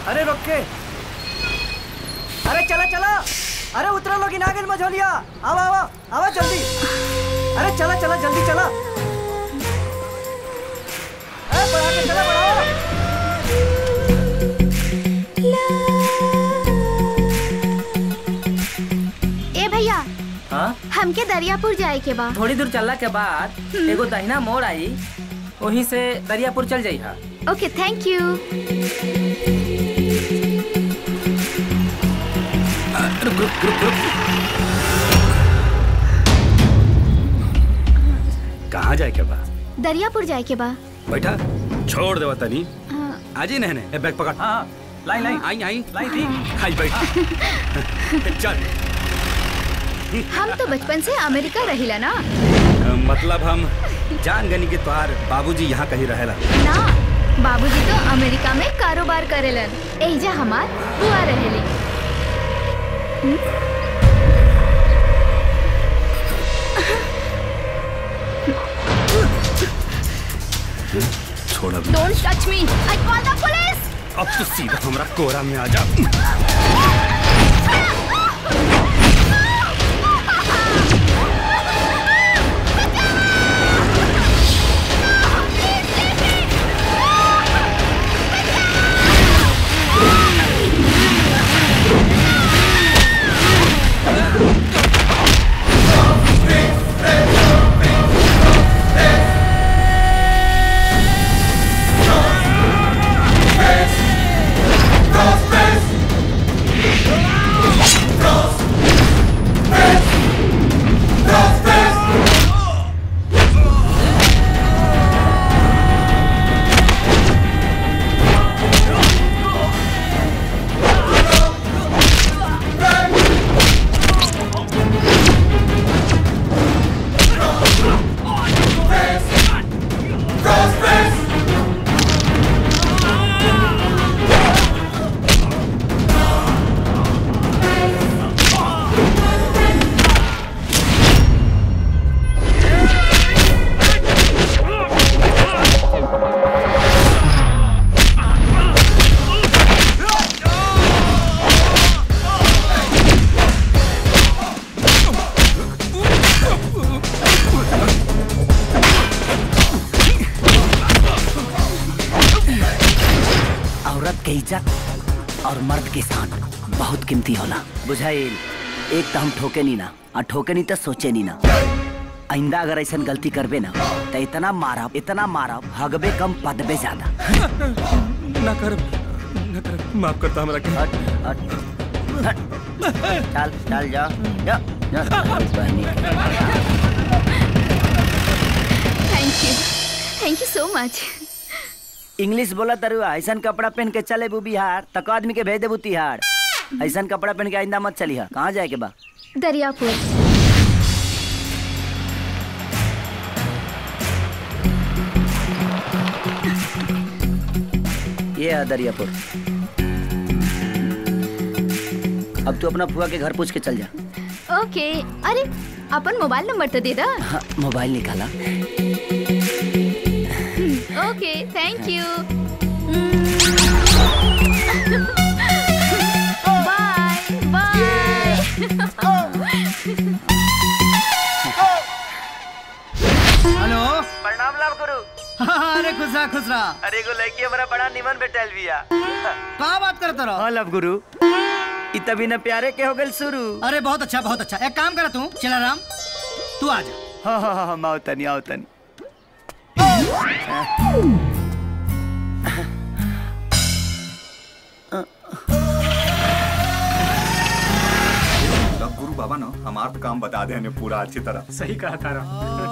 अरे रोक के अरे चला चला अरे उतरो लोग नागिन मझोलिया आवा आवा आवा जल्दी अरे चला चला जल्दी चला अरे बढ़ा के चला बढ़ाओ ए भैया हाँ हमके दरियापुर जाए के बा थोड़ी दूर चलला के बाद एगो दहिना मोड़ आई वहीं से दरियापुर चल जाई हा ओके थैंक यू रुक रुक रुक रुक कहाँ जाए के बा दरियापुर जाए के बा बैठा छोड़ देवा तनी हाँ, आजी नहने ए बैग पकड़ हाँ लाइन लाइन आई आई लाई थी आई बैठ चल हम तो बचपन से अमेरिका रहिला ना अ, मतलब हम जान गनी के तोहार बाबूजी यहाँ कहीं रहेला ना बाबूजी तो अमेरिका में कारोबार करेलन एहिजा हमार बुआ रहेली छोड़ अब don't touch me I call the police अब तो सीधा हमरा कोरा में आ जा औरत के इज्जत और मर्द के शान बहुत कीमती होला बुझाइल एक तो हम ठोके नी ना और ठोके नी तो सोचे नी ना आइंदा अगर ऐसा गलती करबे ना तो इतना मारब इतना मारब हगबे कम पदबे ज्यादा ना कर ना कर माफ करता हमरा के हट हट हट चल चल जा जा जा बहनी thank you thank you so much English बोला तरुआ ऐसा कपड़ा पहन के चले बू बिहार तक आदमी के भेज देबू तिहाड़ ऐसा कपड़ा पहन के आइंदा मत चलिहा कहाँ जाए के बा दरियापुर ये है दरियापुर अब तू अपना फुआ के घर पूछ के चल जा ओके अरे अपन मोबाइल नंबर तो दे दा हाँ, मोबाइल निकाला okay thank you bye bye hello प्रणाम लाभ गुरु अरे खुशरा खुशरा अरे एगो लड़की हमारा बड़ा निमन बेटल बिया कहा बात करते रहो हाँ लव गुरु इ तभी न प्यारे के हो गल शुरू अरे बहुत अच्छा बहुत अच्छा एक काम कर तू चला राम तू आ जा हाँ हाँ हाँ हाँ, आओ तनी आओ तनी तब गुरु बाबा ना हमारा काम बता दे हमें पूरा अच्छी तरह सही कहा तारा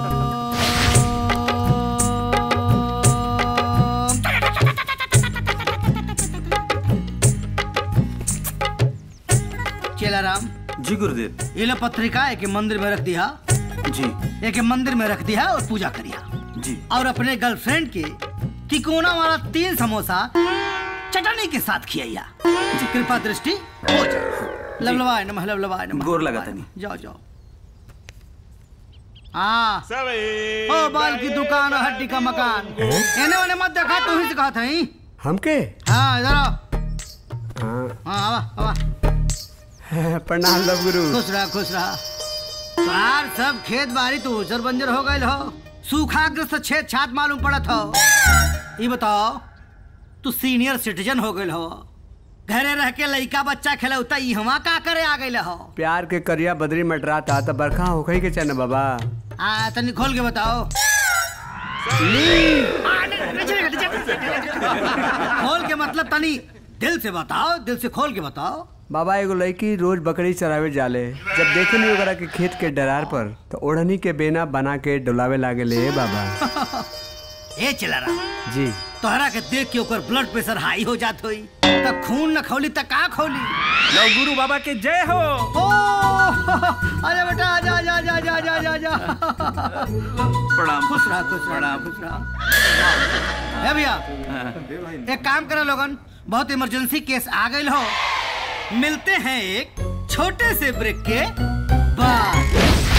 चला राम जी गुरुदेव ये लो पत्रिका एक मंदिर में रख दिया जी एक मंदिर में रख दिया और पूजा करिया जी और अपने गर्लफ्रेंड के तिकोना वाला तीन समोसा चटनी के साथ खियाइया जी कृपा दृष्टि हो जाए लवलवाय नमः लवलवाय नमः गोर लगा लवलवाय तनी। नमः। जाओ जाओ हाँ ओ बाल की दुकान और हड्डी का मकान एने ओने मत देखा तू ही से कहा था ही हमके हाँ इधर आओ हाँ आवा आवा प्रणाम लव गुरु खुश रहा खुश रहा तोहार सब खेत बाड़ी तो उजर बंजर हो गए हो सूखाग्रस्त छेद छात मालूम पड़त हो ये बताओ तू सीनियर सिटीजन हो गए हो घरे रह के लइका बच्चा खेलौता ई हवा का करे आ गए हो प्यार के करिया बदरी मटरा था तो बरखा होखई के चन बाबा आ तनी खोल के बताओ खोल के मतलब तनी दिल से बताओ दिल से खोल के बताओ बाबा एगो लड़की रोज बकरी चरावे जाले जब देखे नहीं ओकरा के खेत के डरार पर तो ओढ़नी के बेना बना के डुलावे लागे ले बाबा ए चला रहा जी तोहरा के देख के ओकर ब्लड प्रेशर हाई हो जात होई त खून न खौली त का खौली लव गुरु बाबा के जय हो ओ अरे बेटा आजा आजा आजा आजा आजा आजा आजा प्रणाम खुश रहा खुश रहा खुश रहा ए भैया एक काम करो लोगन बहुत इमरजेंसी केस आ गई हो मिलते हैं एक छोटे से ब्रेक के बाद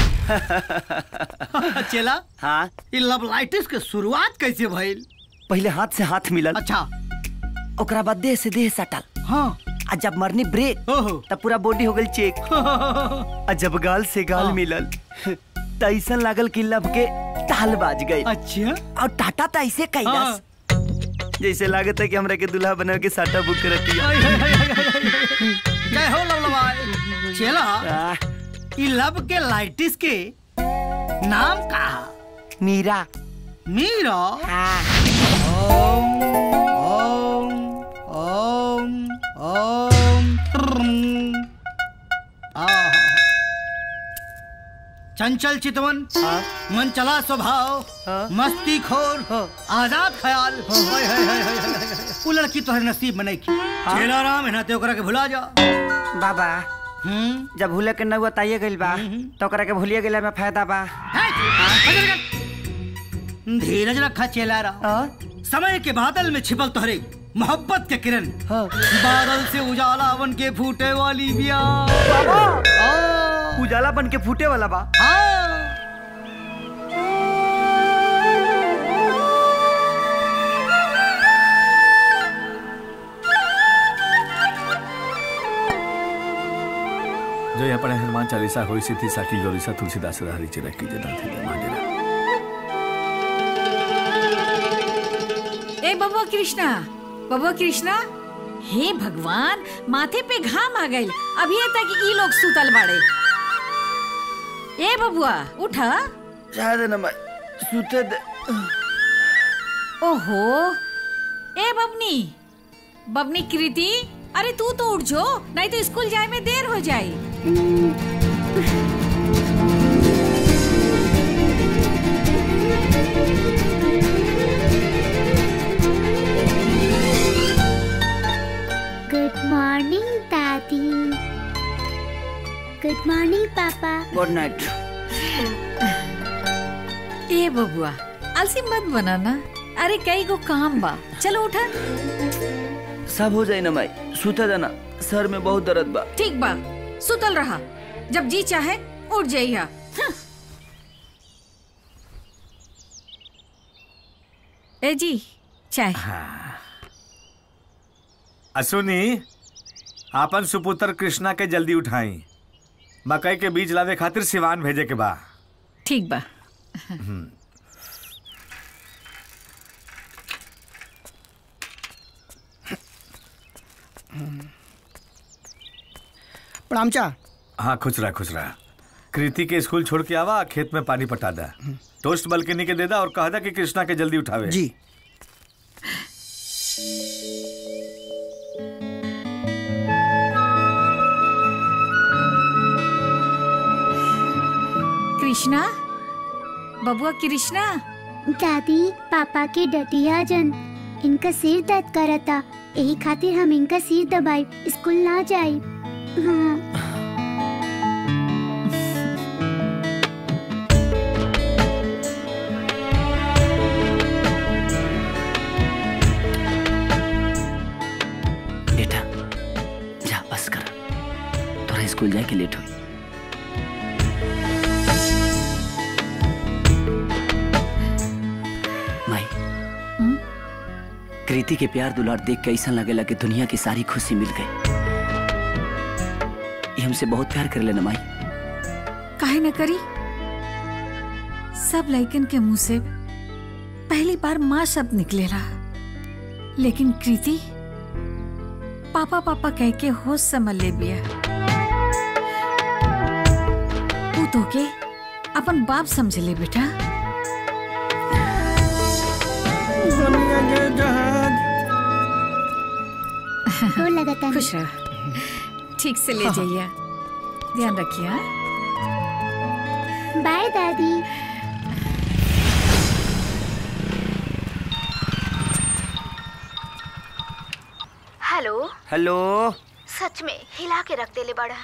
चला हाँ ये लवलाइटिस के शुरुआत कैसे भइल पहले हाथ से हाथ मिलल अच्छा ओकरा बाद देह से देह सटल हाँ आ जब मरनी ब्रेक ओहो तब पूरा बॉडी हो गई चेक आ जब गाल से गाल हाँ। मिलल त ऐसन लागल कि लब के ताल बाज गई अच्छा और टाटा त ऐसे कैलस जैसे लागत है कि हमरा के दूल्हा बना के साटा बुक करती है हाय, हाय, हाय, हाय, हाय। जय हो लवलवाय चला आ, ई लब के लाइटिस के नाम का मीरा मीरा हाँ। ओम ओम ओम ओम ट्रम। आहा। चंचल चितवन मन चला स्वभाव मस्ती खोर आजाद ख्याल हाय, हाय, हाय, हाय, हाय, हाय। वो लड़की तोहरे नसीब में नहीं की चेला राम है ना ते ओकरा के भुला जा बाबा हम्म जब भूले के नौआ ताइए गइल बा तो ओकरा के भूलिए गेला में फायदा बा धीरज रखा चेला राम समय के बादल में छिपल तोहरे मोहब्बत के किरण बादल से उजाला बन के फूटे वाली बिया आ, उजाला बन के फूटे वाला बा हाँ। जो यहाँ पर हनुमान चालीसा होई सी थी साकी गौरीसा तुलसीदास हरी चिरा की जना थी मांगेरा ए बबुआ कृष्णा बबुआ कृष्णा हे भगवान माथे पे घाम आ गइल अभी तक ई लोग सुतल बाड़े ए बबुआ उठा शायद न मैं सुते दे ओहो ए बबनी बबनी कृति अरे तू तो उठ जो नहीं तो स्कूल जाए में देर हो जाई गुड मॉर्निंग दादी गुड मॉर्निंग पापा गुड नाइट ए बबुआ अलसी मत बनाना अरे कई गो काम बा चलो उठा सब हो जाए ना मैं सुते देना सर में बहुत दर्द बा ठीक बा सुतल रहा जब जी चाहे उठ जाइया हं। ए जी चाय असुनी आपन सुपुत्र कृष्णा के जल्दी उठाई मकई के बीज लावे खातिर सिवान भेजे के बा ठीक बा प्रणामचा हाँ खुश रहा खुश रहा कृति के स्कूल छोड़ के आवा खेत में पानी पटा दा टोस्ट बल्कनी के दे दा और कह दा कि कृष्णा के जल्दी उठावे जी कृष्णा बबुआ कृष्णा दादी पापा के डटिया जन इनका सिर दर्द करता यही खातिर हम इनका सिर दबाई स्कूल ना जाई हाँ बेटा जा बस कर तोरा स्कूल जाके लेट हुई माई कृति के प्यार दुलार देख के ऐसा लगेला कि दुनिया की सारी खुशी मिल गई ये हमसे बहुत प्यार कर लेना माई काहे न करी सब लइकन के मुंह से पहली बार माँ शब्द निकलेला लेकिन कृति पापा पापा कह के होश समझ ले बिया तू तो के अपन बाप समझ ले बेटा गोर लगता खुश रह ठीक से ले जाइए ध्यान रखिए हाँ? बाय दादी हेलो हेलो सच में हिला के रख देले बड़ा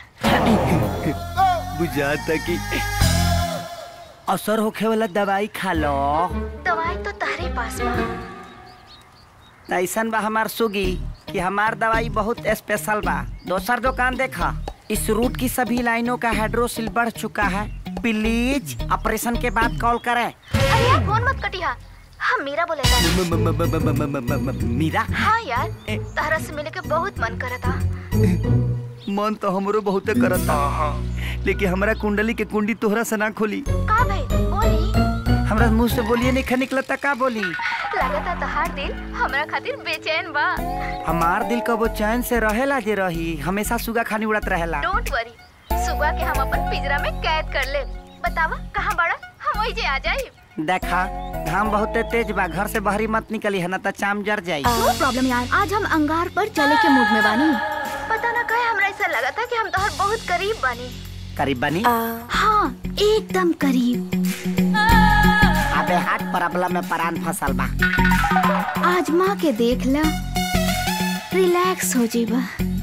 बुझाता कि असर होखे वाला दवाई खा लो दवाई तो तारे पास बा ऐसन बा हमार सुगी कि हमार दवाई बहुत स्पेशल बा दोसर दुकान देखा इस रूट की सभी लाइनों का हाइड्रोसिल बढ़ चुका है प्लीज ऑपरेशन के बाद कॉल करें अरे यार फोन मत कटिया हम मीरा बोले था मीरा हाँ यार तारा से मिले के बहुत मन करता मन तो हमरो बहुते करता लेकिन हमरा कुंडली के कुंडी तोहरा से ना खोली का भाई बोली हमरा मुंह से बोलिए नहीं खा निकलता का बोली लगता तहार दिल हमरा खातिर बेचैन बा हमार दिल कबो चैन से रहेला जे रही हमेशा सुगा खानी उड़त रहेला डोंट वरी सुबह के हम अपन पिंजरा में कैद कर ले बतावा कहाँ बड़ा हम वही जे आ जाए देखा घाम बहुत तेज बा घर से बाहरी मत निकली है ना तो चाम जर जाई नो प्रॉब्लम यार आज हम अंगार पर चले के मूड में बानी पता ना कहे हमरा ऐसा लगा था कि हम तोहर बहुत करीब बानी करीब बनी हाँ एकदम करीब अबे हाथ प्रॉब्लम में परान फसल बा आज माँ के देख ला रिलैक्स हो जीबा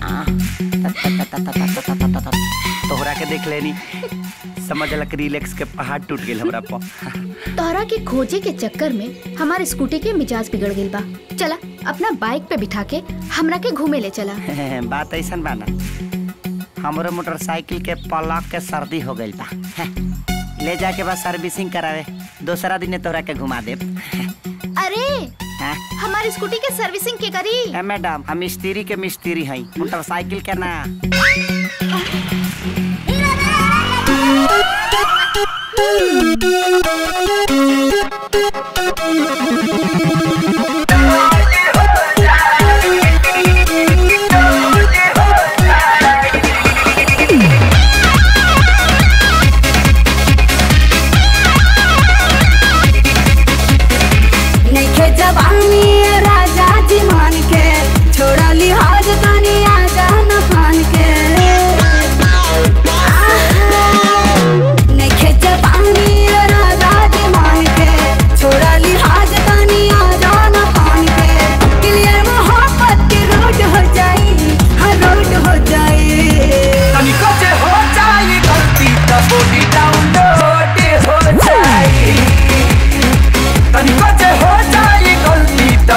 तोहरा के देख लेनी समझ लक रिलैक्स के पहाड़ टूट गेल हमरा पर तोहरा के खोजे के चक्कर में हमारे स्कूटी के मिजाज बिगड़ गई बा चला अपना बाइक पे बिठा के हमरा के घूमे ले चला बात ऐसन बा ना हमरो मोटरसाइकिल के पलक के सर्दी हो गइल बा ले जाके बस सर्विसिंग करावे दूसरा दिन तोहरा के घुमा देब अरे हाँ? हमारी स्कूटी के सर्विसिंग के करी ए मैडम हम मिस्त्री के मिस्त्री हई मोटरसाइकिल के ना नइखे जवानी राजा जी मान के छोड़ा लिहाज तनी आजा न फान के नइखे जवानी राजा जी मान के छोड़ा लिहाज तनी आजा न फान के क्लियर मोहब्बत की रोड हो जाई हर रोड हो जाई तनिको जे हो जाई गलती त बॉडी डाउनलोड हो जाई तनिको जे हो जाई गलती त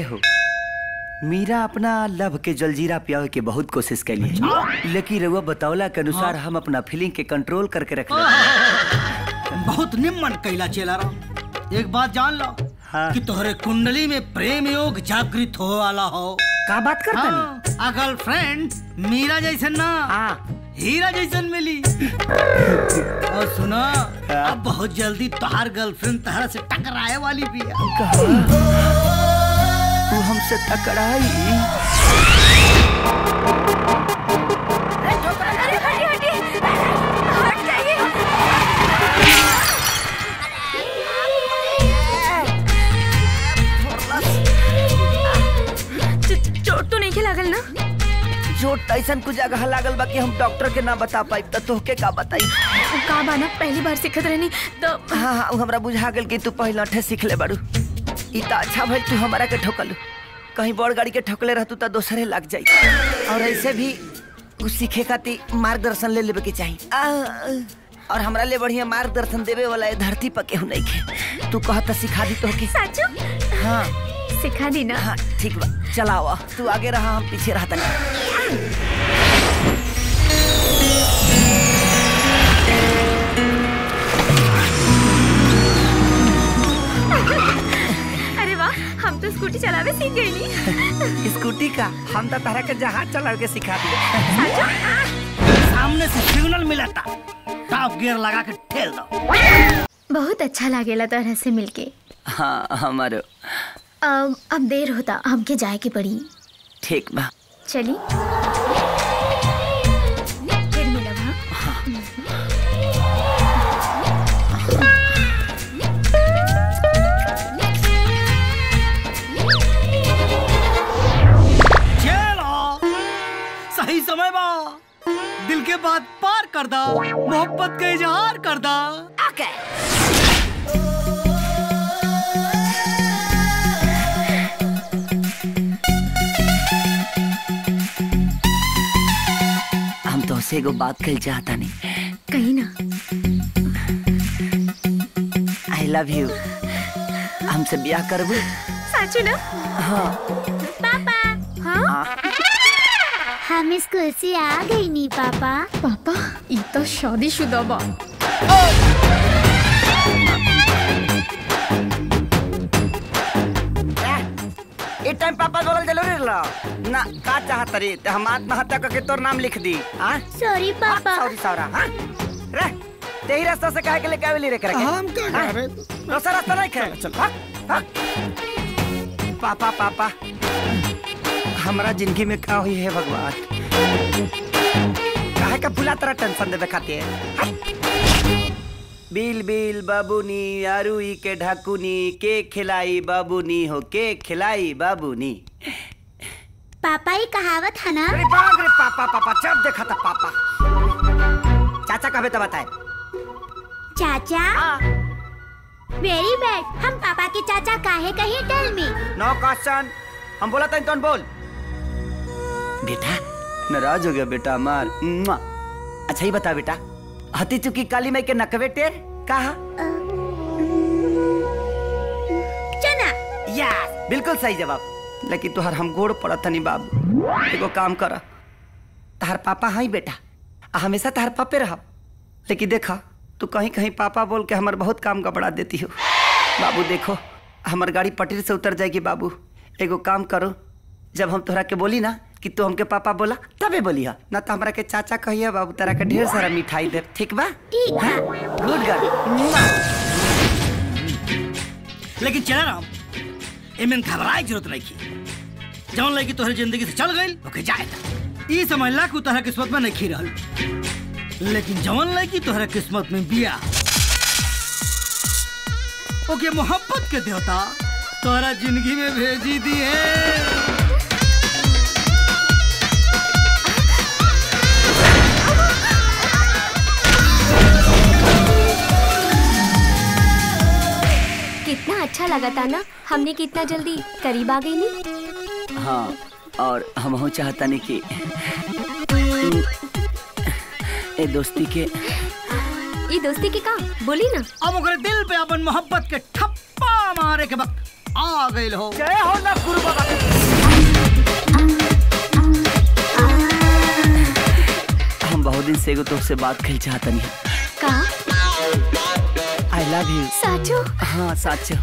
ए हो मीरा अपना लव के जलजीरा पियावे के बहुत कोशिश कैली है लेकिन रउआ बतौला के अनुसार हम अपना फीलिंग के कंट्रोल करके रख बहुत निम्न कैला चेला रहो एक बात जान लो कि तोहरे कुंडली में प्रेम योग जागृत हो वाला हो का बात करता हाँ, आ गर्लफ्रेंड मीरा जैसन ना हीरा जैसन मिली और सुना अब बहुत जल्दी तोहार गर्लफ्रेंड तहरा से टकराए वाली भी है तू हमसे टकराई चोट तो नहीं लागल ना चोट ऐसा कुछ जगह लागल बा कि हम डॉक्टर के ना बता पाई त तोहके का बताई का बाना पहली बार सिखत रहनी तो हाँ हाँ उ हमरा बुझा गेल कि तू पहले अठे सीख ले बाड़ू ई त अच्छा भइल तू हमारा के ठोकलू कहीं बड़ गाड़ी के ठोकले रहतू त दोसरे लग जाई और ऐसे भी कुछ सीखे खातिर मार्गदर्शन ले लेवे के चाही आ, और हमरा ले बढ़िया मार्गदर्शन देवे वाला ए धरती पर केहू नहीं खे तू कहत त सिखा दी तोहके साचू हाँ सिखा दी ना हाँ ठीक बा चलावा तू आगे रहा हम पीछे रहता अरे वाह हम तो स्कूटी चलावे सीख गई नी स्कूटी का हम तो तारा के जहाज चला के सिखा दिए सामने से सिग्नल मिला था टॉप गियर लगा के ठेल दो बहुत अच्छा लागेला तरह से मिलके हाँ हमारो अब अब देर होता हमके जाए के पड़ी ठीक बा चली फिर मिलब हाँ चलो सही समय बा दिल के बात पार कर दा मोहब्बत का इजहार कर दा हम तो से एगो बात कल चाहता नहीं कहीं ना आई लव यू हमसे ब्याह करबू साचू ना हाँ पापा हाँ हम स्कूल से आ गई नी पापा पापा ये तो शादीशुदा बा ए टाइम पापा बोलल जरूरी रहला ना का चाहत रे ते हम आत्महत्या करके तोर नाम लिख दी हां सॉरी पापा सॉरी सौरा हां रे तेही रास्ता से काहे के लेके आवेली रे करे हम क्या कर रहे दूसरा रास्ता नहीं खे चल पापा पापा हमरा जिंदगी में का हुई है भगवान काहे का भुला तरह टेंशन देवे खातिर बिल बिल बाबूनी आरुई के ढाकुनी के खिलाई बाबूनी हो के खिलाई बाबूनी पापा ये कहावत है ना अरे बाप रे पापा पापा जब देखा था पापा चाचा कहे तो बताए चाचा वेरी बैड हम पापा के चाचा काहे कहे टेल मी नो क्वेश्चन हम बोला था तुम बोल बेटा नाराज हो गया बेटा मार मुआ। अच्छा ही बता बेटा हती चुकी काली माई के नकवे टेर कहा चना यस बिल्कुल सही जवाब लेकिन तुहार हम गोड़ पड़त नहीं बाबू एगो काम कर तहार पापा हाई बेटा आ हमेशा तहार पापे रह लेकिन देखा तू कहीं कहीं पापा बोल के हमार बहुत काम गबड़ा देती हो बाबू देखो हमार गाड़ी पटरी से उतर जाएगी बाबू एगो काम करो जब हम तोहरा के बोली ना कि तू हमके पापा बोला तबे बोली हा ना तो हमरा के चाचा कहिए बाबू तेरा के ढेर सारा मिठाई दे ठीक बा ठीक है गुड गर्ल लेकिन चला राम एमन घबराए जरूरत नहीं की जौन लड़की तोहरे जिंदगी से चल गई ओके जाए ई समझला कि तोहरा किस्मत में नहीं रहल लेकिन जौन लड़की तोहरा किस्मत में बिया ओके मोहब्बत के देवता तोहरा जिंदगी में भेजी दी है कितना अच्छा लगा था ना हमने कितना जल्दी करीब आ गई नहीं हाँ और हम हो चाहता नहीं कि ए दोस्ती के ये दोस्ती के काम बोली ना अब ओकरे दिल पे अपन मोहब्बत के ठप्पा मारे के वक्त आ गई हो जय हो ना गुरु बाबा हम बहुत दिन से एगो तुमसे बात कल चाहतनी का आई लव यू साचो हाँ सच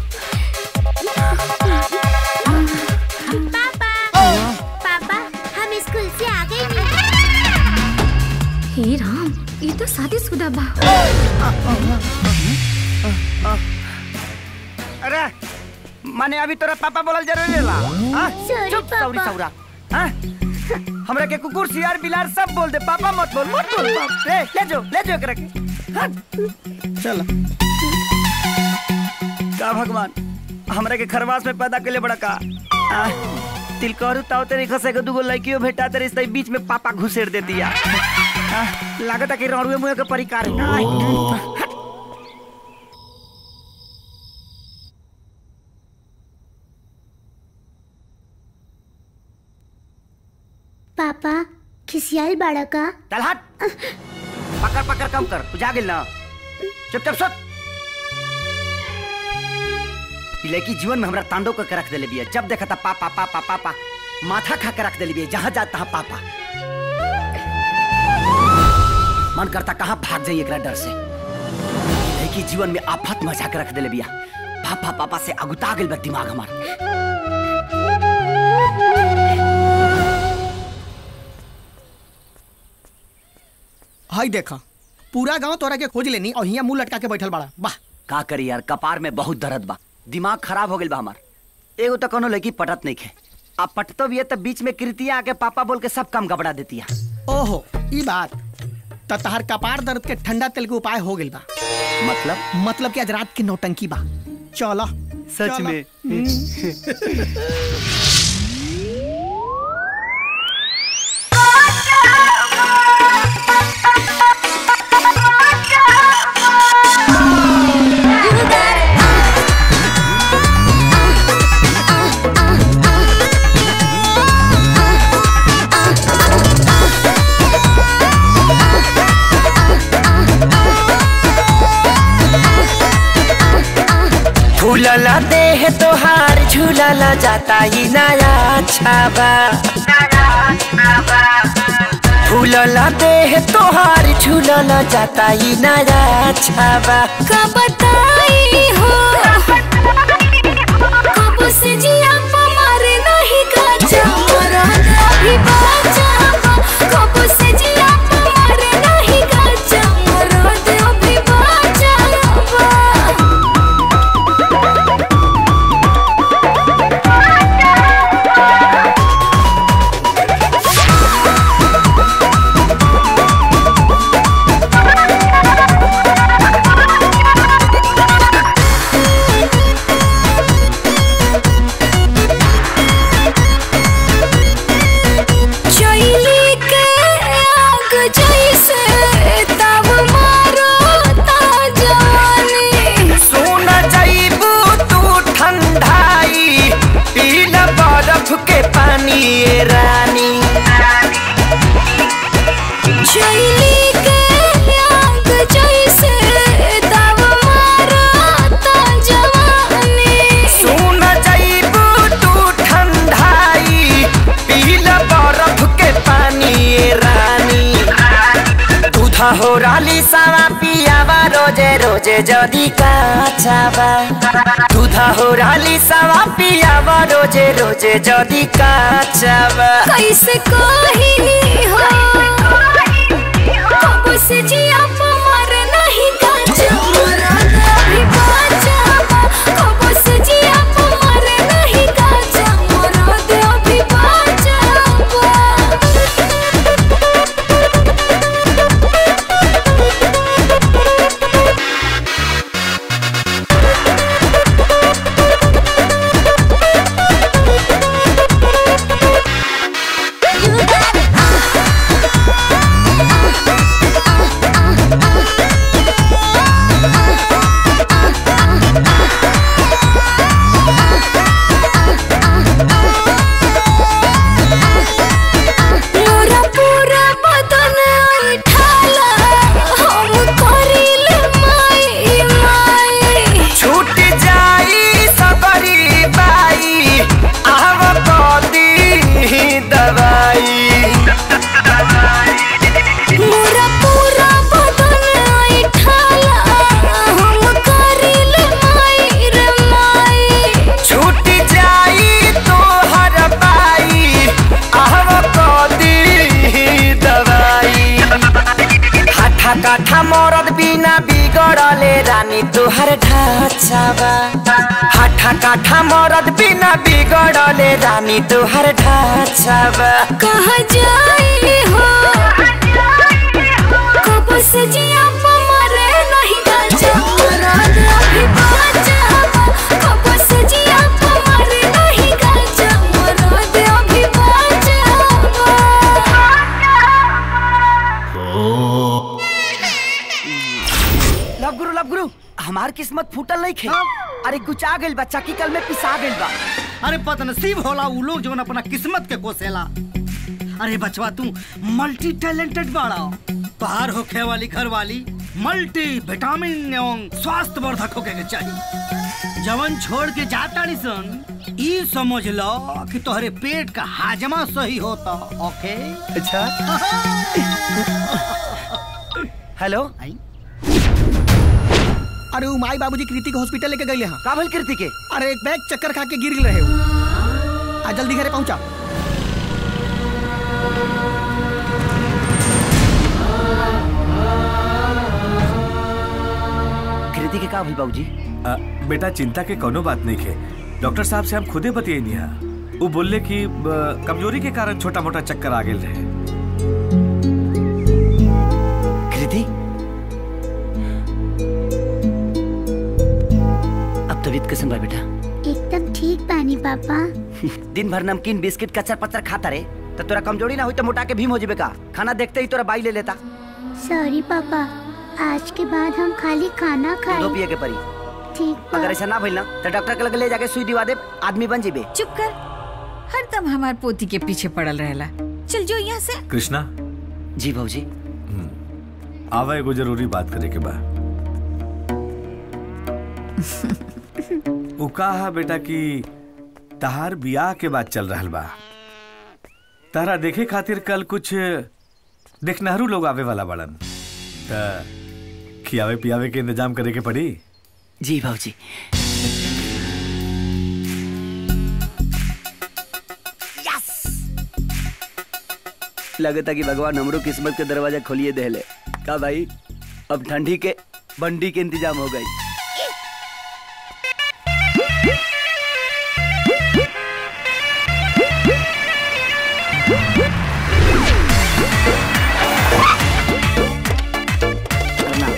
पापा हम स्कूल से आ गए नहीं हे राम ये तो शादीशुदा बा अरे माने अभी तोरा पापा बोलल जरूरी है ला हाँ? Sorry, चुप सौरी पापा। सौरा हाँ? हमरा के कुकुर सियार बिलार सब बोल दे पापा मत बोल मत बोल बाप रे ले जो ले जो एकरा के हाँ? चल का भगवान हमरा के खरवास में पैदा के बड़ा का आ, तिलकरू ताव तेरे खसे के दुगो लड़कियों भेटा तेरे इस बीच में पापा घुसेड़ देती है आ, लागत है कि रौड़ुए मुँह के परिकार है आ, पापा खिसियाल बाड़ा का चल हट पकड़ पकड़ कम कर बुझा गेल ना चुपचाप सुत ई लड़की जीवन में हमरा तांडव करके रख देले बिया जब देखा था पापा पापा पापा माथा खा के रख देले बिया जहाँ जाता तहाँ पापा मन करता कहाँ भाग जाइए एकरा डर से ई लड़की जीवन में आफत मचा के रख देले बिया पापा पापा से अगुता गेल बा दिमाग हमार हाय देखा पूरा गांव तोरा के खोज लेनी और हिया मुंह लटका के बैठल बाड़ा वाह का करी यार कपार में बहुत दर्द बा दिमाग खराब हो गेल बा हमार एगो तो कोनो लड़की पटत नहीं खे अब पटतो भी है तो बीच में कृतिया आके पापा बोल के सब काम गबड़ा देती है ओहो ई बात त तहार कपार दर्द के ठंडा तेल के उपाय हो गेल बा मतलब मतलब कि आज रात की नौटंकी बा चलो सच चलो। में फूलला देह तोहार झूलला जाता ही नया छाबा फूलला देह तोहार झूलला जाता ही नया छाबा का बताई हो कब से जिया मारे नहीं काचा मरा अभी बाचा कब से जिया मारे नहीं काचा मरा अभी बाचा चैली के आग जैसे तब मारो ता जवानी सुन जाइबू तू ठंडाई पीला बर्फ के पानी ए रानी चैली के आग जैसे तब मारो ता जवानी सुन जाइबू तू ठंडाई पीला बर्फ के पानी ए रानी दूधा हो राली सावा पियावा रोजे रोजे जदी काचावा दूधा हो राली सावा पियावा रोजे रोजे जदी काचावा कैसे कही हो कब से जिया मर नहीं काचा मरा अभी बाचा कब से जिया मर नहीं काचा मरा अभी बाचा बिगड़ले रानी तोहर ढाचावा हाठा काठा मरद बिना बिगड़ले रानी तोहर ढाचावा कहा जाए हो कब से जिया मरे नहीं गाजा रात अभी बाजा कब से जिया मरे नहीं गाजा रात अभी बाजा लब गुरु लब गुरु हमार किस्मत फूटल नहीं खे अरे गुचा गइल बा चक्की कल में पिसा गइल बा अरे बदनसीब होला उ लोग जो अपना किस्मत के कोसेला अरे बचवा तू मल्टी टैलेंटेड बाड़ा बाहर होखे वाली घर वाली मल्टी विटामिन एवं स्वास्थ्य वर्धक होके के चाहिए जवन छोड़ के जाता सन ई समझ लो कि तोहरे पेट का हाजमा सही होता ओके अच्छा हेलो अरे उ माई बाबूजी कृति के हॉस्पिटल लेके गए हैं का भइल कृति के अरे एक बैग चक्कर खा के गिर रहे हो आ जल्दी घरे पहुंचा कृति के का भइल बाबूजी अ, बेटा चिंता के कोनो बात नहीं है डॉक्टर साहब से हम खुदे बतिए नहीं वो बोलले कि अ, कमजोरी के कारण छोटा मोटा चक्कर आ गेल रहे कृति अब तबीयत कैसन बा बेटा एकदम ठीक बानी पापा दिन भर नमकीन बिस्किट कचर पचर खाता रे तो तोरा कमजोरी ना हुई तो मोटा के भीम हो जेबे का खाना देखते ही तोरा बाई ले लेता सॉरी पापा आज के बाद हम खाली खाना दो खाए पिए के परी ठीक बा अगर ऐसा ना भइल ना तो डॉक्टर के लगे ले जाके सुई दिवा दे आदमी बन जेबे चुप कर हरदम हमार पोती के पीछे पड़ल रहेला चल जो यहाँ से कृष्णा जी भाजी आवा एगो जरूरी बात करे के बा उ कहा बेटा कि तहार बियाह के बाद चल रहल बा तारा देखे खातिर कल कुछ देखनहरू लोग आवे वाला बड़न त खियावे पियावे के इंतजाम करे के पड़ी जी भाजी लगता कि भगवान हमरो किस्मत के दरवाजा खोलिए देले का भाई अब ठंडी के बंडी के इंतजाम हो गई प्रणाम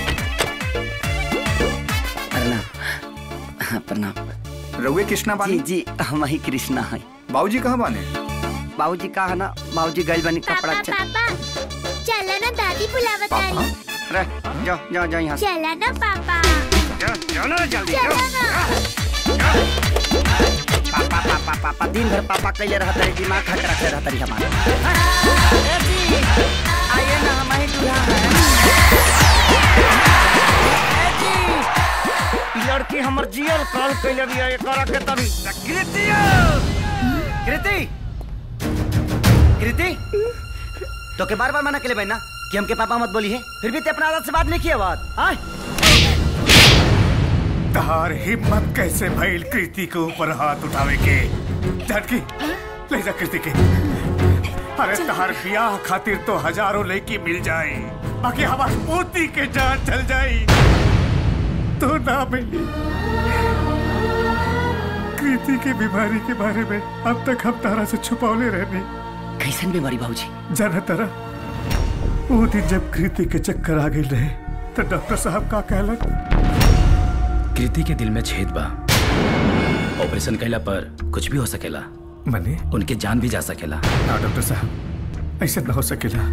प्रणाम हाँ, प्रणाम रउए कृष्णा जी जी हम ही कृष्णा है बाबूजी कहाँ बाने बाबूजी का है ना बाबूजी गइल बनी कपड़ा च- पापा चला ना दादी बुलावत आली रे, जाओ जाओ जाओ यहाँ से चला ना पापा जाओ ना जल्दी चला ना पापा पापा पापा दिन भर पापा कैले रहत रही दिमाग खट रखे रहत रही हमारा आइए ना हम ही दूल्हा हैं ए जी, ई लड़की हमर जियल कॉल कैले भी है करा के तभी कृति कृति कृति तो के बार बार मना के ले ना कि हमके पापा मत बोली है फिर भी ते अपना आदत से बात नहीं किया बात आय तहार हिम्मत कैसे भइल कृति के ऊपर हाथ उठावे के झटकी ले जा कृति के अरे तहार ब्याह खातिर तो हजारों लड़की मिल जाए बाकी हमार पोती के जान चल जाई तो ना मिली कृति की बीमारी के बारे में अब तक हम तारा से छुपौले रहने कैसन बीमारी बाबूजी जाना तारा वो दिन जब कृति के चक्कर आ गई रहे तो डॉक्टर साहब का कहलन कृति के दिल में छेद बा ऑपरेशन कैला पर कुछ भी हो सकेला मने उनके जान भी जा सकेला ना डॉक्टर साहब ऐसे ना हो सकेला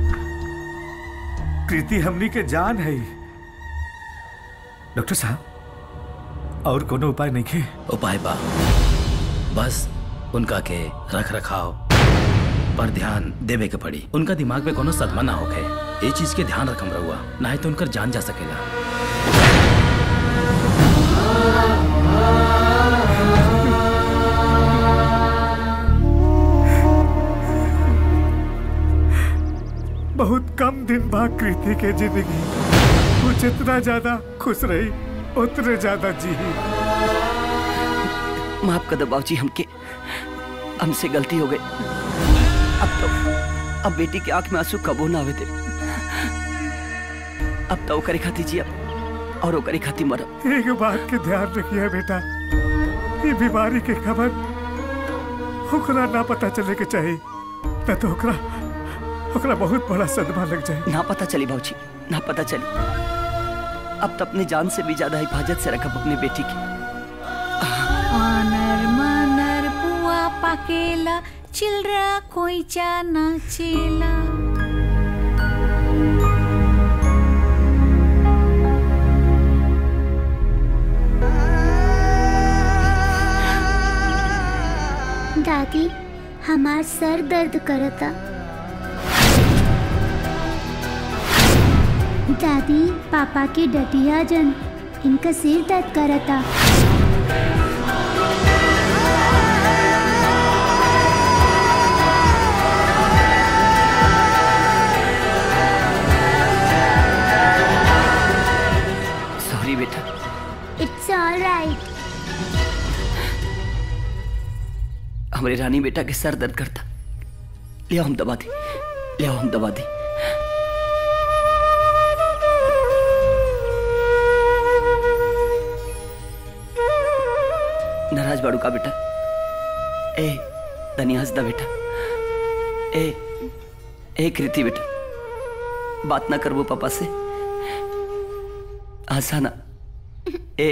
कृति हमनी के जान है डॉक्टर साहब और कोनो उपाय नहीं है उपाय बा बस उनका के रख रखाव पर ध्यान देवे के पड़ी उनका दिमाग में कोनो सदमा ना होखे ये चीज के ध्यान रखम रहुआ ना तो उनकर जान जा सकेला बहुत कम दिन बाद कृति के जिंदगी वो जितना ज्यादा खुश रही उतने ज्यादा जी माफ कर दो बाबूजी हमके हमसे गलती हो गई अब तो अब बेटी के आंख में आंसू कबो ना आवे थे अब तो करे खाती जी अब और ओकरी खातिर मरब एक बात के ध्यान रखिए बेटा ये बीमारी के खबर ओकरा ना पता चले के चाहिए न तो ओकरा ओकरा बहुत बड़ा सदमा लग जाए ना पता चली भाजी ना पता चली अब तो अपनी जान से भी ज्यादा हिफाजत से रखब अपनी बेटी की आनर मानर पुआ पाकेला चिलरा कोईचा नाचेला दादी हमार सर दर्द करता दादी पापा के डटिया जन इनका सिर दर्द करता सॉरी बेटा इट्स ऑल राइट हमारी रानी बेटा के सर दर्द करता ले आओ हम दबा दी ले आओ हम दबा दी नाराज बाड़ू का बेटा ए तनी हंस दा बेटा ए ए कृति बेटा बात ना करबो पापा से हंसा ना ए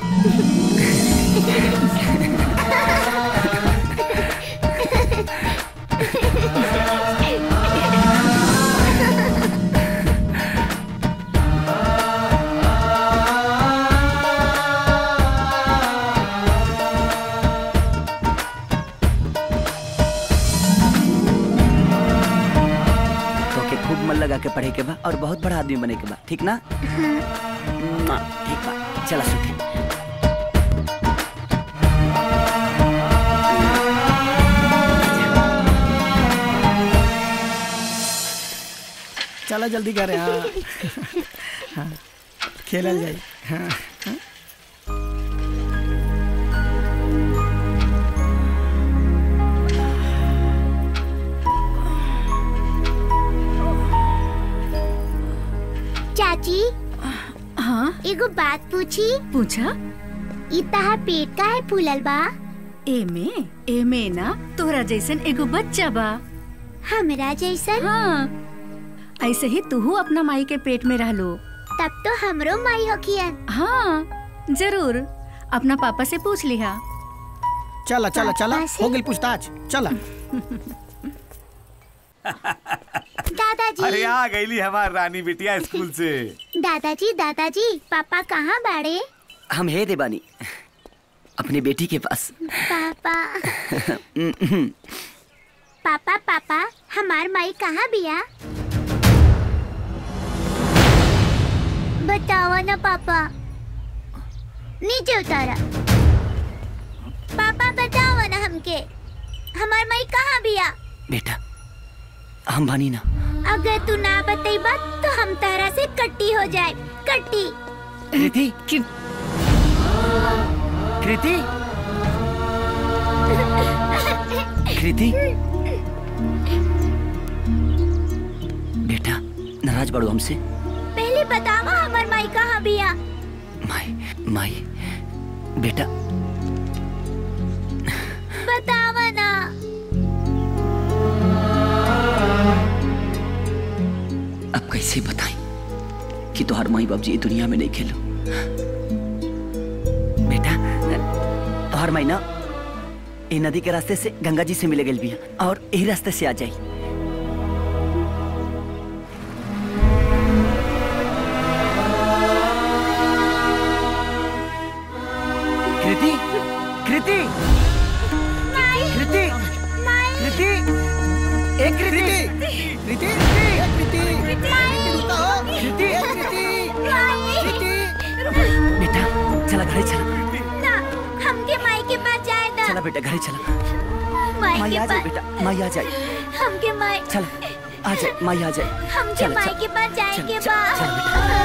तो के खूब मन लगा के पढ़े के बा और बहुत बड़ा आदमी बने के बा ठीक ना मुआ, ठीक बा चला सुखी चला जल्दी करे हाँ हाँ खेलल जाई हाँ हाँ। चाची हाँ एगो बात पूछी पूछा ई तहार पेट का है फूलल बा एमे एमे ना तोरा जैसन एगो बच्चा बा हमरा जैसन हाँ ऐसे ही तू अपना माई के पेट में रहलो तब तो हमरो माई होखियन हाँ जरूर अपना पापा से पूछ लिहा चला चला चला पापा से? हो गई पूछताछ चला दादाजी अरे आ गईली हमार रानी बिटिया स्कूल से दादाजी दादाजी पापा कहाँ बाड़े हम है देवानी अपनी बेटी के पास पापा पापा पापा हमार माई कहाँ बिया बताओ ना पापा नीचे उतारा पापा बताओ ना हमके हमार माई कहाँ बिया बेटा हम बानी ना अगर तू ना बतेबा तो हम तारा से कट्टी हो जाए कट्टी कृति कृति कृति बेटा नाराज बाड़ू हमसे पहले बतावा हमार माई कहाँ बिया माई माई बेटा बतावा ना अब कैसे बताएं कि तुहार माई बाप जी दुनिया में नहीं खेलो बेटा तुहार माई ना ये नदी के रास्ते से गंगा जी से मिले गई भी और यही रास्ते से आ जाई कृति कृति कृति कृति ए कृति कृति ए, कृति कृति कृति बेटा चला घरे चला ना हमके माई के पास जाए दा चला बेटा घरे चला माई माई के आ जाए पास बेटा माई आ जाए हमके माई चल आ जाए माई आ जाए हमके चल, माई चल, के पास जाए चल, के चल, बा चल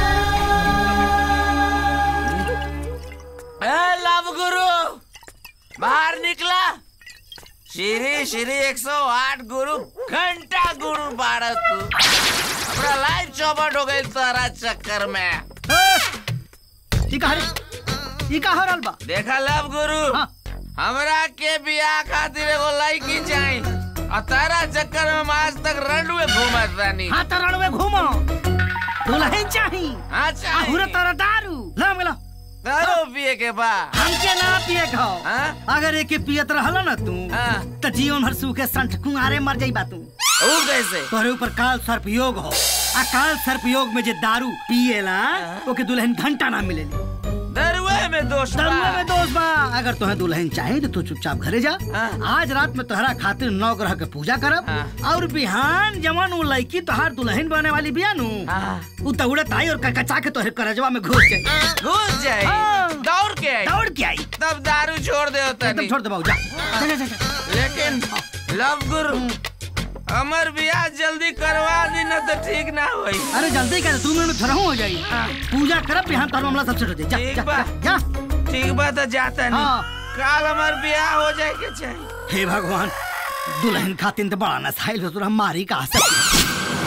ए लव गुरु बाहर निकला श्री श्री 108 गुरु घंटा गुरु बारह तू अपना लाइफ चौपट हो गई तारा चक्कर में ई का रे ई का हो रहल बा देखा लव गुरु हमरा के बियाह खातिर एगो लड़की चाही और तारा चक्कर में हम आज तक रणुए घूमत रानी हाँ तो रणवे घूमो दुल्हन चाही हाँ चाही अहुरे तोरा दारू ला मिला दारू पिए के बा हमके ना पिए खाओ अगर एके पियत रहल ना तू त जीवन भर सूखे संठ कुंगारे मर जाई बा तू ऊ कैसे तोरे ऊपर काल सर्प योग हो आ काल सर्प योग में जे दारू पिएला ओके दुल्हन घंटा ना मिलेली दरुए में दोष बा दरुए में दोष बा अगर तुम्हें दुल्हन चाहे तो तू चुपचाप घरे जा आज रात में तोहरा खातिर नौ ग्रह के पूजा करब और बिहान जवन वो लड़की तोहार दुल्हन बने वाली बिया नु उ दौड़त आई और कचा के तोहरे करजवा में घुस जाई घुस जाई हाँ। दौड़ के आई दौड़ के आई तब दारू छोड़ दे होता एकदम छोड़ दे बाबू जा जा, जा, जा, जा। लेकिन लव गुरु अमर बियाह जल्दी करवा दी न तो ठीक ना होई अरे जल्दी कर दो मिनट में थोड़ा हो जाई पूजा करब बिहान तोहर मामला सब सेट हो जाई जा, ठीक जा, बा जा, जा ठीक बा तो जाता नहीं हाँ। काल हमार बियाह हो जाए के चाहिए हे भगवान दुल्हन खातिर तो बड़ा नसाइल हो तोरा मारी कहा सकती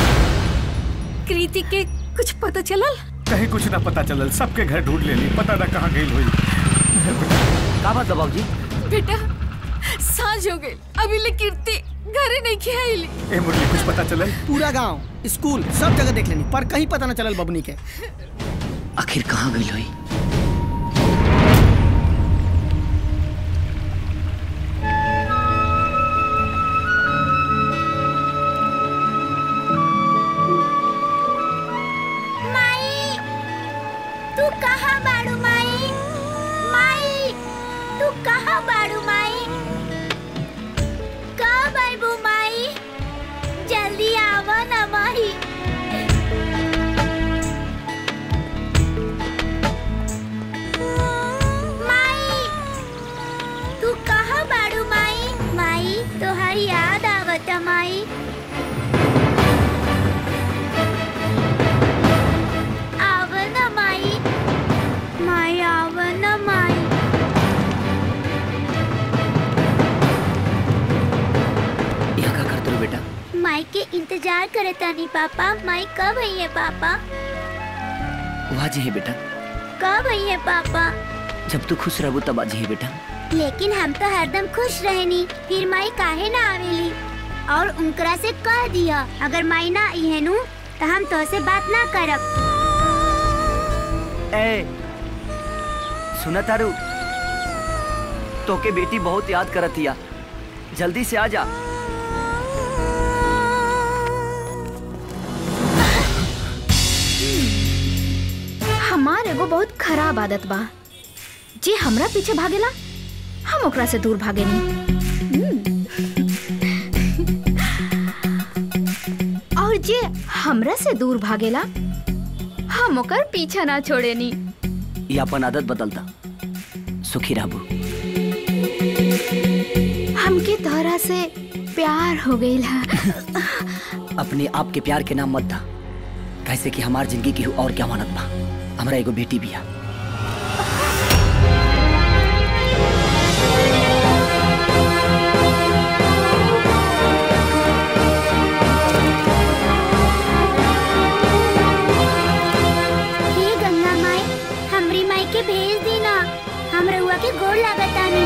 कृति के कुछ पता चलल कहीं कुछ ना पता चलल सबके घर ढूंढ लेली पता ना कहाँ गई हुई का बात बाबू जी बेटा सांझ हो गई अभी ले कीर्ति घरे नहीं खेली ए मुरली कुछ पता चलल पूरा गांव स्कूल सब जगह देख लेनी पर कहीं पता न चलल बबनी के आखिर कहाँ गई हुई माई तू कहाँ बाड़ू माई माई तू कहाँ बाड़ू माई कब आइबू माई जल्दी आवा ना माई माई तू कहाँ बाड़ू माई माई तोहार याद आवता माई आवन माई माई आवन माई यहाँ का करते हो बेटा माई के इंतजार करता नहीं पापा माई कब आई है पापा वहाँ जी है बेटा कब आई है पापा जब तू खुश रहबू तब आज ही है बेटा लेकिन हम तो हरदम खुश रहनी फिर माई काहे ना आवेली और उनकरा से कह दिया अगर माई ना आई है नु तो हम तो से बात ना करब ए सुना तारू तोके बेटी बहुत याद करत हिया जल्दी से आ जा हमार एगो बहुत खराब आदत बा जे हमरा पीछे भागेला हम ओकरा से दूर भागेनी और जे हमरा से दूर भागेला हम ओकर पीछा ना छोड़ेनी ये अपन आदत बदलता सुखी रहबू हमके तोहरा से प्यार हो गईल है अपने आप के प्यार के नाम मत दा कैसे कि हमार जिंदगी की और क्या मानत बा हमरा एगो बेटी भी है हे गंगा माई हमरी माई के भेज दी ना हम रउआ के गोड़ लागतानी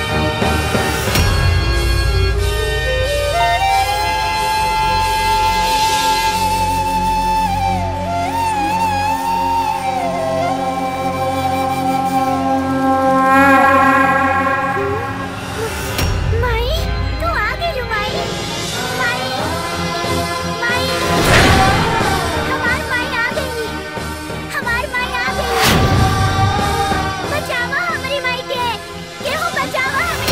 माई तू आ गइलू माई माई माई हमार माई आ गई हमार माई आ गई बचावा हमारी माई के केहू बचावा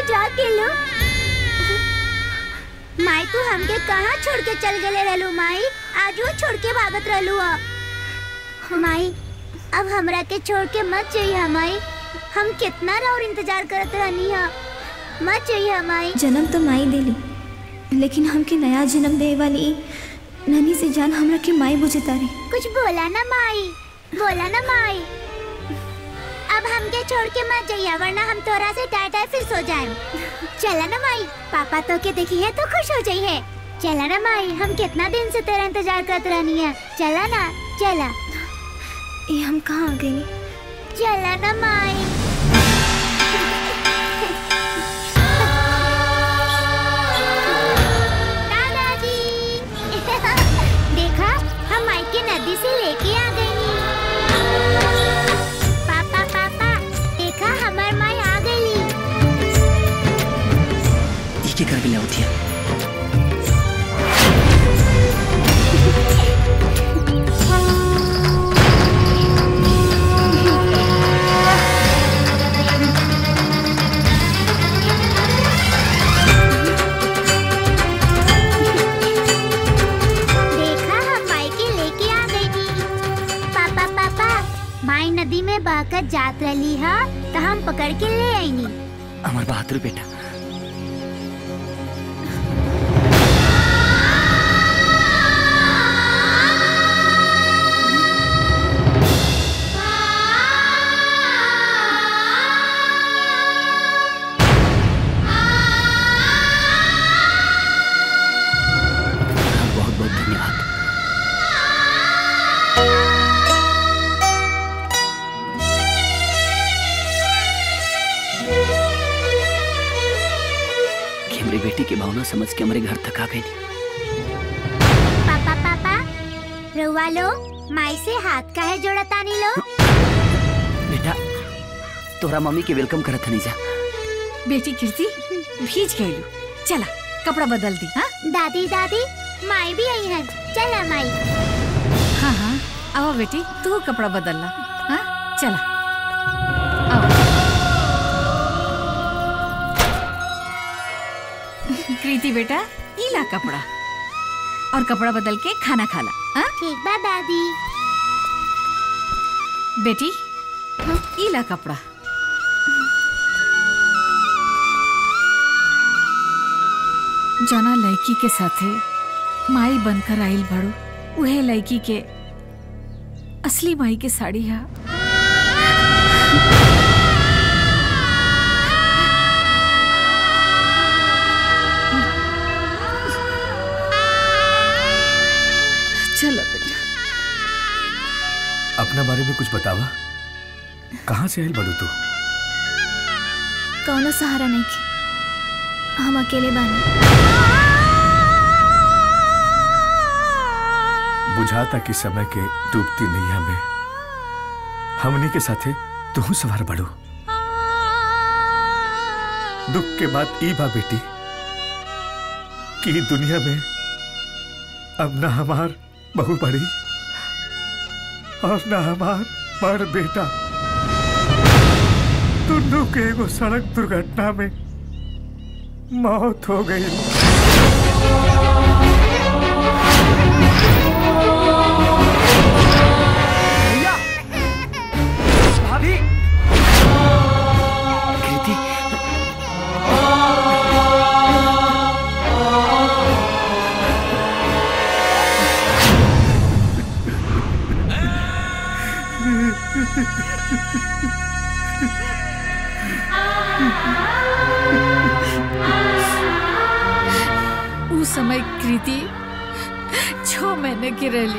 जाग गेलो माई तू हमके कहाँ छोड़ के चल गले रहलू माई आज वो छोड़ के भागत रहलू ह माई अब हमरा के छोड़ के मत जाइए माई हम कितना और इंतजार करत रहनी है मत जाइए माई जन्म तो माई देली लेकिन हमके नया जन्म दे वाली ई ननी से जान हमरा के माई बुझे तारी कुछ बोला ना माई बोला ना माई अब हमके छोड़ के मत जाइए वरना हम तोरा से टाटा फिर सो जाए चला ना माई पापा तो के देखी है तो खुश हो जाइए चला ना माई हम कितना दिन से तेरा इंतजार करते रहनी है चला ना चला ये हम कहाँ आ गए चला ना माई दादाजी देखा हम माई के नदी से लेके आ गई नी पापा पापा देखा हमार माई आ गई इसके कर ले होती है देखा हम माई के लेके आ गई नी पापा पापा माई नदी में बहकर जात रही है तो हम पकड़ के ले आई नी हमार बहादुर बेटा बहुत बहुत धन्यवाद कि हमारी बेटी की भावना समझ के हमारे घर तक आ गई पापा पापा रुआ लो माई से हाथ का है जोड़ा तानी लो बेटा तोरा मम्मी के वेलकम करत हनी जा बेटी कीर्ति भीज गई चला कपड़ा बदल दी हाँ दादी दादी माई भी आई है चला माई हाँ हाँ आओ बेटी तू कपड़ा बदल ला हाँ चला आओ कृति बेटा ई ला कपड़ा और कपड़ा बदल के खाना खा ला हाँ ठीक बा दादी बेटी ई ला कपड़ा जना लड़की के साथे माई बनकर आइल बड़ो उहे लड़की के असली माई के साड़ी है चलो बेटा अपना बारे में कुछ बतावा कहाँ से आयल बड़ू तू कौनो सहारा नहीं के हम अकेले बानी बुझाता कि समय के डूबती नैया में हमनी के साथे तू सवार बड़ू दुख के बाद ई बा बेटी कि ई दुनिया में अब ना हमार बहू बड़ी और ना हमार बड़ बेटा दोनों के एगो सड़क दुर्घटना में मौत हो गई भैया भाभी कृति उस समय कृति छह महीने की रही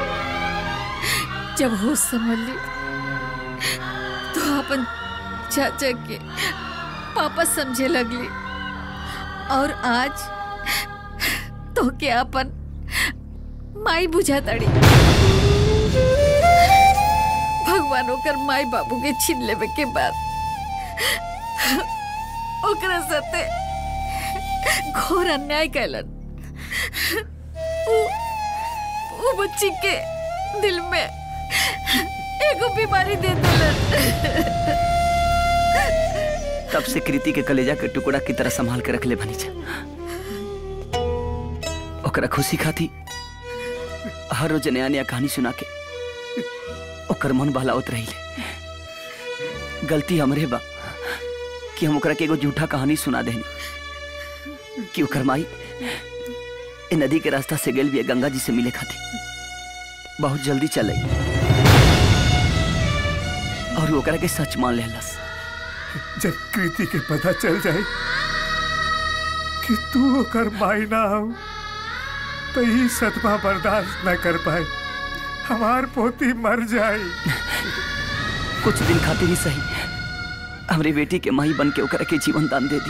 जब होश संभल ली तो अपन चाचा के पापा समझे लगली और आज तो के अपन माई बुझा तड़ी भगवान ओकर माई बाबू के छीन लेवे के बाद ओकरा साथे घोर अन्याय कैलन उ, उ बच्ची के दिल में एगो बीमारी दे दिलन तब से कृति के कलेजा के टुकड़ा की तरह संभाल के रख ले बनी जा ओकरा खुशी खाती हर रोज नया नया कहानी सुना के ओकर मन बहलावत रही गलती हमरे बा कि हम ओकरा के एगो झूठा कहानी सुना देनी कि ओकर माई ए नदी के रास्ता से गेल भी गंगा जी से मिले खाती बहुत जल्दी चल आई और वो ओकरा के सच मान लेलस जब कृति के पता चल जाए कि तू ओकर माई ना हो तो ही सदमा बर्दाश्त न कर पाए हमार पोती मर जाए कुछ दिन खातिर ही सही हमरे बेटी के माई बन के ओकरा के जीवन दान दे दी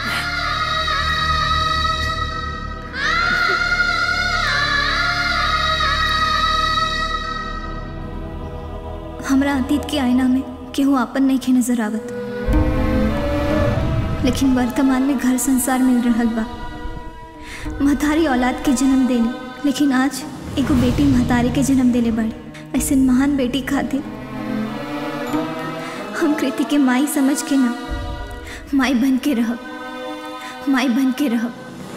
हमरा अतीत के आईना में केहू आपन नहीं खे नजर आवत लेकिन वर्तमान में घर संसार मिल रहल बा महतारी औलाद के जन्म देली लेकिन आज एगो बेटी महतारी के जन्म देले बाड़ी ऐसे महान बेटी खातिर हम कृति के माई समझ के ना माई बन के रहब माई बन के रहब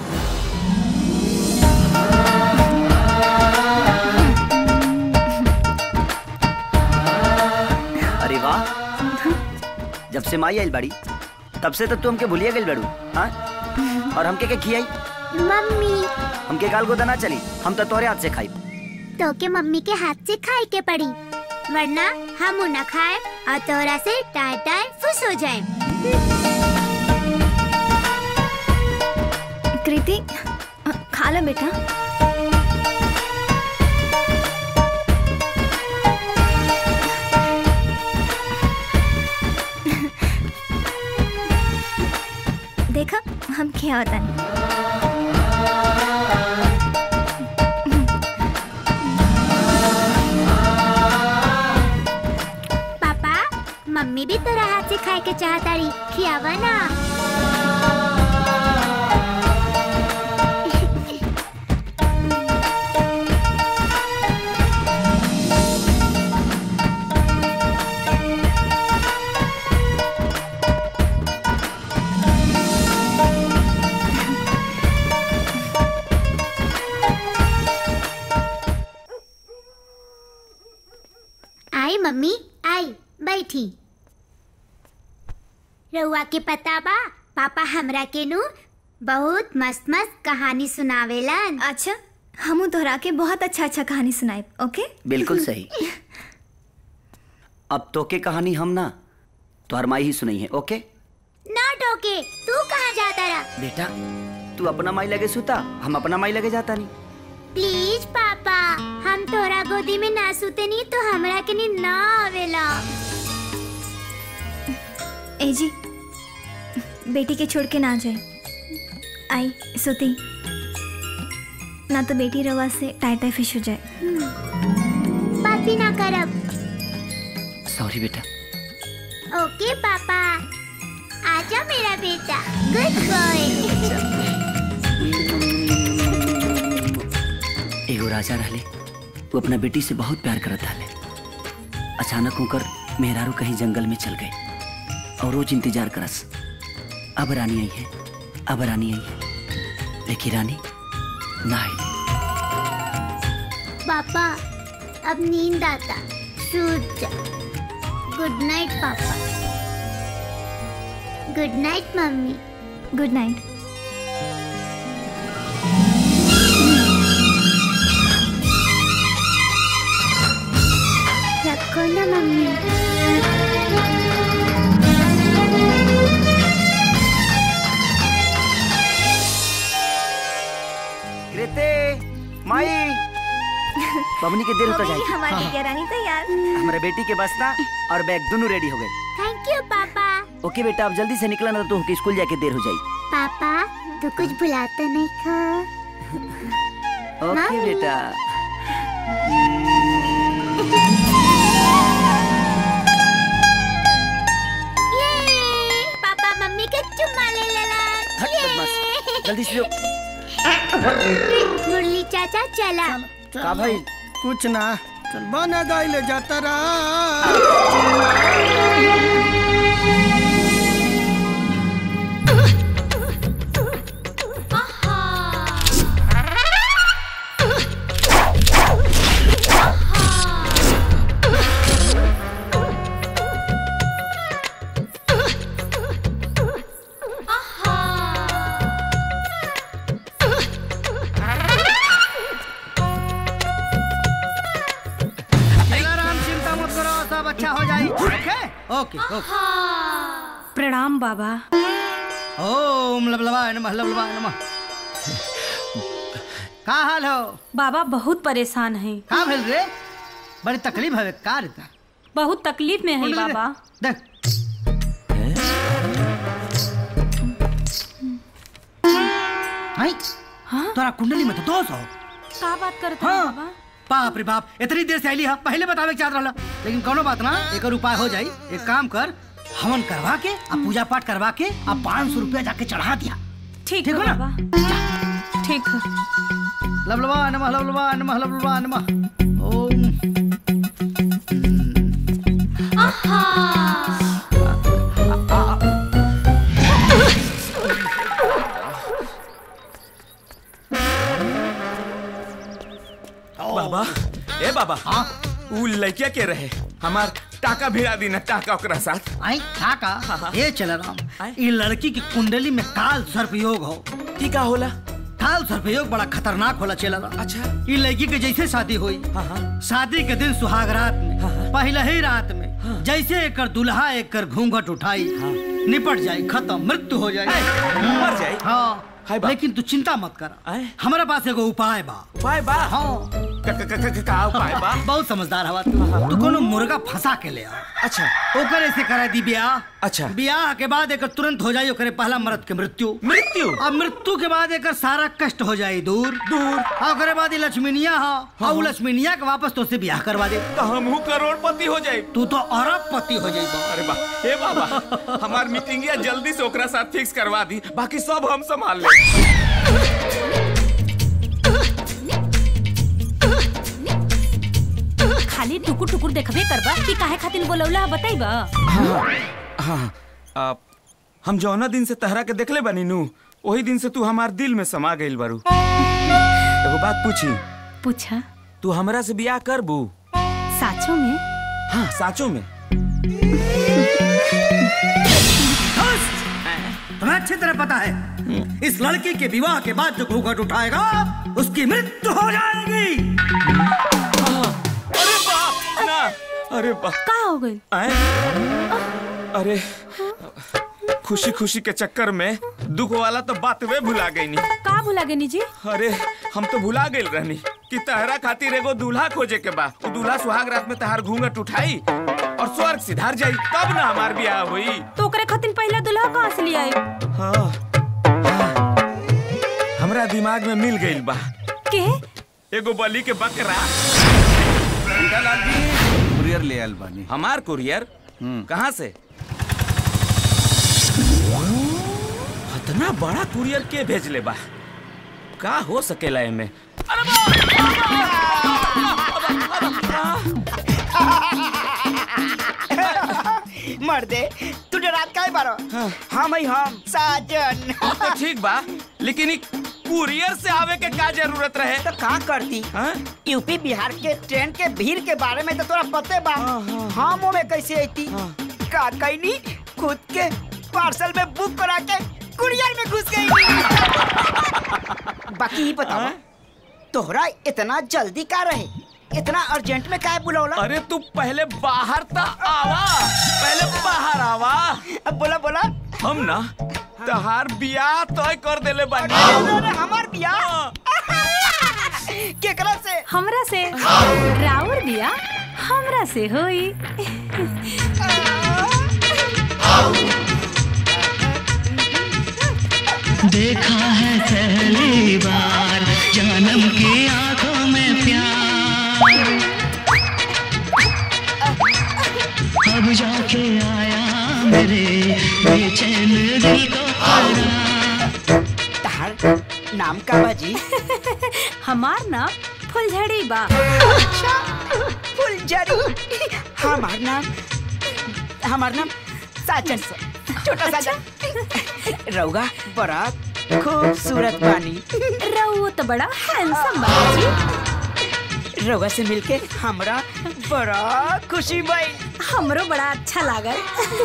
अरे वाह जब से माई आइल बाड़ी तब से तो तू हमके भूलिए गइल बाड़ू हाँ और हमके के खियाई मम्मी हमके गाल गोदा ना चली हम तो तोरे हाथ से खाई तो के मम्मी के हाथ से खाए के पड़ी वरना हम न खाए और तोरा से टाय टाय फुस हो जाए कृति खा लो बेटा देखा हम क्या होता नहीं पापा मम्मी भी तोरा हाथ से खाए के चाहता रही खियावा ना आई मम्मी आई बैठी रउआ के पता बा पापा हमरा के नु बहुत मस्त मस्त कहानी सुनावेलन अच्छा हमू तोहरा के बहुत अच्छा अच्छा कहानी सुनाए ओके बिल्कुल सही अब तो के कहानी हम ना तोहर माई ही सुनाई है ओके ना टोके तू कहाँ जाता रहा बेटा तू अपना माई लगे सुता हम अपना माई लगे जाता नहीं प्लीज पापा हम तोरा गोदी में ना सुते नहीं तो हमरा के नींद ना आवेला ए जी बेटी के छोड़ के ना जाए आई सोती ना तो बेटी रवा से टाई टाई फिश हो जाए बात भी ना करब सॉरी बेटा ओके पापा आजा मेरा बेटा गुड बॉय एगो राजा रहले वो अपना बेटी से बहुत प्यार करत रहले अचानक होकर मेहरारू कहीं जंगल में चल गए और रोज इंतजार करस अब रानी आई है अब रानी आई है लेकिन रानी ना आई पापा अब नींद आता सूत जा गुड नाइट पापा गुड नाइट मम्मी गुड नाइट रखो ना मम्मी कृते माई बबनी के देर होता जाए हमारी बिटिया रानी तैयार हमारे बेटी के बस ना और बैग दोनों रेडी हो गए थैंक यू पापा ओके बेटा अब जल्दी से निकला ना तो तुमके स्कूल जाके देर हो जाए पापा तू कुछ भुलाता नहीं खा ओके मम्मी। बेटा ये पापा मम्मी के चुम्मा ले लेला हट बदमाश जल्दी से जो मुरली चाचा चला का भाई कुछ ना चल बना गाय ले जाता रहा ओके ओके प्रणाम बाबा ओम लबलवाय नमः लबलवाय नमः का हाल हो बाबा बहुत परेशान हैं का भेल रे बड़ी तकलीफ है का रे ता? बहुत तकलीफ में है कुंडली दे। बाबा देख आई तोरा कुंडली में तो दोष हो का बात करते हाँ। हैं बाबा बाप रे बाप इतनी देर से आईली हा पहले बतावे के चाहत रहला लेकिन कोनो बात ना एकर उपाय हो जाई एक काम कर हवन करवा के आ पूजा पाठ करवा के आ पाँच सौ रुपया जाके चढ़ा दिया ठीक ठीक है हो ना? बाबा ठीक है लबलबा नमः लबलबा नमः लबलबा नमः ओम बाबा ए बाबा हाँ उ लड़किया के रहे हमार टाका भिड़ा दी ना टाका ओकरा साथ आई काका ये चल राम ये लड़की की कुंडली में काल सर्पयोग हो की का होला काल सर्पयोग बड़ा खतरनाक होला चल राम अच्छा ये लड़की के जैसे शादी हुई शादी के दिन सुहाग रात में पहले ही रात में जैसे एकर दुल्हा एकर घूंघट उठाई निपट जाए खत्म मृत्यु हो जाए मर जाए हाँ लेकिन तू चिंता मत कर हमारे पास एगो उपाय बा उपाय बा हाँ का का का का- का उपाय बा बहुत समझदार हवा तू तू कोनो मुर्गा फंसा के ले आ अच्छा ओकर ऐसे करा दी ब्याह अच्छा ब्याह के बाद एकर तुरंत हो जाई ओकरे पहला मर्द के मृत्यु मृत्यु अब मृत्यु के बाद एकर सारा कष्ट हो जाई दूर दूर और ओकरे बाद ये लक्ष्मीनिया हा और उ लक्ष्मीनिया के वापस तो से ब्याह करवा दे तो हमहू करोड़पति हो जाए तू तो अरबपति हो जाई बा अरे बा ए बाबा हमार मीटिंगिया जल्दी से ओकरा साथ फिक्स करवा दी बाकी सब हम संभाल ले खाली टुकुर टुकुर देखबे करबा कि काहे खातिर बोलौला बताइबा हाँ हाँ आप हम जौना दिन से तहरा के देखले बनी नू वही दिन से तू हमार दिल में समा गइल बारू एगो बात पूछी पूछा तू हमरा से बियाह करबू साचो में हाँ साचो में तुम्हें अच्छी तरह पता है इस लड़की के विवाह के बाद जो घूंघट उठाएगा उसकी मृत्यु हो जाएगी अरे बाप ना अरे बाप का हो गई अरे खुशी खुशी के चक्कर में दुख वाला तो बात वे भुला गई नी का भुला गनी जी अरे हम तो भुला गइल रहनी कि तहरा खातिर एगो दूल्हा खोजे के बा वो दूल्हा सुहाग रात में तहार घूंघट उठाई और स्वर्ग सिधार जाई तब ना हमार ब्याह हुई तो ओकरे खातिर पहला दुल्हा कहाँ से ले आई हाँ हाँ। हमरा दिमाग में मिल गइल बा के एगो बलि के बकरा लाल जी कुरियर ले आयल बानी हमार कुरियर कहाँ से इतना बड़ा कुरियर के भेजले बा का हो सकेला एमे मर्दे तू डरात काहे बारो हम ही हम साजन तो ठीक बा लेकिन ई कुरियर से आवे के का जरूरत रहे तो का करती यूपी बिहार के ट्रेन के भीड़ के बारे में तो तोरा पते बा हम में कैसे आती का कैनी खुद के पार्सल में बुक करा के कुरियर में घुस गई बाकी ही बताओ तोहरा इतना जल्दी का रहे इतना अर्जेंट में काहे बुलौला अरे तू पहले बाहर ता आवा पहले बाहर आवा अब बोला बोला हम ना तहार बियाह तय कर देले बानी अरे हमार बियाह केकरा से हमरा से राउर बिया हमरा से होई देखा है पहली बार जन्म की आंखों में प्यार अब जाके आया मेरे बेचैन दिल को करार तहार नाम का बाजी हमार नाम फुलझड़ी बा अच्छा फुलझड़ी हमार नाम हमार नाम साजन छोटा साजन रउगा बड़ा खूबसूरत बानी रउआ तो बड़ा हैंडसम बा जी रउगा से मिलके हमरा बड़ा खुशी भई हमरो बड़ा अच्छा लागल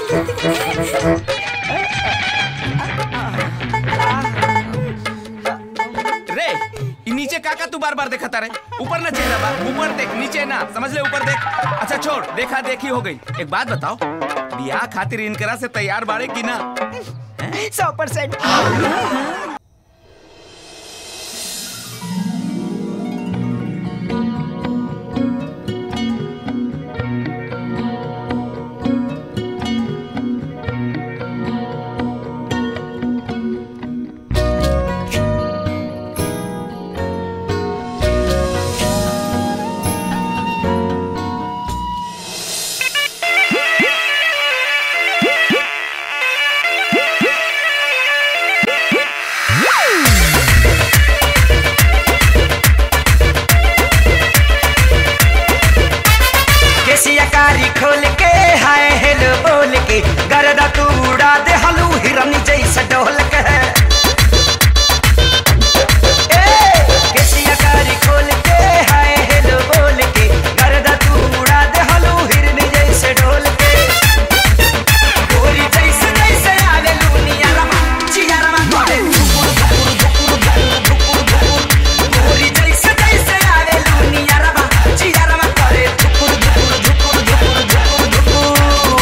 रे ई नीचे काका तू बार बार देखता रहे ऊपर ना चेहरा बा ऊपर देख नीचे ना समझ ले ऊपर देख अच्छा छोड़ देखा देखी हो गई एक बात बताओ बियाह खातिर इनकरा से तैयार बाड़े की ना सौ परसेंट केसिया कारी खोल के हाय हेलो बोल के गरदा तू उड़ा दे हलू हिरनी जैसे डोल के ए, केसिया कारी खोल के हाय हेलो बोल के गरदा तू उड़ा दे हलू हिरनी जैसे डोल के गोरी जैसे जैसे आवे लूनिया रमा चिया रमा करे धुकुर धुकुर धुकुर धुकुर धुकुर धुकुर गोरी जैसे जैसे आवे लूनिया रमा चिया रमा करे धुकुर धुकुर धुकुर धुकुर धुकुर धुकुर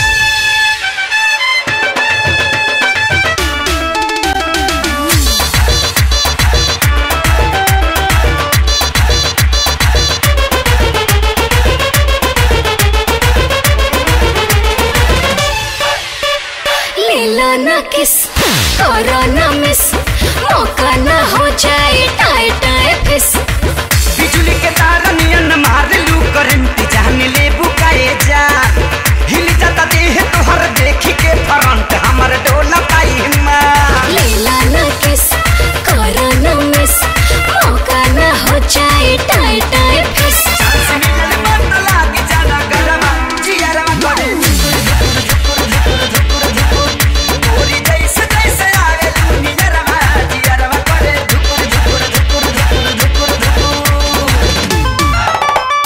लेला ना किस करो ना मिस मौका ना हो जाए टाए टाए फिस बिजली के तार नियन मार लू करंट जान ले बुकाए जा हिल जाता देह तोहर देखी के फ्रंट हमर डोला पाई मां लेला ना किस करो ना मिस मौका ना हो जाए टाए टाए फिस लाग जाना गरमा जियरमा करे धुकुर धुकुर धुकुर धुकुर धुकुर धुकुर गोरी जैसे जैसे आवे दुनिया रमा जियरमा करे धुकुर धुकुर धुकुर धुकुर धुकुर धुकुर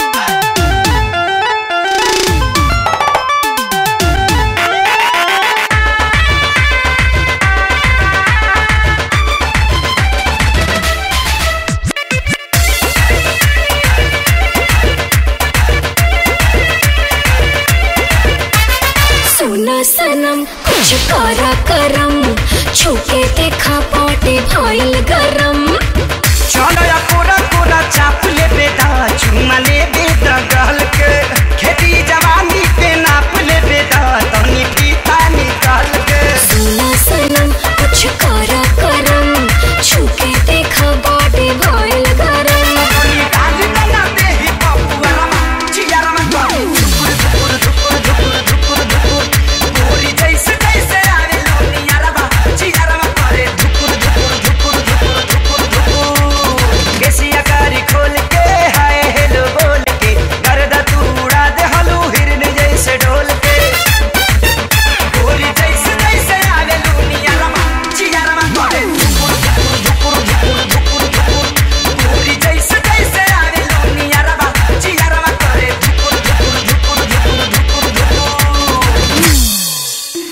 सुना सनम कुछ करा करम छुके देखा पाटे भाईल गरम चलो या कोरा कोरा चाप ले बेटा चुमा ले बेटा गल के खेती जवानी पे नाप ले बेटा तनी पीता निकाल के सुना सनम कुछ करा करम छुके देखा पाटे भाईल गरम गाली बना दे ही बाबू रमा चियारा में करे धुकुर धुकुर धुकुर धुकुर धुकुर धुकुर गोरी जैसे जैसे आवे लोनिया रमा चियारा में करे धुकुर धुकुर धुकुर धुकुर धुकुर धुकुर केसिया कारी खोल के हाय हेलो बोल के गर्दा तू उड़ा दे हलू हिरन जैसे डोल के गोरी जैसे जैसे आवे लोनिया रमा चियारा में करे धुकुर धुकुर धुकुर धुकुर धुकुर धुकुर गोरी जैसे जैसे आवे लोनिया रमा चियारा में करे धुकुर धुकुर धुकुर धुकुर धुकुर धुकुर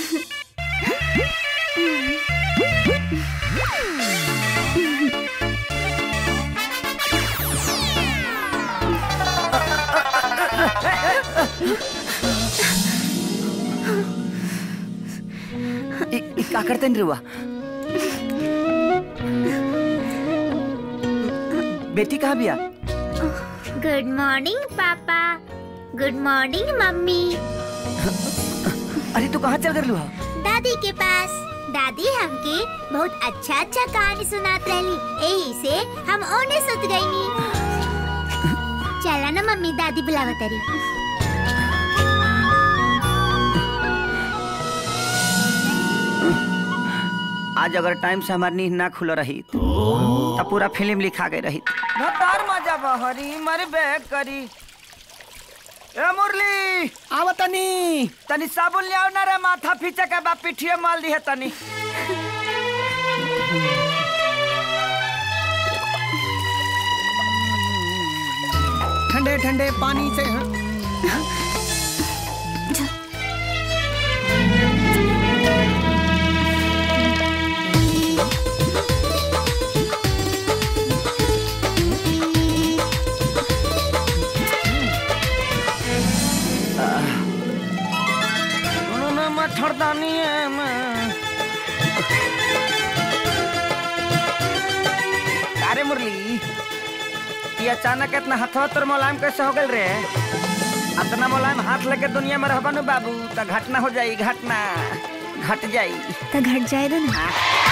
इ, इ का करते नहीं रुआ बेटी कहाँ बिया गुड मॉर्निंग पापा गुड मॉर्निंग मम्मी अरे तू कहाँ चल कर लुहा दादी के पास दादी हमके बहुत अच्छा अच्छा कहानी सुनात रहली यही से हम ओने सुत गईनी चला ना मम्मी दादी बुलावत रही आज अगर टाइम से हमारी नींद ना खुल रही तो पूरा फिल्म लिखा गई रही भतार मजा बहरी मर बैग करी ए मुरली आव तनी तनी साबुन ले आओ ना रे माथा फीचे के बा पिठिए माल दी है तनी ठंडे ठंडे पानी से ये अचानक इतना हथवा तोर मुलायम कैसे हो गल रे इतना मुलायम हाथ लेके दुनिया में रहबा नु बाबू तो घटना हो जाई घटना घट जाई तो घट जाए ना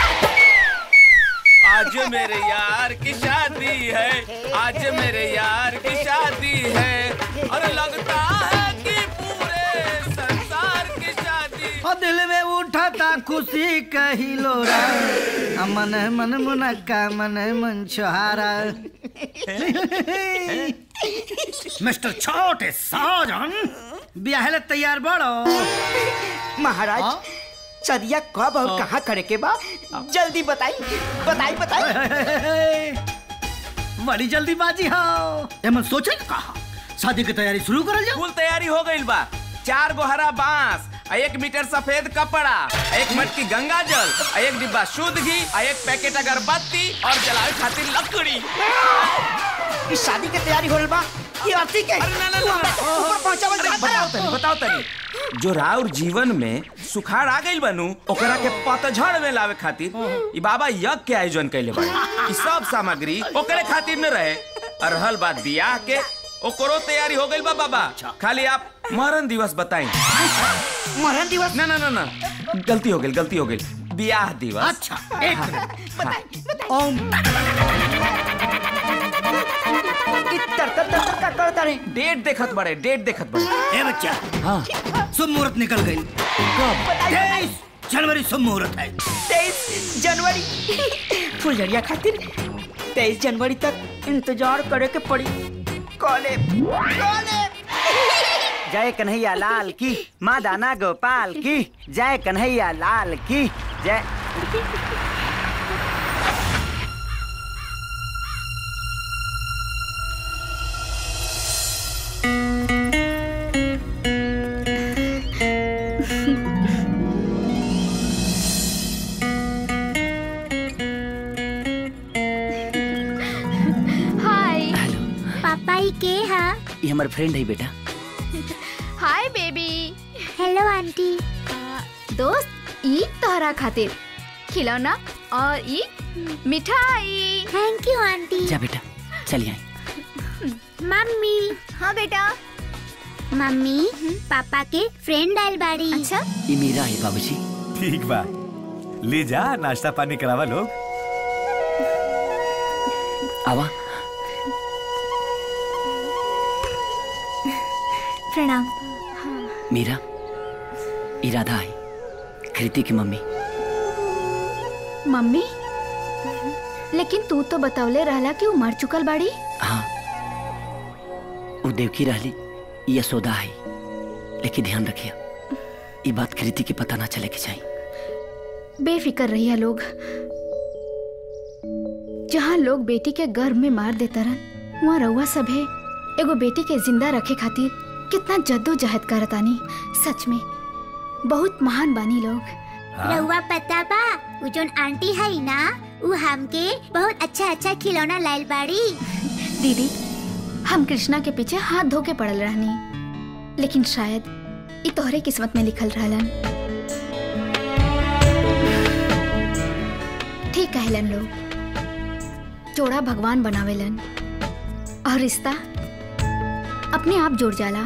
आज मेरे यार की शादी है आज मेरे यार की शादी है और लगता है कि पूरे संसार की शादी और दिल में उठाता खुशी कही लोरा आ मन मन मुनक्का मन मन छोहारा मिस्टर छोटे साजन ब्याह तैयार बड़ो महाराज सदिया कब और कहाँ करे के बा जल्दी बताई बताई बताई बड़ी जल्दीबाजी हो एमन सोचे न कहा शादी की तैयारी शुरू करल जाओ फुल तैयारी हो गई बा चार गो हरा बांस आ एक मीटर सफेद कपड़ा आ एक मटकी गंगा जल आ एक डिब्बा शुद्ध घी आ एक पैकेट अगरबत्ती और जलावे खातिर लकड़ी इस शादी के तैयारी होल बा ये अर्थी के ऊपर पहुंचावल जा बताओ तनी बताओ तनी जो राउर जीवन में सुखाड़ आ गइल बनू ओकरा के पतझड़ में लावे खातिर ई बाबा यज्ञ के आयोजन कैले बा ई सब सामग्री ओकरे खातिर न रहे और रहल बात बियाह के ओकरो तैयारी हो गइल बा बाबा खाली आप मरण दिवस बताई मरण दिवस ना ना ना ना गलती हो गई गलती हो गई बियाह दिवस अच्छा एक मिनट ओम तर तर तर का करता रे डेट देखत बड़े डेट देखत बड़े ए बच्चा हाँ शुभ मुहूर्त निकल गई कब तेईस जनवरी शुभ मुहूर्त है तेईस जनवरी फुलझड़िया खातिर तेईस जनवरी तक इंतजार करे के पड़ी कॉले कॉले जय कन्हैया लाल की माँ दाना गोपाल की जय कन्हैया लाल की जय हाय पापा ही के हा ये हमारे फ्रेंड है बेटा हाय बेबी हेलो आंटी दोस्त ई तोहरा खातिर खिलौना और ई मिठाई थैंक यू आंटी जा बेटा चलिए आए मम्मी हाँ बेटा मम्मी पापा के फ्रेंड आयल बाड़ी अच्छा ये मेरा है बाबूजी ठीक बा ले जा नाश्ता पानी करावा लोग आवा प्रणाम मीरा इरादा है कृति की मम्मी मम्मी लेकिन तू तो बतौले रहला कि वो मर चुकल बाड़ी हाँ वो देवकी रहली यशोदा है लेकिन ध्यान रखिए ये बात कृति की पता ना चले के चाहिए बेफिक्र रहिया लोग जहाँ लोग बेटी के गर्भ में मार देता रन वहाँ रउआ सभे एगो बेटी के जिंदा रखे खातिर कितना जद्दोजहद करतानी सच में बहुत महान बानी लोग रहुआ पता बा उ जोन आंटी है ना उ हमके बहुत अच्छा अच्छा खिलौना लायल बाड़ी दीदी हम कृष्णा के पीछे हाथ धो के पड़ल रहनी लेकिन शायद ई तोहरे किस्मत में लिखल रहलन ठीक कहलन लोग जोड़ा भगवान बनावेलन और रिश्ता अपने आप जुड़ जाला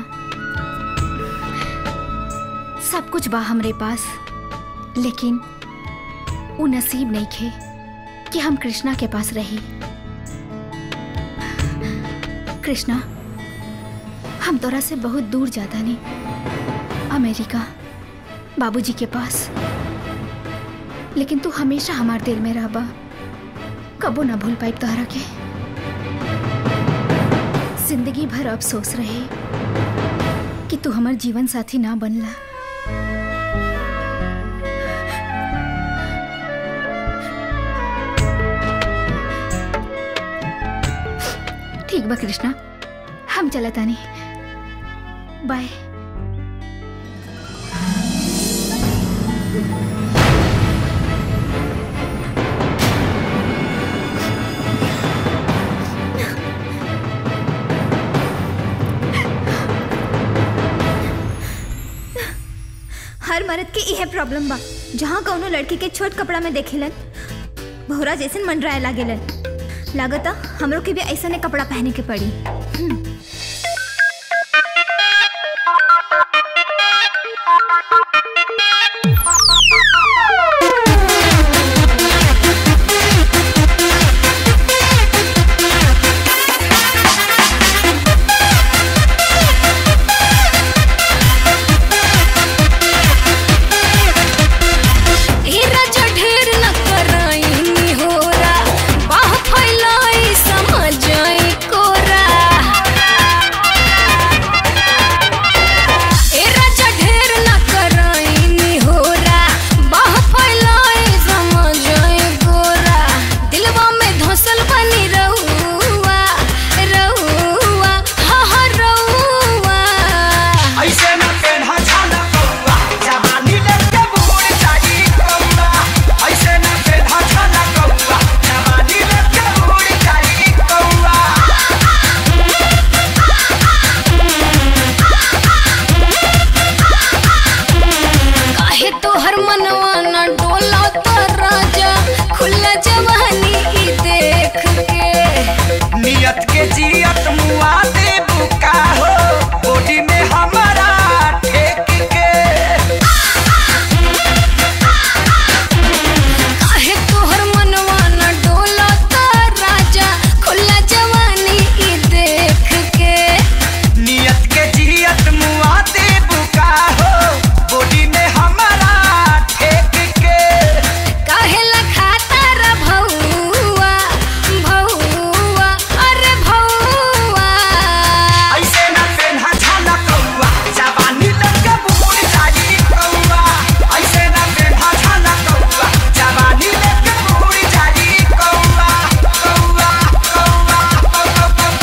सब कुछ बा हमरे पास लेकिन वो नसीब नहीं खे कि हम कृष्णा के पास रही कृष्णा हम तोरा से बहुत दूर जाता नहीं अमेरिका बाबूजी के पास लेकिन तू हमेशा हमारे दिल में रहबा कबो ना भूल पाई तोहरा के जिंदगी भर अफसोस रहे कि तू हमार जीवन साथी ना बनला ठीक बा कृष्णा हम चलत आनी बाय हर मर्द के इहे प्रॉब्लम बा जहाँ कौनो लड़की के छोट कपड़ा में देखेलन भौरा जैसन मंडराए लागेलन लागता हमरो के भी ऐसा ने कपड़ा पहने के पड़ी हीरा जो ढेर न कराई होरा बाह फैलाई समझाई कोरा हीरा जो ढेर न कराई होरा बाह फैलाई समझाई कोरा दिलवा में धसल बनी रहुआ रहुआ हा हा रहुआ ऐसे न पेन्हा छाना कौआ जवानी लेके बूढ़ जाई कौआ ऐसे न पेन्हा छाना कौआ जवानी लेके बूढ़ जाई कौआ काहे तोहर मनवा न डोला तो राजा खुला जवानी ई देख के नियत के जियत मुआ दे बुका हो बॉडी में हमारा ठेक के काहे तोहर मनवा न डोला तो राजा खुला जवानी ई देख के नियत के जियत मुआ दे बुका हो बॉडी में हमारा ठेक के काहे लखाता रा भौआ भौआ अरे भौआ ऐसे न पेन्हा छाना कौआ जवानी लेके बूढ़ जाई कौआ ऐसे न पेन्हा छाना कौआ जवानी लेके बूढ़ जाई कौआ कौआ कौआ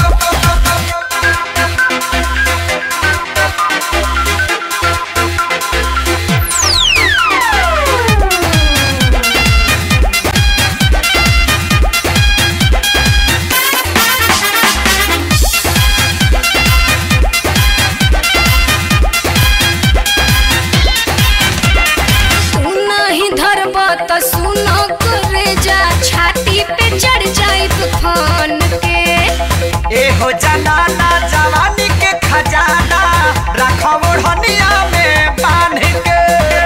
तू नाही धरबा त सुनो करे जा छाती पे चढ़ जाई तूफान के ए हो जनाना जवानी के खजाना रखो ओढ़निया में बांध के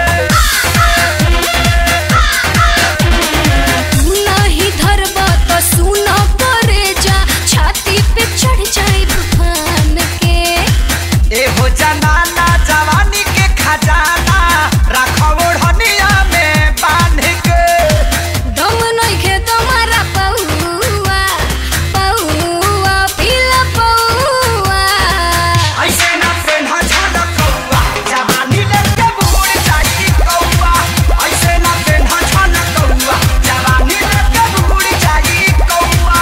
तू नाही धरबा त सुनो करे जा छाती पे चढ़ जाई तूफान के ए हो जनाना जवानी के खजाना रखो ओढ़निया में बांध के दम नइखे तुम्हारा पौआ पौआ पीला पौआ ऐसे न पेन्हा छाना कौआ जवानी लेके बूढ़ जाई कौआ ऐसे न पेन्हा छाना कौआ जवानी लेके बूढ़ जाई कौआ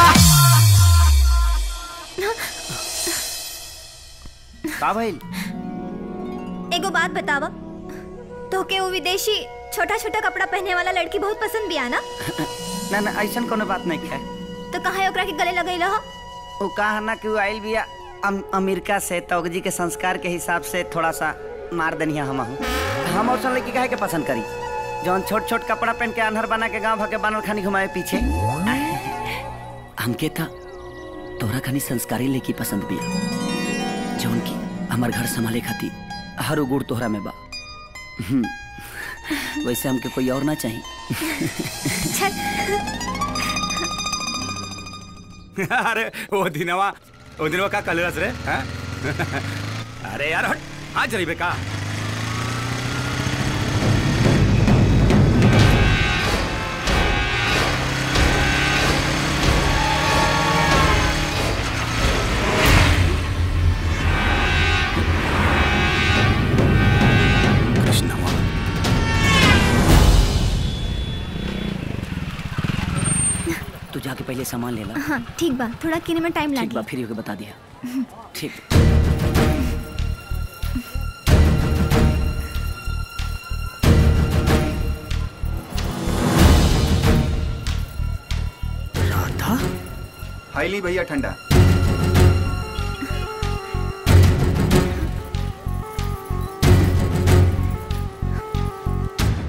का भइल एगो बात बतावा तो के वो विदेशी छोटा छोटा कपड़ा पहने वाला लड़की बहुत पसंद भी आना ना ना ऐसन कोनो बात नहीं है तो कहाँ ओकरा के गले लगई हो वो कहा ना कि वो आइल बिया अम, अमेरिका से तौगजी के संस्कार के हिसाब से थोड़ा सा मार दनिया हम हूँ हम और लड़की काहे के पसंद करी जौन छोट छोट कपड़ा पहन के अनहर बना के गांव भके बानर खानी घुमाए पीछे हमके था तोरा खानी संस्कारी लेकी पसंद बिया जौन की हमार घर संभाले खाती हर गुड़ तोहरा में बा हम्म, वैसे हमके कोई और ना चाहिए अरे वो दिनवा वो दिनवा का कलरस रे हैं? अरे यार हट आज रही बेका तू जाके पहले सामान ले ला हाँ ठीक बा थोड़ा किने में टाइम ठीक बा लागी फिर होके बता दिया ठीक राधा हाईली भैया ठंडा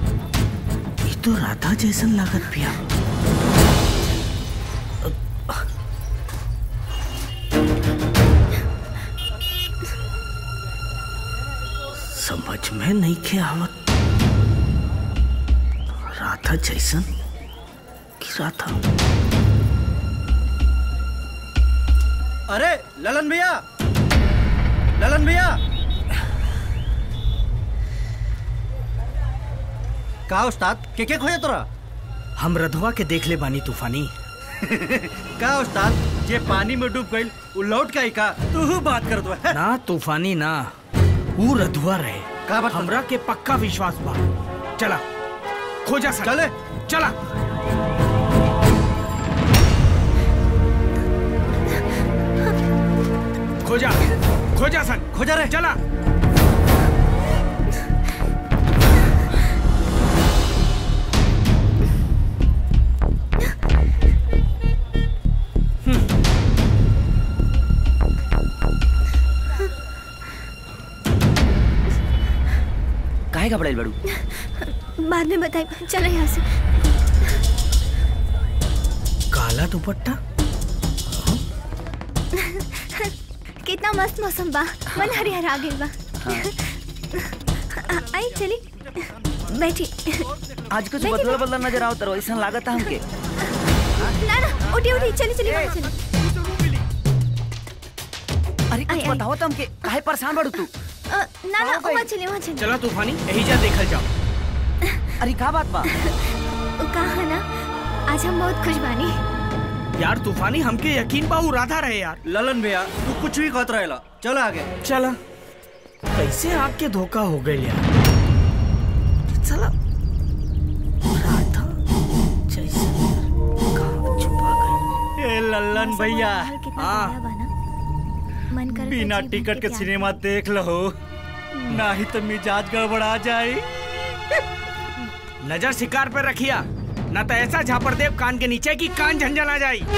ये तो राधा जैसन लागत पिया में नहीं खे आवत राधा जैसन कि राधा अरे ललन भैया ललन भैया का उस्ताद के के खोजे तोरा हम रधवा के देख ले बानी तूफानी का उस्ताद जे पानी में डूब गइल उ लौट के आई का तू बात कर दो ना तूफानी ना वो रधुआ रहे का बात हमरा के पक्का विश्वास बा चला खोजा सन चले चला खोजा खोजा सन खोजा रे चला काहे घबराइल बड़ू बाद में बताई चलो यहाँ से काला दुपट्टा कितना मस्त मौसम बा मन हरिहर आ गइल बा आ- आई चली बैठी आज कुछ बदला बदला नजर आओ तरो ऐसा लागत हमके ना ना उठी उठी चली चली वहाँ चली अरे कुछ बताओ तो हमके काहे परेशान बड़ू तू अ, ना ना वहाँ चली वहाँ चली चला तूफानी यही जा देखल जाओ अरे का बात बा कहा ना आज हम बहुत खुश बानी यार तूफानी हमके यकीन बा उ राधा रहे यार ललन भैया तू कुछ भी कहत रहेला चल आगे चला कैसे आपके धोखा हो गए यार चला राधा जैसे कहाँ छुपा गई ए ललन भैया हाँ मन कर बिना टिकट के सिनेमा देख लो ना ही तो मिजाज गड़बड़ा जाए नजर शिकार पर रखिया न तो ऐसा झापर देव कान के नीचे की कान झंझन आ जाई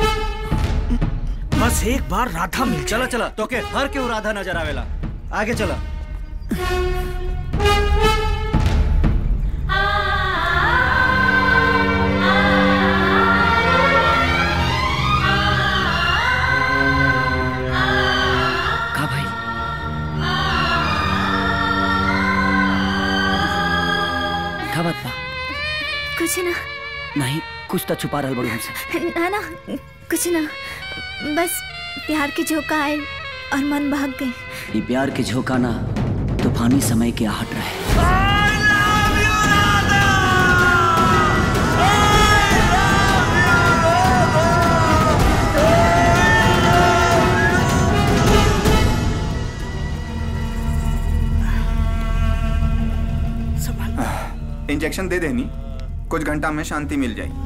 बस एक बार राधा मिल चला चला तो के हर के राधा नजर आवेला आगे चला का भाई का बात बा कुछ ना नहीं कुछ तो छुपा रहल बड़ू हमसे ना ना कुछ ना बस प्यार के झोंका आए और मन भाग गई ये प्यार के झोंका ना तूफानी समय के आहट रहे इंजेक्शन दे देनी कुछ घंटा में शांति मिल जाएगी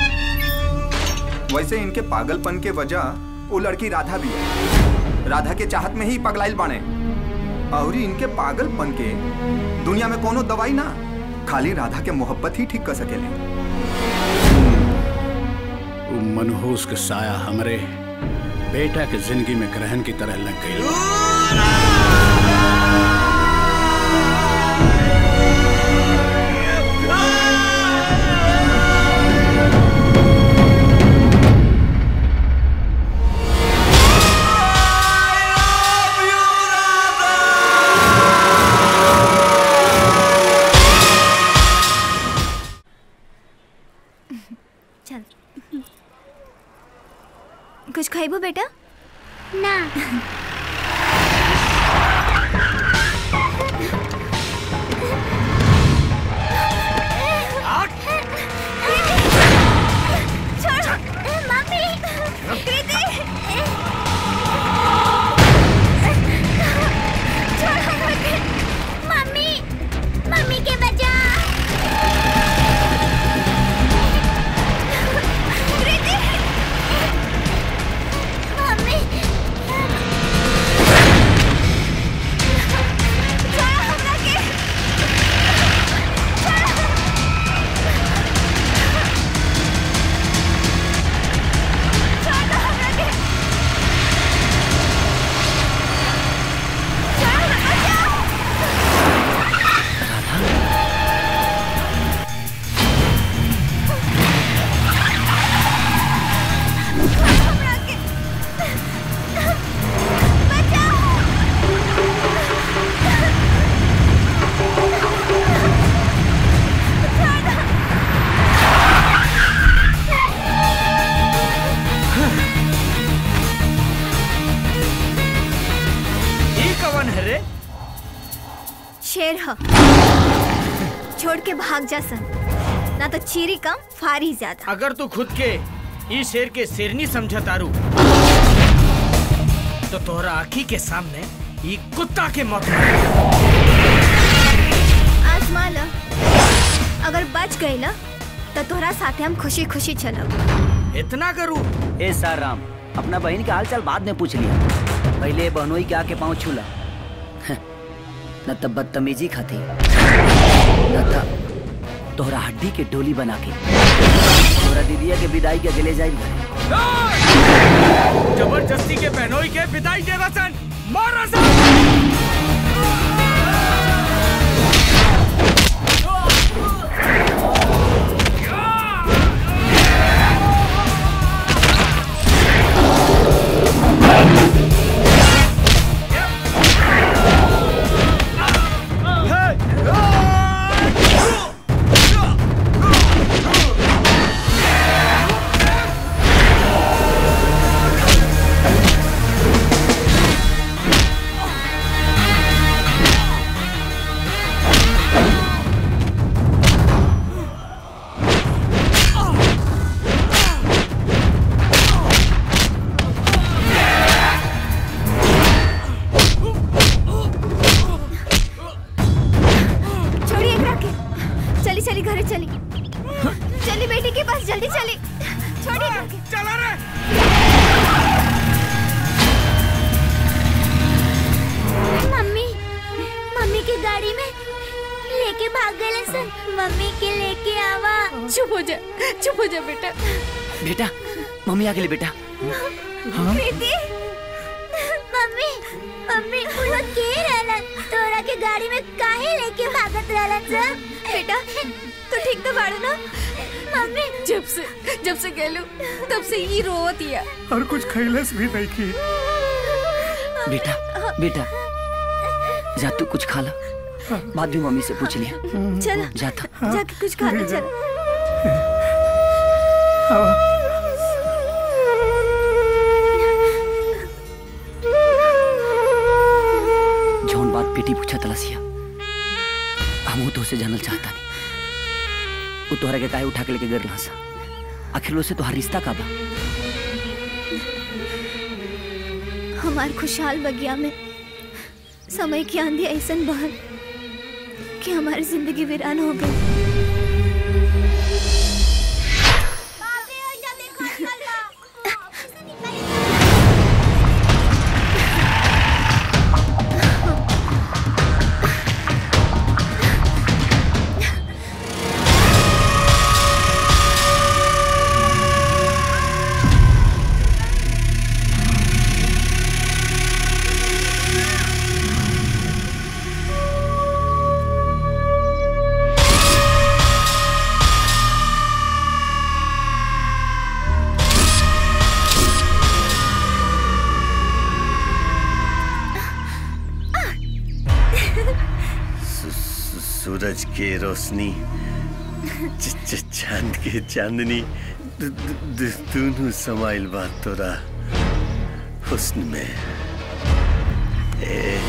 वैसे इनके पागलपन के वजह वो लड़की राधा भी है राधा के चाहत में ही पगलाइल बाने और इनके पागलपन के दुनिया में कोनो दवाई ना खाली राधा के मोहब्बत ही ठीक कर सकेले वो मनहूस के साया हमरे बेटा के जिंदगी में ग्रहण की तरह लग गई चल कुछ खाइबो बेटा ना छोड़ मम्मी कृति छोड़ो मुझे। मम्मी मम्मी के बचा कृति मम्मी ह छोड़ के भाग जा सन ना तो चीरी कम फारी ज्यादा अगर तू खुद के ई शेर के शेरनी समझ तारू तो तोहरा आँखी के सामने ई कुत्ता के मौत आजमा ल अगर बच गई ल तो तोहरा साथे हम खुशी खुशी चलब इतना करूं ए सर राम अपना बहन के हाल चाल बाद में पूछ लिया पहले बहनोई के आके पाँव छूला न तब बदतमीजी खाती न तब तोहरा हड्डी के डोली बना के तोहरा दीदिया के विदाई के अगले जाई घरे जबरदस्ती के बहनोई के विदाई दे रसन मार रसन छोड़िए एकरा के चली चली घरे चली चली बेटी के पास जल्दी चली छोड़िए एकरा के चला रे मम्मी मम्मी की गाड़ी में लेके भाग गए सर मम्मी के लेके आवा चुप हो जा चुप हो जा बेटा बेटा मम्मी आ गेली बेटा हाँ? प्रीति मम्मी मम्मी वो लोग के रहलन तोरा के गाड़ी में काहे लेके भागत रहलन सर बेटा तू ठीक तो बाड़ू ना मम्मी जब से जब से गेलू तब से ही रोवत हिया और कुछ खैलस भी नहीं की बेटा बेटा जा तू कुछ खा ला बाद में मम्मी से पूछ लिया चल जाता जाके कुछ खा ले चल जौन बात बेटी पूछा तलसिया हम तो उसे जानल चाहता नहीं वो तोहरा के काहे उठा के लेके गिर सा आखिर उससे तोहार रिश्ता का बा हमार खुशहाल बगिया में समय की आंधी ऐसन बहल कि हमारी जिंदगी वीरान हो गई सूरज के रोशनी च- च- चांद के चांदनी दु- दु- दु- दोनों समाइल बात तोरा हुस्न में ए,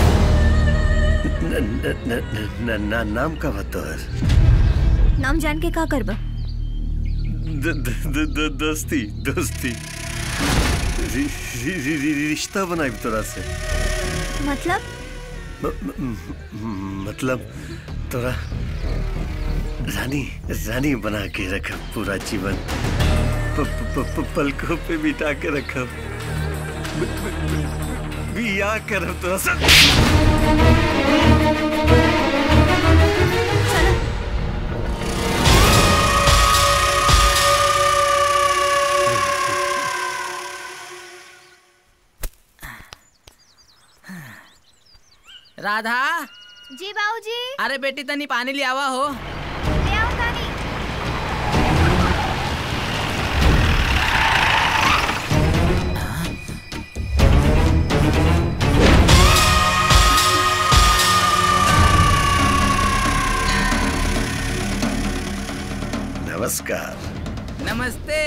न, न, न, न, न, न, नाम का बतौर नाम जान के का करबा द- द- द- द- दोस्ती दोस्ती रि- रि- रि- रि- रिश्ता बनाई तोरा से मतलब म- म- म- मतलब तोरा रानी रानी बना के रखा पूरा जीवन प, प, प, प, पलकों पे बिठा के रखा बिया कर तोरा से राधा जी बाबूजी अरे बेटी तनी पानी ले आवा हो ले आओ तानी नमस्कार नमस्ते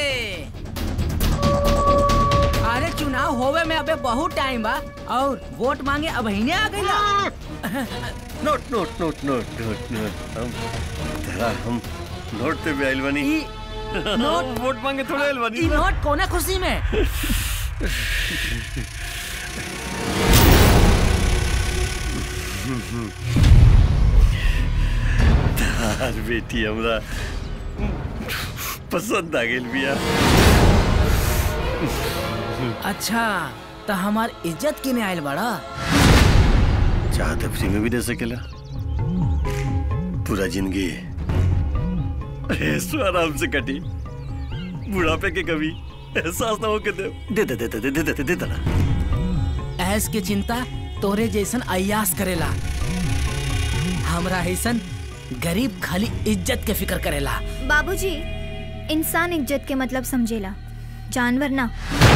अरे चुनाव होवे में अबे बहुत टाइम बा और वोट मांगे अब ही आ गई note note note note note note हम तेरा हम नोट पे भी आइल बनी नोट वोट मांगे थोड़े आइल बनी ई नोट कोना खुशी में तार बेटी हमरा पसंद आ गेल बिया अच्छा तो हमार इज्जत किने आयल बड़ा चाहते फ्री में भी दे सकेला पूरा जिंदगी ऐसो आराम से कटी बुढ़ापे के कभी एहसास ना हो के दे दे दे दे दे दे दे दे दे देना ऐस के चिंता तोरे जैसन अयास करेला हमरा ऐसन गरीब खाली इज्जत के फिक्र करेला बाबूजी इंसान इज्जत के मतलब समझेला जानवर ना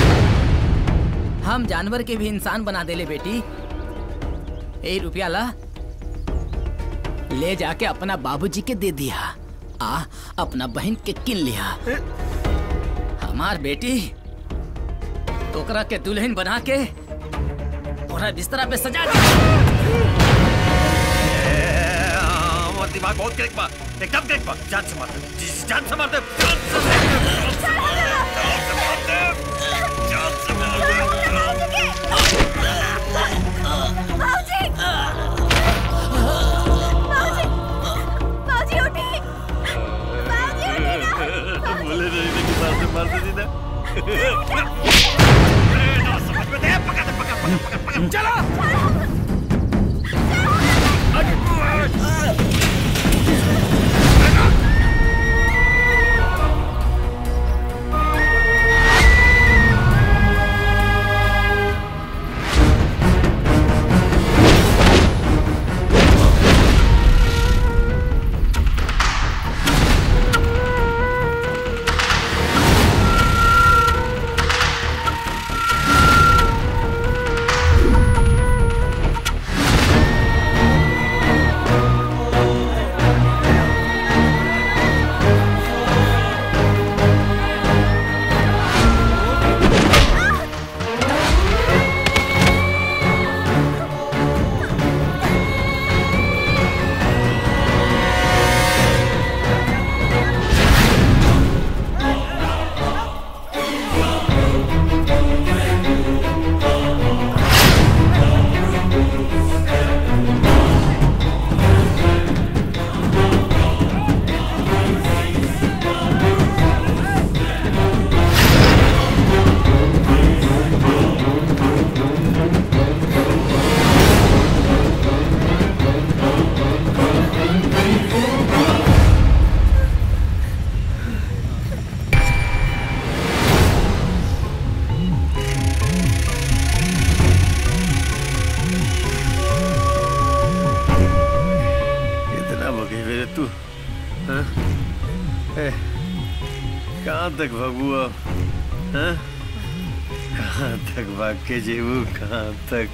हम जानवर के भी इंसान बना देले बेटी ए रुपया ला ले जाके अपना बाबूजी के दे दिया आ अपना बहन के किन लिया हमार बेटी तोकरा के दुल्हन बना के पूरा बिस्तरा पे सजा दिया हमारा दिमाग बहुत क्लिक बा एकदम क्लिक बा जान से मार दे जी, जान से मार दे जान से मार दे जान से मार दे जान से मार दे बाबूजी बाबूजी उठी बोले नहीं थे कि मार दे मार दे दीदा ना समझ में दे पकड़ दे पकड़ पकड़ पकड़ पकड़ चलो कितना भगे मेरे तू हाँ? ए, कहाँ तक भगू अब हाँ? कहाँ तक भाग के जेबू कहाँ तक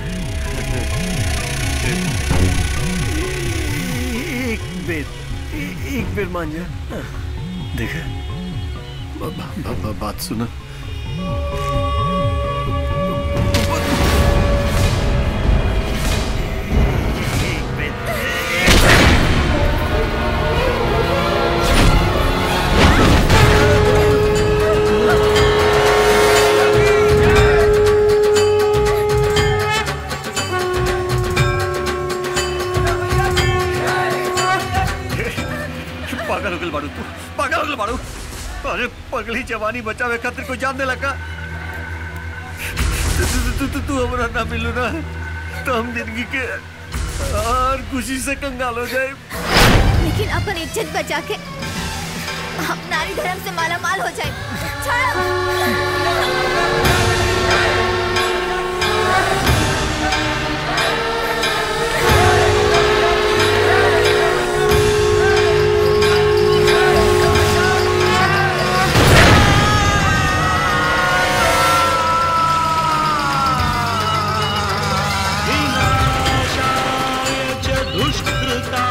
एक बेर ए- एक बेर मान जा हाँ, देखा ब- ब- ब- ब- बात सुना पागल हो गल बाड़ू तू पागल हो गल बाड़ू अरे पगली जवानी बचावे खातिर कोई जान दे लगा तू तू तू तू तू हमरा ना मिलू ना तो हम जिंदगी के और खुशी से कंगाल हो जाए लेकिन अपन इज्जत बचा के हम नारी धर्म से माला माल हो जाए दुष्कृता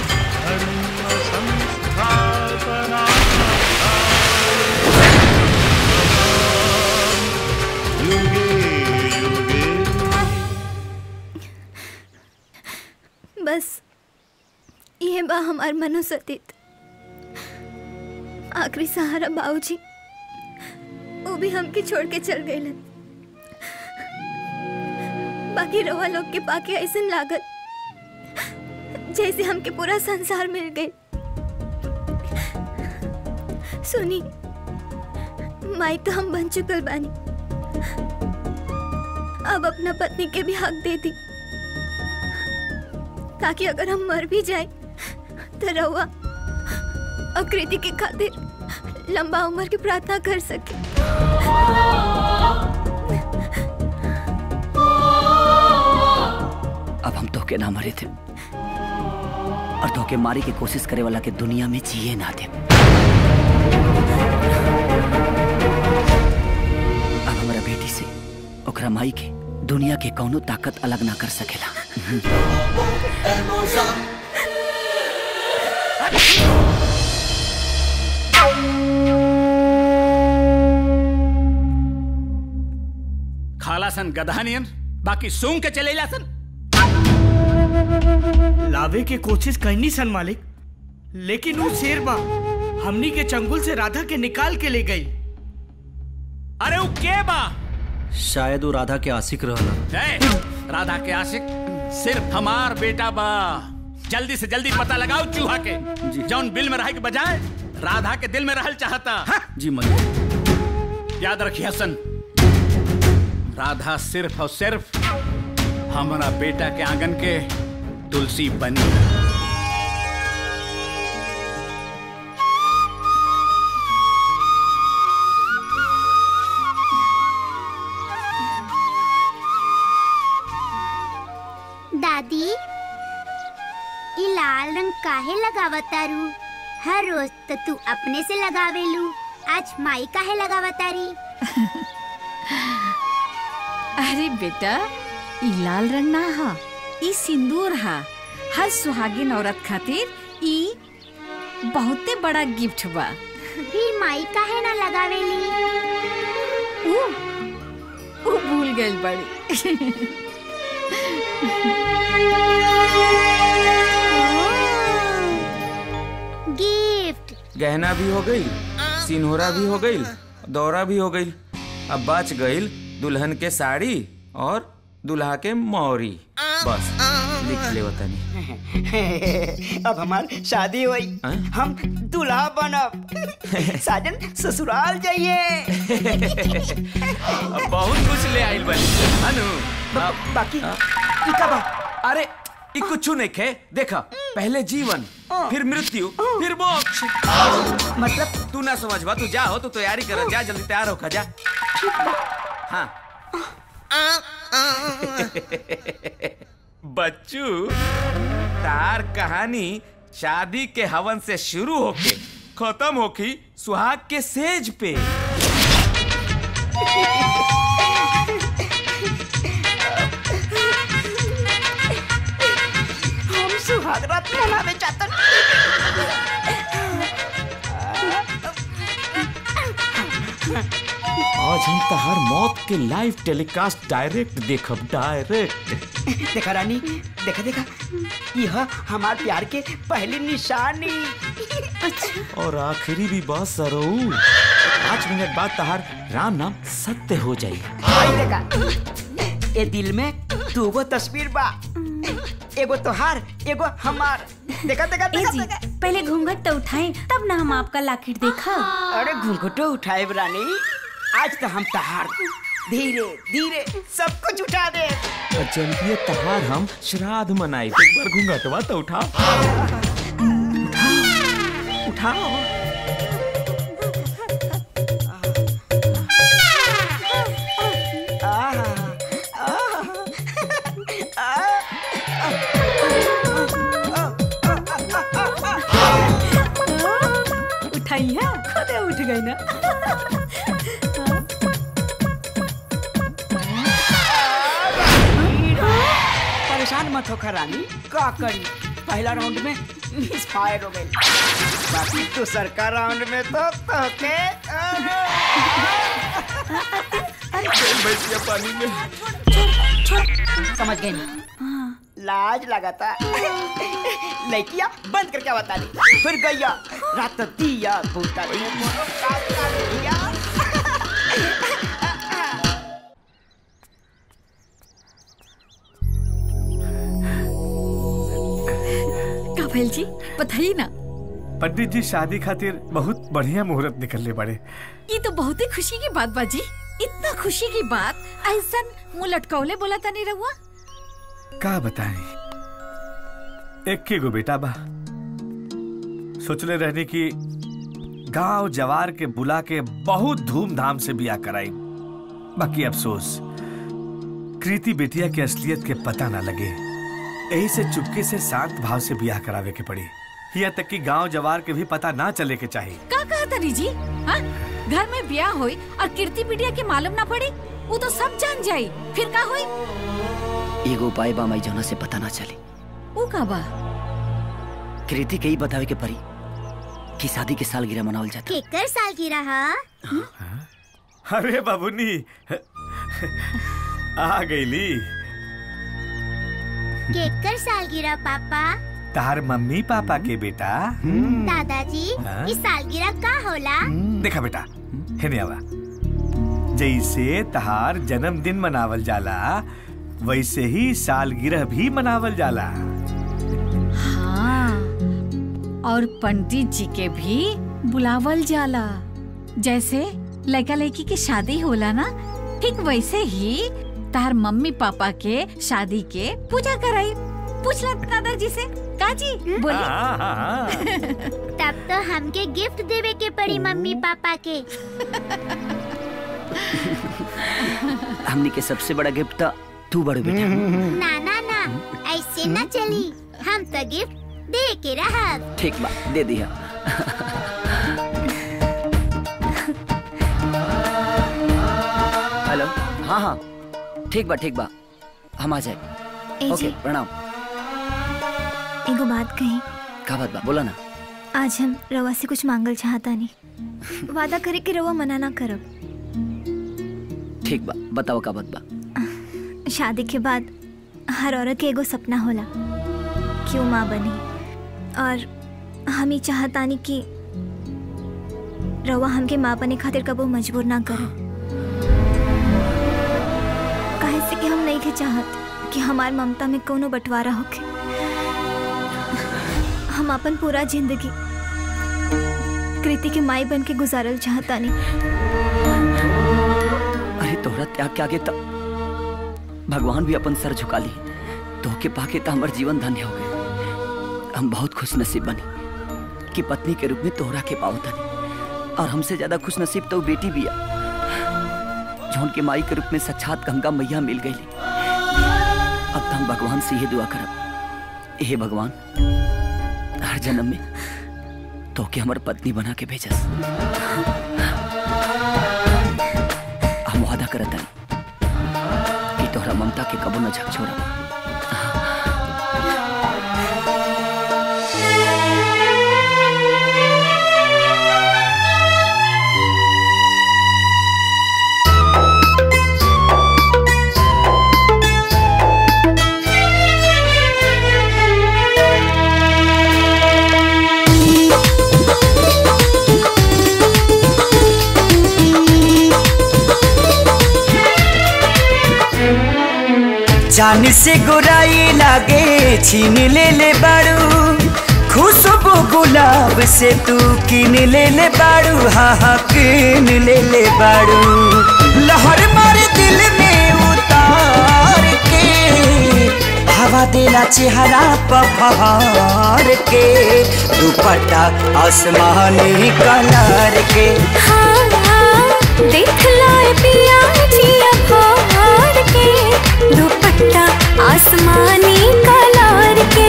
धर्म संस्थापना हमार मनोसतीत आखिरी सहारा बाबूजी वो भी हमके छोड़ के चल गए बाकी रवा लोग के पाके ऐसा लागत जैसे हमके पूरा संसार मिल गए सुनी माई तो हम बन चुकल बानी अब अपना पत्नी के भी हक दे दी ताकि अगर हम मर भी जाए तो रहुआ और कृति के खातिर लंबा उम्र की प्रार्थना कर सके अब हम धोखे ना मरे थे और धोखे मारी की कोशिश करे वाला के दुनिया में जिए ना दे अब हमारा बेटी से ओकरा माई के दुनिया के कौनो ताकत अलग ना कर सकेला खाला सन गधानियन बाकी सूंघ के चलेला सन लावे के कोशिश करनी सन मालिक लेकिन वो शेर बा हमनी के चंगुल से राधा के निकाल के ले गई अरे वो के बा शायद वो राधा के आशिक रहला ए, राधा के आशिक सिर्फ हमार बेटा बा जल्दी से जल्दी पता लगाओ चूहा के जौन बिल में रहे के बजाय राधा के दिल में रहल चाहता हाँ? जी मलिक याद रखिए हसन राधा सिर्फ और सिर्फ हमारा बेटा के आंगन के तुलसी बनी दादी ई लाल रंग काहे लगावतारू हर रोज तो तू अपने से लगावेलू आज माई काहे लगावतारी अरे बेटा ई लाल रंग ना हा ई सिंदूर हा हर सुहागिन औरत खातिर ई बहुते बड़ा गिफ्ट बा फिर माई काहे ना लगावेली ऊ ऊ भूल गइल बड़ी गिफ्ट गहना भी हो गई सिनहोरा भी हो गई दौरा भी हो गई अब बच गई दुल्हन के साड़ी और दुल्हा के मौरी बस लिख ले तनी अब हमार शादी हुई हम दूल्हा बनब साजन ससुराल जाइए अब बहुत कुछ ले आइल बनी अनु अब बाकी ई का बा अरे ई कुछ नहीं खे देखा पहले जीवन फिर मृत्यु फिर मोक्ष मतलब तू ना समझ बा तू जा हो तू तैयारी कर जा जल्दी तैयार होकर जा हाँ बच्चू तार कहानी शादी के हवन से शुरू होके खत्म होकी सुहाग के सेज पे हम सुहाग रात मनावे चाहतन आज हम तहार मौत के लाइव टेलीकास्ट डायरेक्ट देखब डायरेक्ट देखा रानी देखा देखा यह हमार प्यार के पहली निशानी और आखिरी भी बात सरऊ पाँच मिनट बाद तहार राम नाम सत्य हो जाई आई देखा ए दिल में दूगो तस्वीर बा एगो तोहार एगो हमार देखा देखा देखा, जी देखा। पहले घूंघट तो उठाएं तब ना हम आपका लाकेट देखा अरे घूंघटो उठाए रानी आज तो हम तहार धीरे धीरे सब कुछ उठा दे जल्दी तहार हम श्राद्ध मनाई एक बार घूंघटवा तो उठा उठाओ उठाई है खुद उठ गई ना परेशान मत होकर रानी का करी पहला राउंड में मिस फायर हो गई बाकी दूसर का राउंड में तो तोके भैंसिया पानी में समझ गई लाज लगाता लड़किया बंद करके बता दी फिर गैया रात दिया भूता का भैल जी बताइए ना पंडित जी शादी खातिर बहुत बढ़िया मुहूर्त निकलने बड़े ये तो बहुत ही खुशी की बात बाजी इतना खुशी की बात ऐसा मुंह लटकौले बोला था नहीं रहुआ का बताएं एक के गो बेटा बा सोचले रहने की गांव जवार के बुला के बहुत धूमधाम से बिया कराई बाकी अफसोस कृति बेटिया के असलियत के पता ना लगे यही से चुपके से शांत भाव से बियाह करावे के पड़ी यहाँ तक कि गांव जवार के भी पता ना चले के चाहिए का कहा तनी जी हाँ घर में ब्याह होई और कीर्ति पीडिया के मालूम ना पड़ी वो तो सब जान जाई फिर का होई एगो उपाय बा माई जौना से पता ना चले वो का बा कृति के ही बतावे के परी कि शादी के सालगिरह मनावल जाता केकर साल की रहा अरे बाबूनी आ गईली केकर सालगिरह पापा तार मम्मी पापा के बेटा दादाजी हाँ? इस सालगिरह का होला देखा बेटा हेने आवा जैसे तहार जन्मदिन मनावल जाला वैसे ही सालगिरह भी मनावल जाला हाँ और पंडित जी के भी बुलावल जाला जैसे लड़का लड़की की शादी होला ना ठीक वैसे ही तार मम्मी पापा के शादी के पूजा कराई पूछला दादाजी से काजी बोली हाँ, हाँ, हाँ। तब तो हमके गिफ्ट देवे के पड़ी मम्मी पापा के हमनी के सबसे बड़ा गिफ्ट तो तू बड़ो बेटा ना ना ना ऐसे ना चली हम तो गिफ्ट दे के रहा ठीक बा दे दिया हेलो हाँ हाँ ठीक बा ठीक बा हम आ ए जाए जी। ओके प्रणाम एगो बात कही का बात बा बोला ना आज हम रवा से कुछ मांगल चाहता नहीं वादा करे कि रवा मना ना करब ठीक बा बताओ का बात बा शादी के बाद हर औरत के एगो सपना होला कि वो माँ बनी और हम ही चाहतानी कि रवा हमके माँ बने खातिर कबो मजबूर ना करो काहे से कि हम नहीं के चाहत कि हमार ममता में कोनो बंटवारा होके हम अपन पूरा जिंदगी कृति के माई बन के गुजारल चाहतानी अरे तोहरा त्याग के आगे तब भगवान भी अपन सर झुका ली तो के पाके तो हमार जीवन धन्य हो गए हम बहुत खुश नसीब बनी कि पत्नी के रूप में तोहरा के पाओ तनी और हमसे ज्यादा खुश नसीब तो बेटी भी है जौन के माई के रूप में सच्चात गंगा मैया मिल गई अब तो हम भगवान से ये दुआ करब हे भगवान हर जन्म में तो के हमार पत्नी बना के भेजस हम वादा करत हनी कि तोहरा ममता के कबो न झक छोड़ा जान से गोराई लागे छीन ले ले बारू खुशबू गुलाब से तू किन ले ले बारू हाँ हाँ किन ले ले बारू लहर मार दिल में उतार के हवा देला चेहरा पफार के दुपट्टा आसमानी कलर के देख लाए पिया जिया फाड़ के दुपट्टा आसमानी कलर के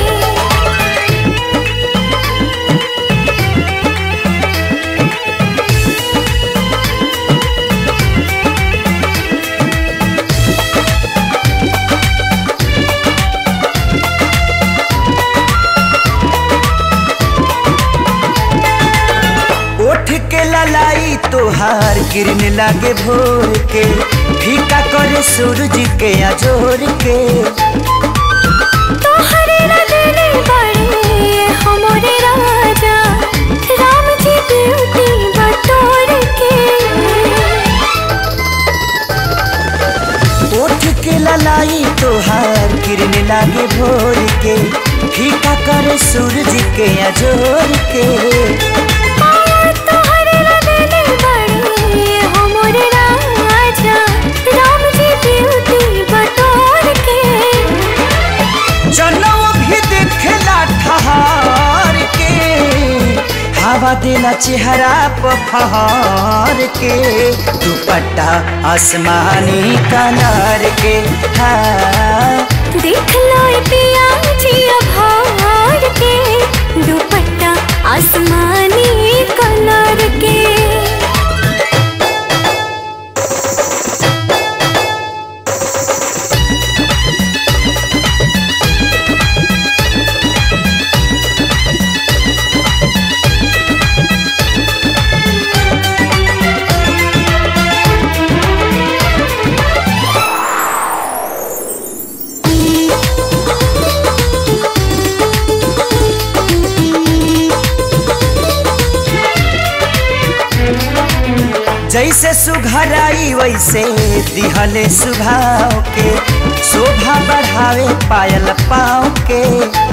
ओठ के ललाई तोहार किरण लागे भोर के फीका करे सूरज के अजोर के तोहरे रंगने बड़े ब्यूटी बटोर के ओठ के ललाई तोहार किरण लागे भोर के फीका करे सूरज के अजोर के तोहरे लगने बड़ी हो मोर राजा राम जी ब्यूटी बटोर के चलो भी देखला ठहार के हवा देला चेहरा पर फहार के दुपट्टा आसमानी कलर के हाँ देख लो ए पिया जी अभार के दुपट्टा आसमानी कलर के जैसे सुघराई वैसे दिहले सुभाव के शोभा बढ़ावे पायल पाँव के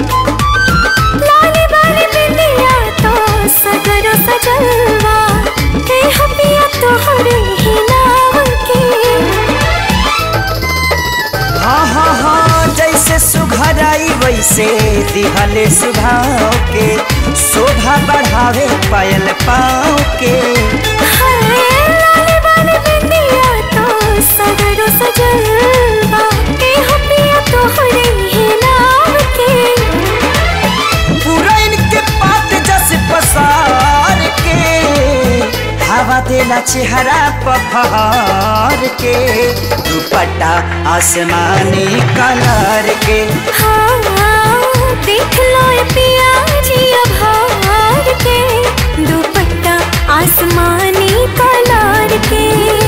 लाली बाली बिंदिया तो सगरो सजलवा हे हपिया तोहरे ही नाम के हाँ हाँ हाँ जैसे सुघराई वैसे दिहले सुभाव के शोभा बढ़ावे पायल पाँव के लाली बाली बिंदिया तो सगरो सजलवा हे हपिया तोहरे ही नाम के पूरा इनके पात जस पसार के हवा देला चेहरा पफार के दुपट्टा आसमानी कलर के हाँ देख लो ए पिया जी अभार के दुपट्टा आसमानी कलर के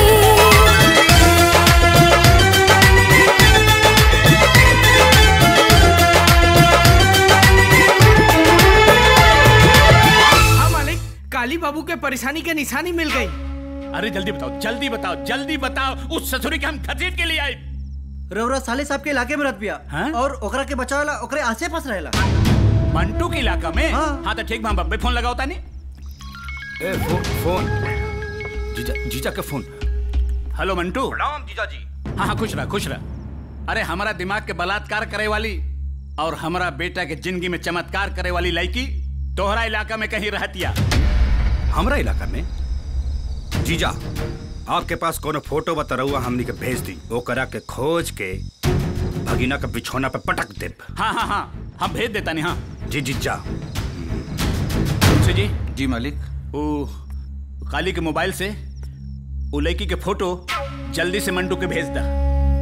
हाँ मालिक काली बाबू के परेशानी के निशानी मिल गई अरे जल्दी बताओ जल्दी बताओ जल्दी बताओ उस ससुरी के हम खतीट के लिए आए रउरा साले साहब के इलाके में रह पिया और ओकरा के बचावेला ओकरे आसे पास रहेला मंटू के इलाका में हाँ, तो ठीक बा, हम बब्बे फोन लगाओ तानी ए फो, फोन जीजा जीजा का फोन हेलो मंटू प्रणाम जीजा जी हाँ हाँ खुश रह खुश रह अरे हमारा दिमाग के बलात्कार करे वाली और हमारा बेटा के जिंदगी में चमत्कार करे वाली लड़की तोहरा इलाका में कहीं रहतिया हमरा इलाका में जीजा आपके पास कोनो फोटो बता रहुआ हमनी के भेज दी वो करा के खोज के भगीना के बिछौना पे पटक दे हाँ हाँ हाँ हम भेज देता नहीं हाँ जी जीजा तुलसी जी जी मालिक ओ काली के मोबाइल से वो लड़की के फोटो जल्दी से मंटू के भेज दा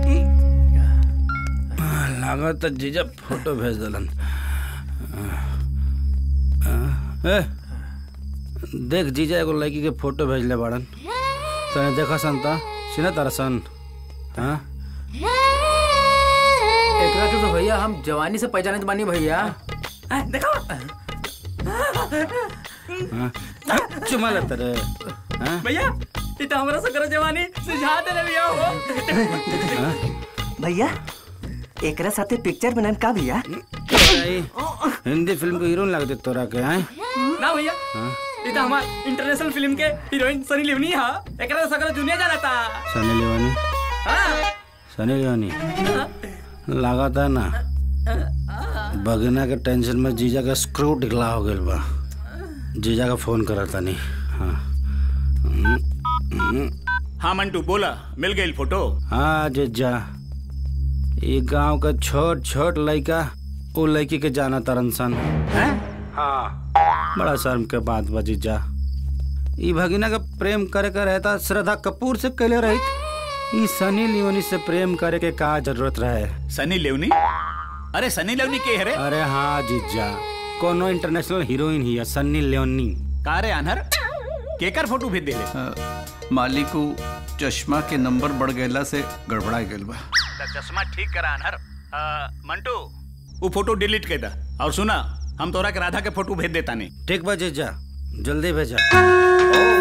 लागत जीजा फोटो भेज दलन ए, देख जीजा एगो लड़की के फोटो भेजले बाड़न तने देखा संता सिना तारा सन हाँ एकरा के तो भैया हम जवानी से पहचाने बानी भैया देखो हाँ? चुमा लेते रे हाँ? भैया ये तो हमरा से करो जवानी सुझा दे रे भैया हो हाँ? भैया एकरा साथे पिक्चर बनन का भैया आई, हिंदी फिल्म के हीरोइन लगते तोरा के हैं ना भैया हाँ? ये तो हमार इंटरनेशनल फिल्म के हीरोइन सनी लिवनी हा एकरा से सगरो दुनिया जाना था सनी लियोनी हाँ सनी लियोनी लागत है ना बगिना के टेंशन में जीजा का स्क्रू ढिकला हो गइल बा जीजा का फोन करा तनी हाँ हम्म, हम्म। हाँ मंटू बोला मिल गई फोटो हाँ जीजा ये गांव का छोट छोट लड़का वो लड़की के जाना तरन सन हाँ बड़ा शर्म के बात बा जीजा ई भगिना का प्रेम करे का रहता श्रद्धा कपूर से कैले रही ई सनी लियोनी से प्रेम करे के का जरूरत रहे सनी लेवनी अरे सनी लेवनी के है रे अरे हाँ जीजा कोनो इंटरनेशनल हीरोइन ही है सन्नी लियोनी का रे अनहर केकर फोटो भेज देले मालिक को चश्मा के नंबर बढ़ गएला से गड़बड़ा गइल बा चश्मा ठीक करा अनहर अ, मंटू वो फोटो डिलीट कर दा और सुना हम तोरा के राधा के फोटो भेज देता नहीं ठीक बा जीजा जल्दी भेजा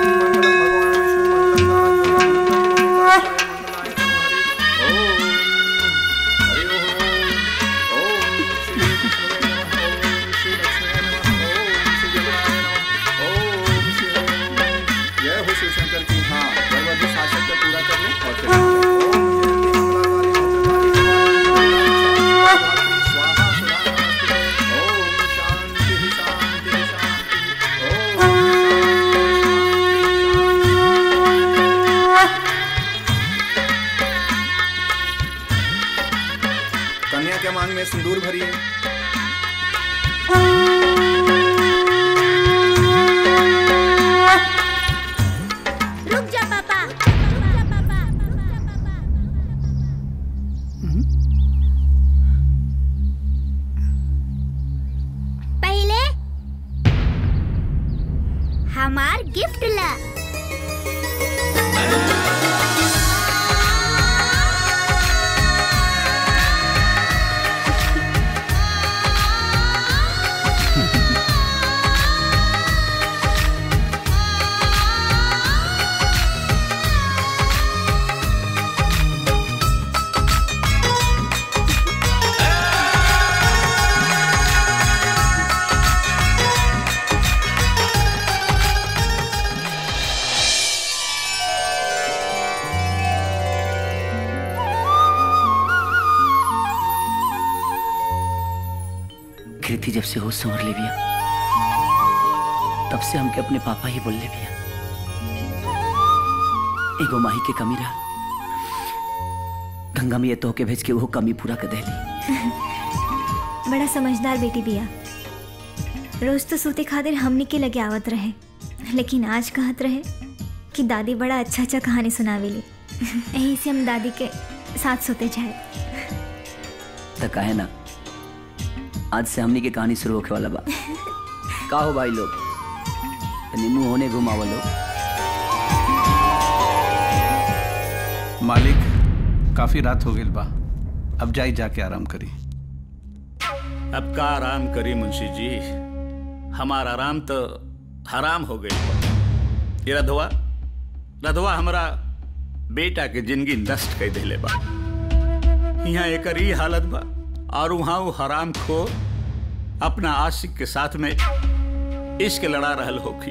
जय हो शिव शंकर की हाँ भगवती शासक को पूरा कर ले और फिर कन्या के मांग में सिंदूर भरिए रुक जा पापा पहले हमार गिफ्ट ला कृति जब से होश संवर ले बिया तब से हमके अपने पापा ही बोल ले बिया एगो माही के कमी रहा गंगा में ये तो के भेज के वो कमी पूरा कर देली बड़ा समझदार बेटी बिया रोज तो सूते खातिर हमनी के लगे आवत रहे लेकिन आज कहत रहे कि दादी बड़ा अच्छा अच्छा कहानी सुनावेली यही से हम दादी के साथ सोते जाए तो कहे ना आज से हमनी के कहानी शुरू होके वाला बा का हो भाई लोग तनी मुंह होने घुमावा लोग मालिक काफी रात हो गई बा अब जाई जाके आराम करी अब का आराम करी मुंशी जी हमारा आराम तो हराम हो गई ये रधवा रधवा हमारा बेटा के जिंदगी नष्ट कर दिले बा यहाँ एक ही हालत बा और वहाँ वो हराम खो अपना आशिक के साथ में इश्क लड़ा रहल होखी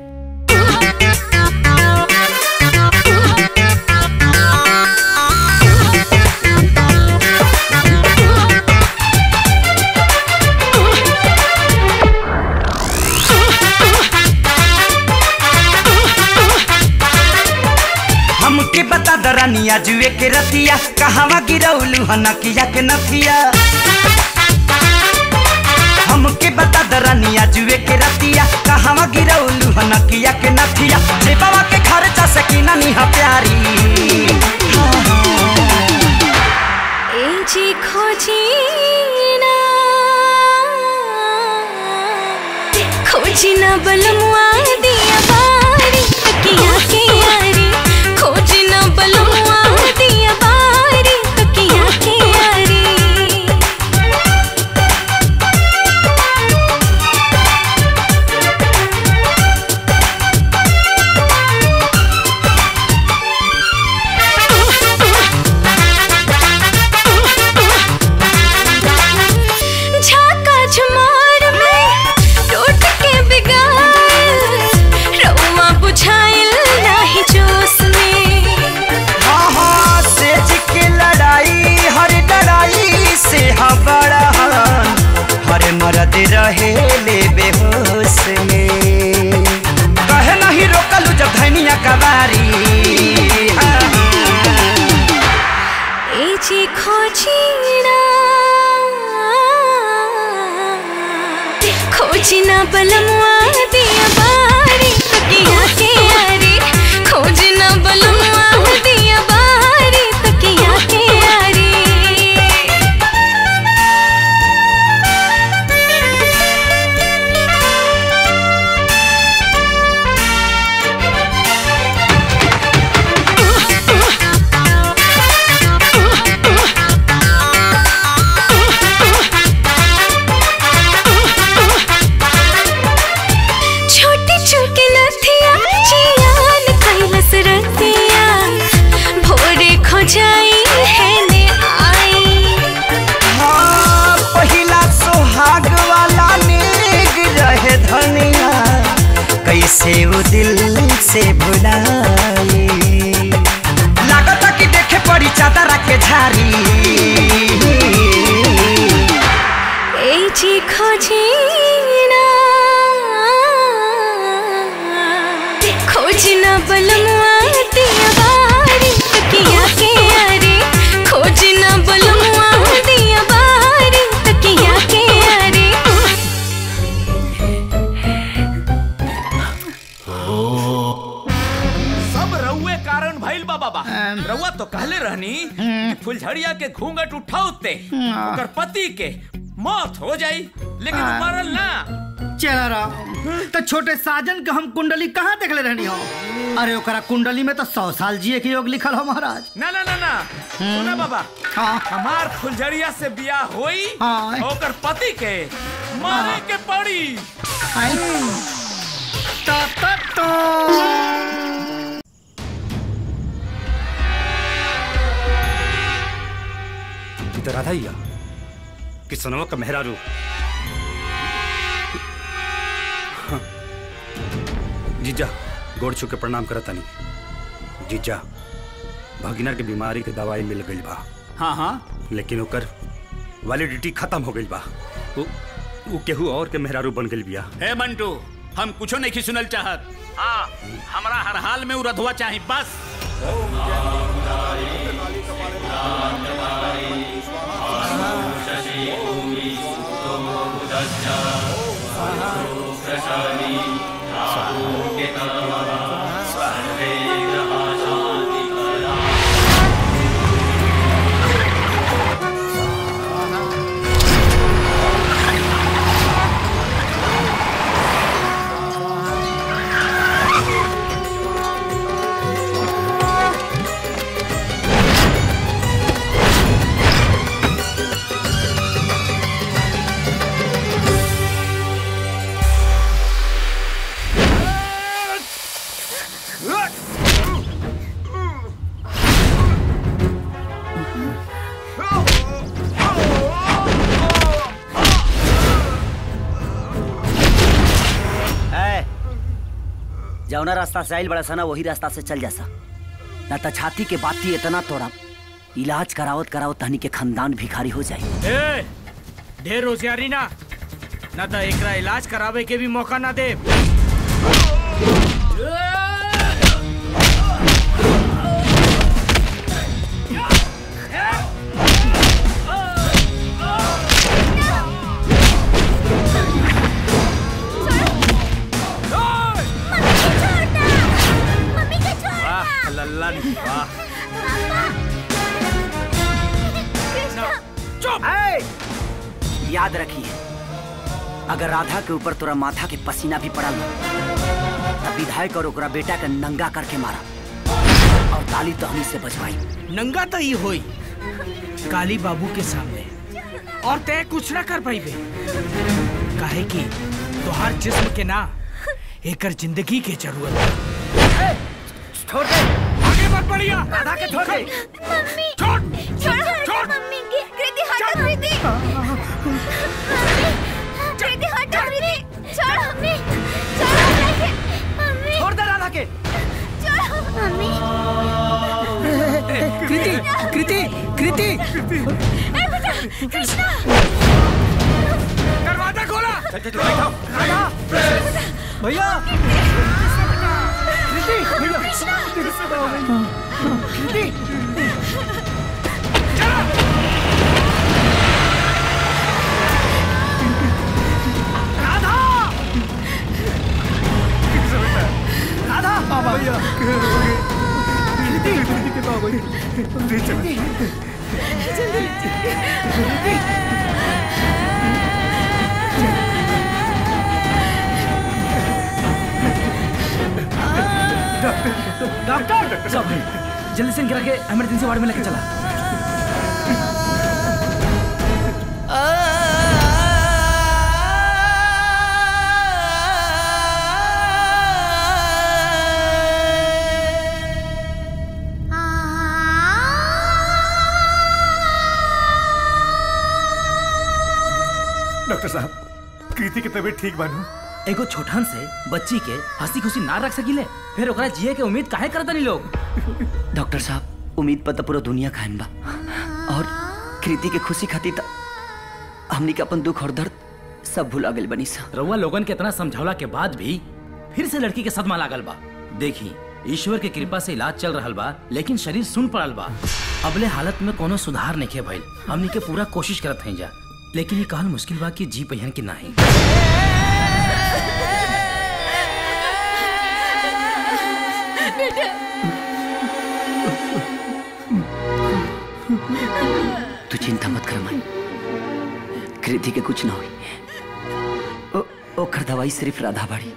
हमके बता दरानिया जुए के रतिया कहवा गिरौलू हनकिया के नथिया हमके बता दरानिया जुए के रतिया कहवा गिरौलू हनकिया के नथिया जे बाबा के खर्चा सकीना निहा प्यारी एजी खोजी ना खोजी ना बलमुआ दिया बारी तकिया के यारी खोजी ना बलमुआ दिया बारी तकिया के यारी झाका झुमार में टूट के बिगाड़ रउआ बुझाइल नाही जोश में हाँ हाँ सेज के लड़ाई हर लड़ाई से हबड़ा हर मरद रहे ले बेहोश में कहे नहीं रोकलू जब धनिया कबारी एजी खोजी ना खोजी ना बलमुआ दिया बारी तकिया के यारी खोजी ना बलमुआ दिया बारी तकिया के यारी छोटी छोटी कैसे वो दिल से भुलाए लागता कि देखे पड़ी चादर के झारी এই যে খোঁজি না खोज ना बलमुआ दिया बारी तकिया के आरे खोज ना बलमुआ दिया बारी तकिया के आरे सब रउए कारण भइल बा बाबा रउआ तो कहले रहनी कि फुलझड़िया के घूंघट उठाउते ओकर पति के मौत हो जाई लेकिन उ मरल ना चला राम तो छोटे साजन के हम कुंडली कहाँ देखले रहनी हो अरे ओकरा कुंडली में तो सौ साल जिए के योग लिखल हो महाराज ना ना ना ना सुना बाबा हमार फुलझड़िया से बियाह होई ओकर पति के मारे के पड़ी ता ता ता ई तो राधा ही है किसनवा का मेहरारू हाँ। जीजा गोड़ छू के प्रणाम करता नहीं जीजा भगिना के बीमारी के दवाई मिल गई बा हाँ हाँ लेकिन ओकर वैलिडिटी खत्म हो गई बा उ, उ केहू और के मेहरारू बन गई बिया हे मंटू हम कुछो नहीं सुनल चाहत हाँ हमरा हर हाल में उ रधुआ चाही बस ए, जौना रास्ता से आइल बड़ा सा ना वही रास्ता से चल जासा ना तो छाती के बाती इतना तोड़ा इलाज करावत करावत तहनी के खानदान भिखारी हो जाए ए, ढेर होशियारी ना ना तो एकरा इलाज करावे के भी मौका ना दे वाह लल्लन वाह चुप याद रखिए अगर राधा के ऊपर तोरा माथा के पसीना भी पड़ल ना तब विधायक और ओकरा बेटा के नंगा करके मारा और ताली तहनी से बजवाई नंगा तो ही होई काली बाबू के सामने और तय कुछ ना कर पाई बे काहे कि तोहार जिस्म के ना एकर जिंदगी के जरूरत बा। छोड़ दे आगे मत बढ़िया राधा के छोड़ दे मम्मी छोड़ छोड़ छोड़ मम्मी की कृति हटा कृति कृति हटा कृति छोड़ मम्मी छोड़ मम्मी मम्मी छोड़ दे राधा के छोड़ मम्मी कृति कृति कृति ए बेटा कृष्णा दरवाजा खोला राधा भैया कृति भैया कृति राधा बाबा भैया कृति कृति के बाबा कृति डॉक्टर सब जल्दी से गिरा के इमरजेंसी वार्ड में लेके चला डॉक्टर साहब कृति की तबीयत ठीक बानू एगो छोटन से बच्ची के हंसी खुशी ना रख सकिले फिर ओकरा जिए के उम्मीद काहे करता नहीं लोग डॉक्टर साहब उम्मीद पर तो पूरा दुनिया खाइन बा और कृति के खुशी खातिर त हमनी के अपन दुख और दर्द सब भुला गइल बनी सा रउआ लोगन के इतना समझौला के बाद भी फिर से लड़की के सदमा लागल बा देखी ईश्वर के कृपा से इलाज चल रहल बा लेकिन शरीर सुन पड़ल बा अबले हालत में कोनो सुधार नहीं भइल हमनी के पूरा कोशिश करत हैं जा लेकिन ये कहल मुश्किल बा कि जी पहियन की नाही तू चिंता मत कर माई कृति के कुछ ना हुई ओ, ओकर दवाई सिर्फ राधा बाड़ी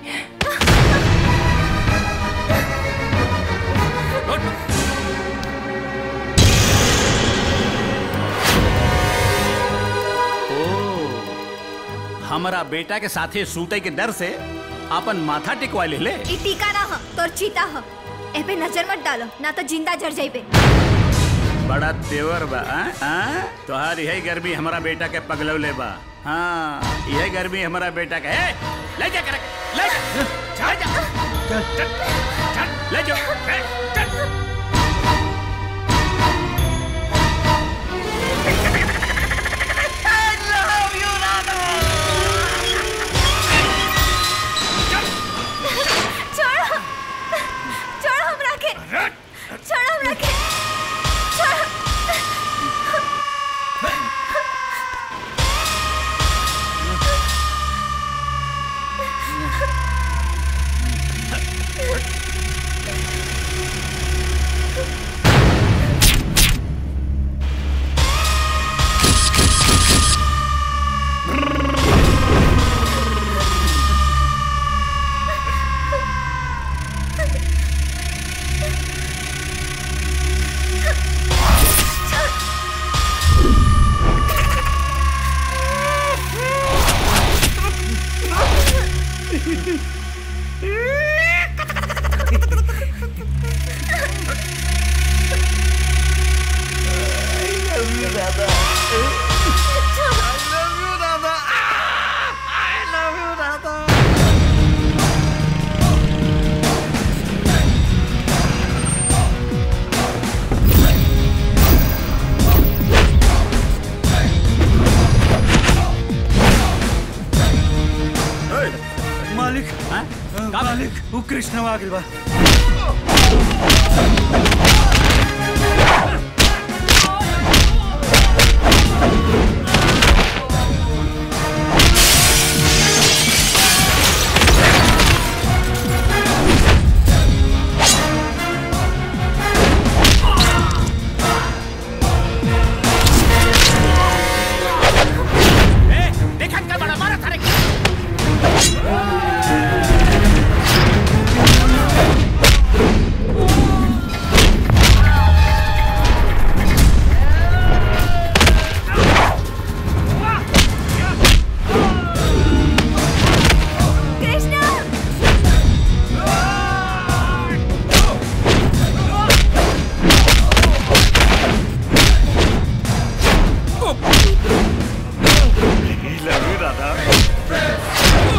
हमारा बेटा के साथे सूते के डर से अपन माथा टिकवा ले ले ई टीका ना ह तोर चीता ह ए पे नजर मत डालो ना तो जिंदा जर जाइबे बड़ा तेवर बा आ? आ? तोहार यही गर्मी हमारा बेटा के पगलौले बा हाँ यही गर्मी हमारा बेटा के ए, ले जा कर ले जा ले जा चल, चल, ले जाओ ए, चल। छोड़ो छोड़ो हमरा के छोड़ो हमरा के छोड़ो मालिक मालिक वो कृष्ण आ गइल बा देखा कर बड़ा मारा थारे लव यू राधा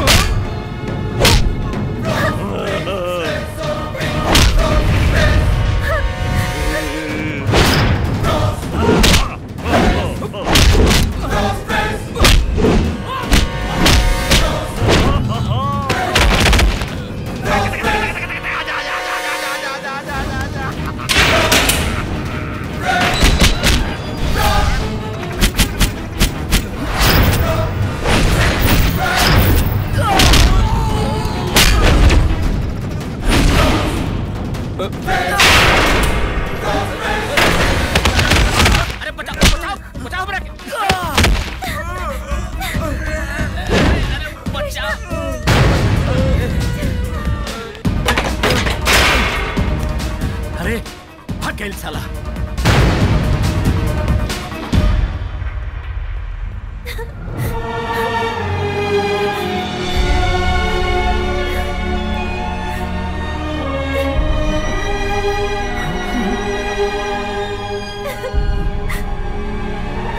अरे बचाओ बचाओ बचाओ हमरा के अरे बचाओ अरे भाग गइल साला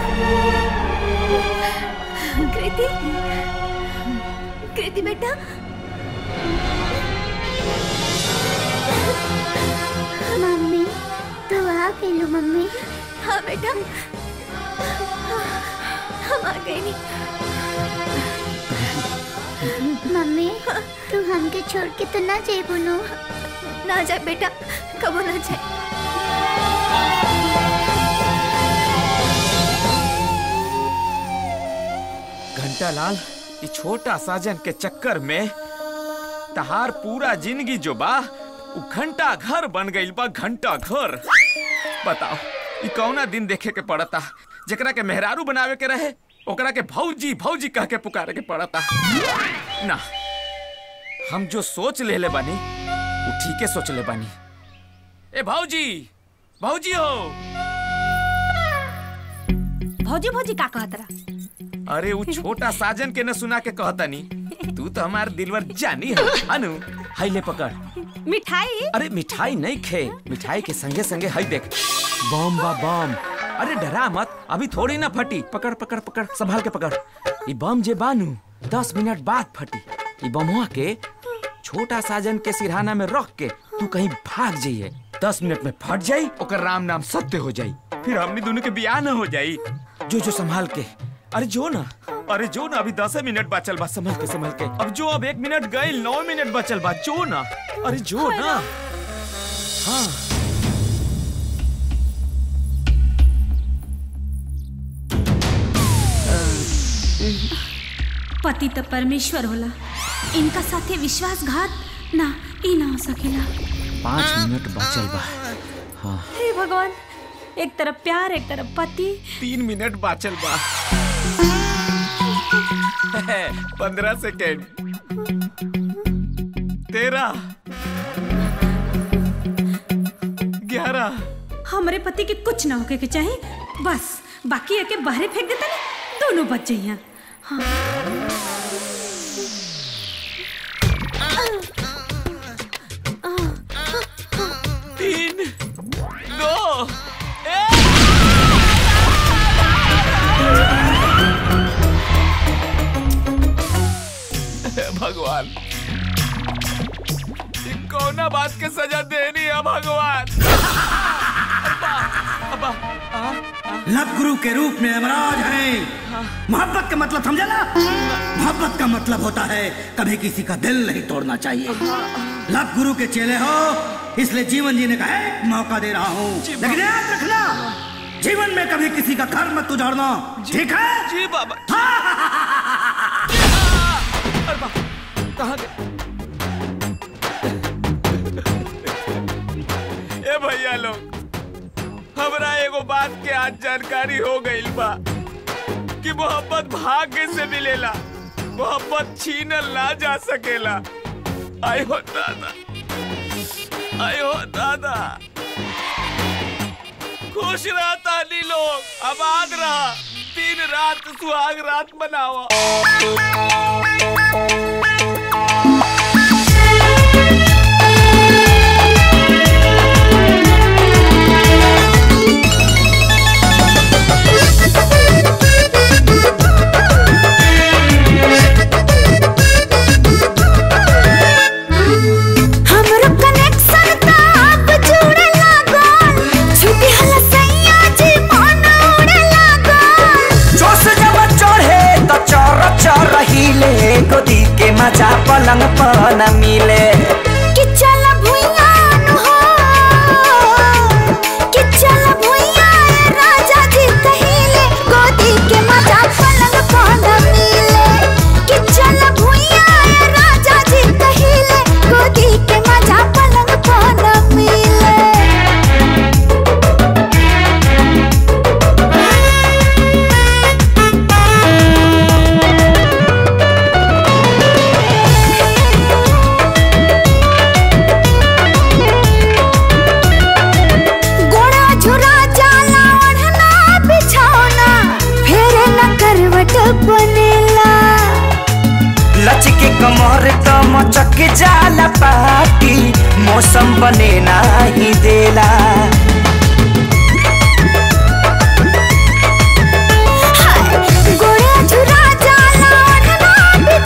कृति कृति बेटा मम्मी तू आ गई मम्मी हाँ बेटा हम आ गए नहीं मम्मी तू हमके छोड़ के तो ना जाए बोलो ना जाए बेटा कबो ना जाए घंटा लाल ये छोटा साजन के चक्कर में तहार पूरा जिंदगी जो बा उ घंटा घर बन गइल बा घंटा घर बताओ ई कौना दिन देखे के पड़ता जेकरा के मेहरारू बनावे के रहे ओकरा के भौजी भौजी कह के पुकारे के पड़ता ना हम जो सोच लेले बानी उ ठीके सोच ले बानी ए भौजी भौजी हो भौजी भौजी का कहत रहा अरे वो छोटा साजन के न सुना के कहतनी तू तो हमार दिलवर जानी है अनु हाई ले पकड़ मिठाई अरे मिठाई नहीं खे मिठाई के संगे संगे हाई देख बम बा बम अरे डरा मत अभी थोड़ी ना फटी पकड़ पकड़ पकड़ संभाल के पकड़ ये बम जे बानू दस मिनट बाद फटी ये बमुआ के छोटा साजन के सिरहाना में रख के तू कहीं भाग जाइए दस मिनट में फट जाई ओकर राम नाम सत्य हो जाई फिर हमनी दोनों के बियाह न हो जाई जो जो संभाल के अरे जो ना अरे जो ना अभी दस मिनट बचल बा संभल के संभल के अब जो अब एक मिनट गई नौ मिनट बचल बा जो ना अरे जो ना हाँ पति तो परमेश्वर होला इनका साथे विश्वासघात ना ई ना हो सकेला पाँच मिनट बचल बा हाँ हे भगवान एक तरफ प्यार एक तरफ पति तीन मिनट बाचल बा पंद्रह सेकेंड तेरह ग्यारह हमरे पति के कुछ ना होके के चाहे बस बाकी एके बाहरे फेंक देता ना दोनों बच जाइया हाँ तीन दो एक। भगवान ये कौना बात के सजा देनी है भगवान अब्बा, अब्बा, आ, लव गुरु के रूप में यमराज है मोहब्बत का मतलब समझा ना मोहब्बत का मतलब होता है कभी किसी का दिल नहीं तोड़ना चाहिए लव गुरु के चेले हो इसलिए जीवन जीने का एक मौका दे रहा हूँ लेकिन याद रखना जीवन में कभी किसी का घर मत उजाड़ना ठीक है जी बाबा कहाँ गए ए भैया लोग हमरा एगो बात के आज जानकारी हो गइल बा कि मोहब्बत भाग्य से मिलेला मोहब्बत छीनल ना जा सकेला आय हो दादा आय हो दादा खुश रहा तानी लोग आबाद रहा दिन रात सुहाग रात मनावा हमरो कनेक्शन त अब जुड़े लागल छुटी हला सैया जी मन उड़े लागल जोश जब चढ़े तो चर चर हिले गोदी के मजा पलंग पर न मिले कि चल भुइया नु हो कि चल भुइया ए राजा जी कहिले गोदी के मजा पलंग पर न मिले कि चल भुइया ए राजा जी कहिले गोदी के मजा पलंग पर न मिले गोड़ा झुरा जाला ओढ़ना बिछौना फेर न करवट बनेला लचके कमर तो मचक जाला पाटी मौसम बने नाही देला गोड़ा झुरा जाला ओढ़ना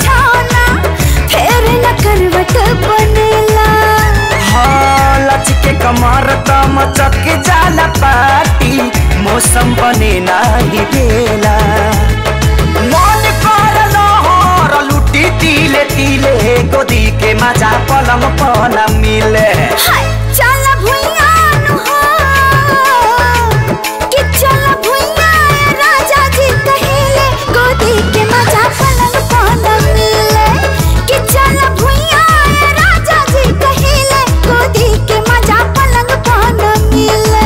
बिछौना फेर न करवट बनेला हाँ लचके कमर त मचक जाला पाटी मौसम बने नाही बेला मन कर लहर लुटी तिले तिले गोदी के मजा पलम पन मिले चल भुइया नु हो कि चल भुइया राजा जी कहिले गोदी के मजा पलंग पन मिले कि चल भुइया राजा जी कहिले गोदी के मजा पलंग पन मिले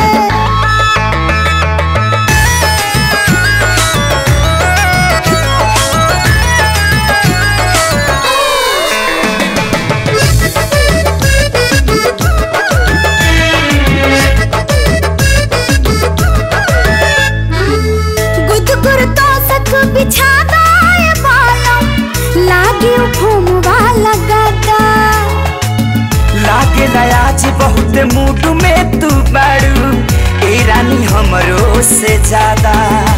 गुदगुर तो सक बिछा दाए बालम लागे घूम वाला गदा लागे आज बहुत मूड में तू बाड़ू ए रानी हमरो से ज्यादा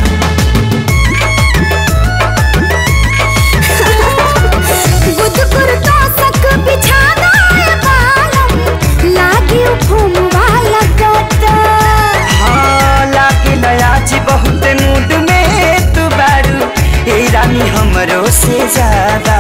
गुदगुर तो सक बिछा दाए बालम लागे घूम वाला गदा हाँ लागे आज बहुत मूड में तू बाड़ू ए रानी हमरो से ज्यादा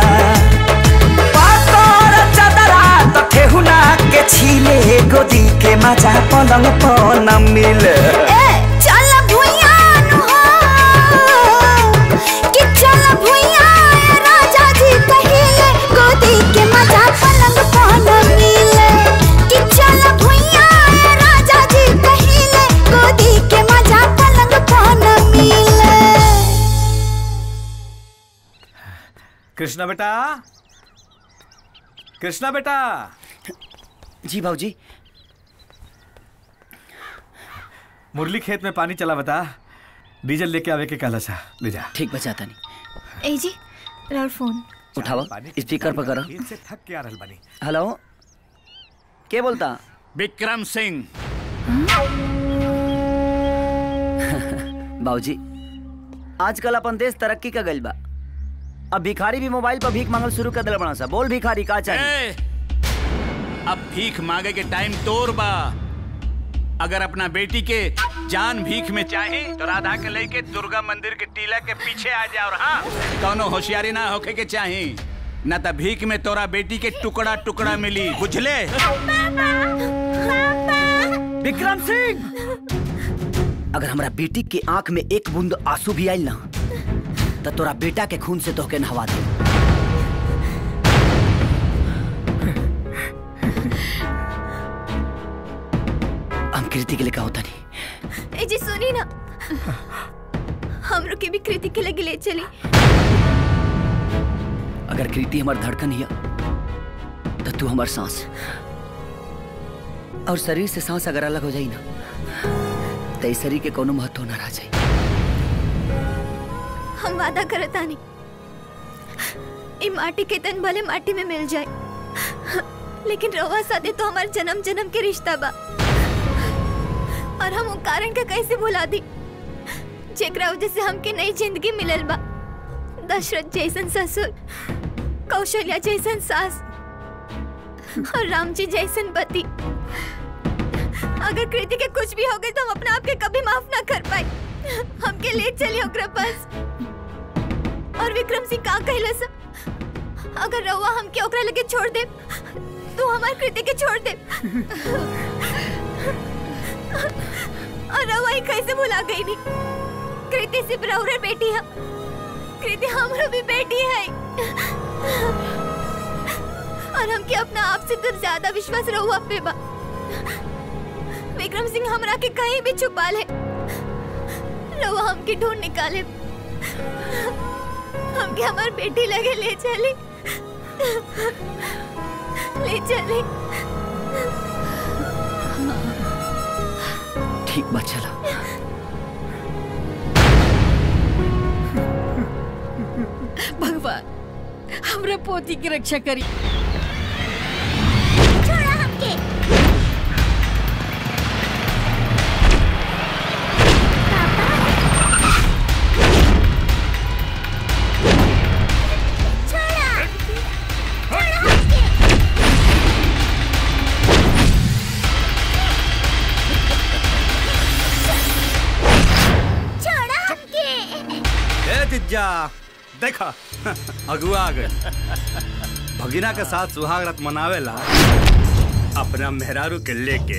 पातर चदरा तो ठेहुना के छीले गोदी के मजा पलंग पन मिले ए चल भुइया नु हो कि चल भुइया राजा जी कहिले गोदी के मजा पलंग पन मिले कि चल भुइया राजा जी कहिले गोदी के मजा पलंग पन मिले कृष्णा बेटा कृष्णा बेटा जी भाजी मुरली खेत में पानी चला बता डीजल लेके आवे के कहला सा ले जा ठीक बचाता नहीं ए जी राउर फोन उठावा स्पीकर पर करो खेत से थक के आ रहल बानी हेलो के बोलता विक्रम सिंह बाबूजी आजकल अपन देश तरक्की का गइल बा अब भिखारी भी मोबाइल पर भीख मांगल शुरू कर दिल बना सा बोल भिखारी का चाहिए ए, अब भीख मांगे के टाइम तोर बा अगर अपना बेटी के जान भीख में चाहे तो राधा के लेके दुर्गा मंदिर के टीला के पीछे आ जा और हाँ कौनो होशियारी ना होके के चाहे न त भीख में तोरा बेटी के टुकड़ा टुकड़ा मिली बुझले विक्रम सिंह अगर हमरा बेटी के आंख में एक बूंद आंसू भी आइल ना तो तोरा बेटा के खून से तोहके नहवा दे हम कृति के लिए कहा होता नहीं ए जी सुनी ना हमरो के भी कृति के लगे ले चली अगर कृति हमार धड़कन हिया तो तू हमार सांस और शरीर से सांस अगर अलग हो जाई ना तो इस शरीर के कोनो महत्व ना रह जाई हम वादा करता नहीं ई माटी के तन भले माटी में मिल जाए लेकिन रवा सादे तो हमार जन्म जन्म के रिश्ता बा और हम उ कारण का कैसे भुला दी जेकरा वजह से हमके नई जिंदगी मिलल बा दशरथ जैसन ससुर कौशल्या जैसन सास और राम जी जैसन पति अगर कृति के कुछ भी हो गए तो हम अपने आप के कभी माफ ना कर पाए हमके ले चलिए ओकरा पास और विक्रम सिंह का कहला सा अगर रउआ हमके ओकरा लगे छोड़ दे तो हमार कृति के छोड़ दे और रउआ ही कैसे भुला गई नी कृति सिर्फ रउरे बेटी है कृति हमरो भी बेटी है और हमके अपना आप से तो ज्यादा विश्वास रहुआ पे बा विक्रम सिंह हमरा के कहीं भी छुपा ले रहुआ हमके ढूंढ निकाले हमके हमार बेटी लगे ले चली ले चली ठीक बा चला भगवान हमरा पोती की रक्षा करी छोड़ा हमके छोड़ा जीजा देखा अगुआ आ गए भगिना के साथ सुहाग रात मनावेला अपना मेहरारू के लेके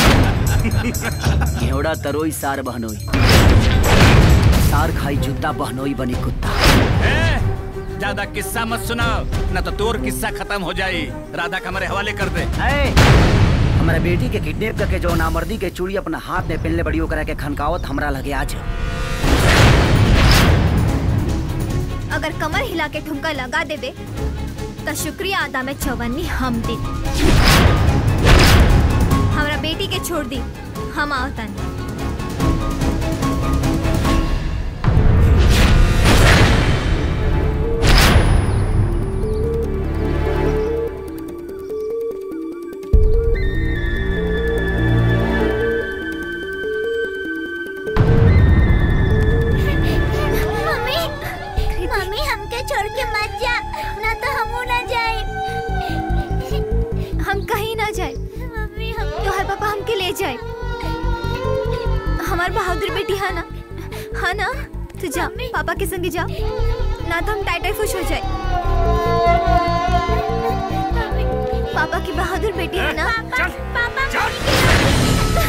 घेवड़ा तरोई सार बहनोई सार खाई जूता बहनोई बनी कुत्ता ज्यादा किस्सा मत सुनाओ न तो तोर किस्सा खत्म हो जाई राधा का हमारे हवाले कर दे हमारा बेटी के किडनैप करके जो नामर्दी के चूड़ी अपना हाथ में पहनले बड़ी ओकरा के खनकावत हमरा लगे आज अगर कमर हिला के ठुमका लगा देबे तो शुक्रिया अदा में चौवन्नी हम दे हमरा बेटी के छोड़ दी हम आवतन मम्मी मम्मी हमके छोड़ के मत जा ना तो हम ना जाए हम कहीं ना जाए मम्मी हम तोहर पापा हमके ले जाए हमार बहादुर बेटी है ना हाँ ना तू जा पापा के संगे जा ना तो हम टाइटाई खुश हो जाए पापा की बहादुर बेटी है ना पापा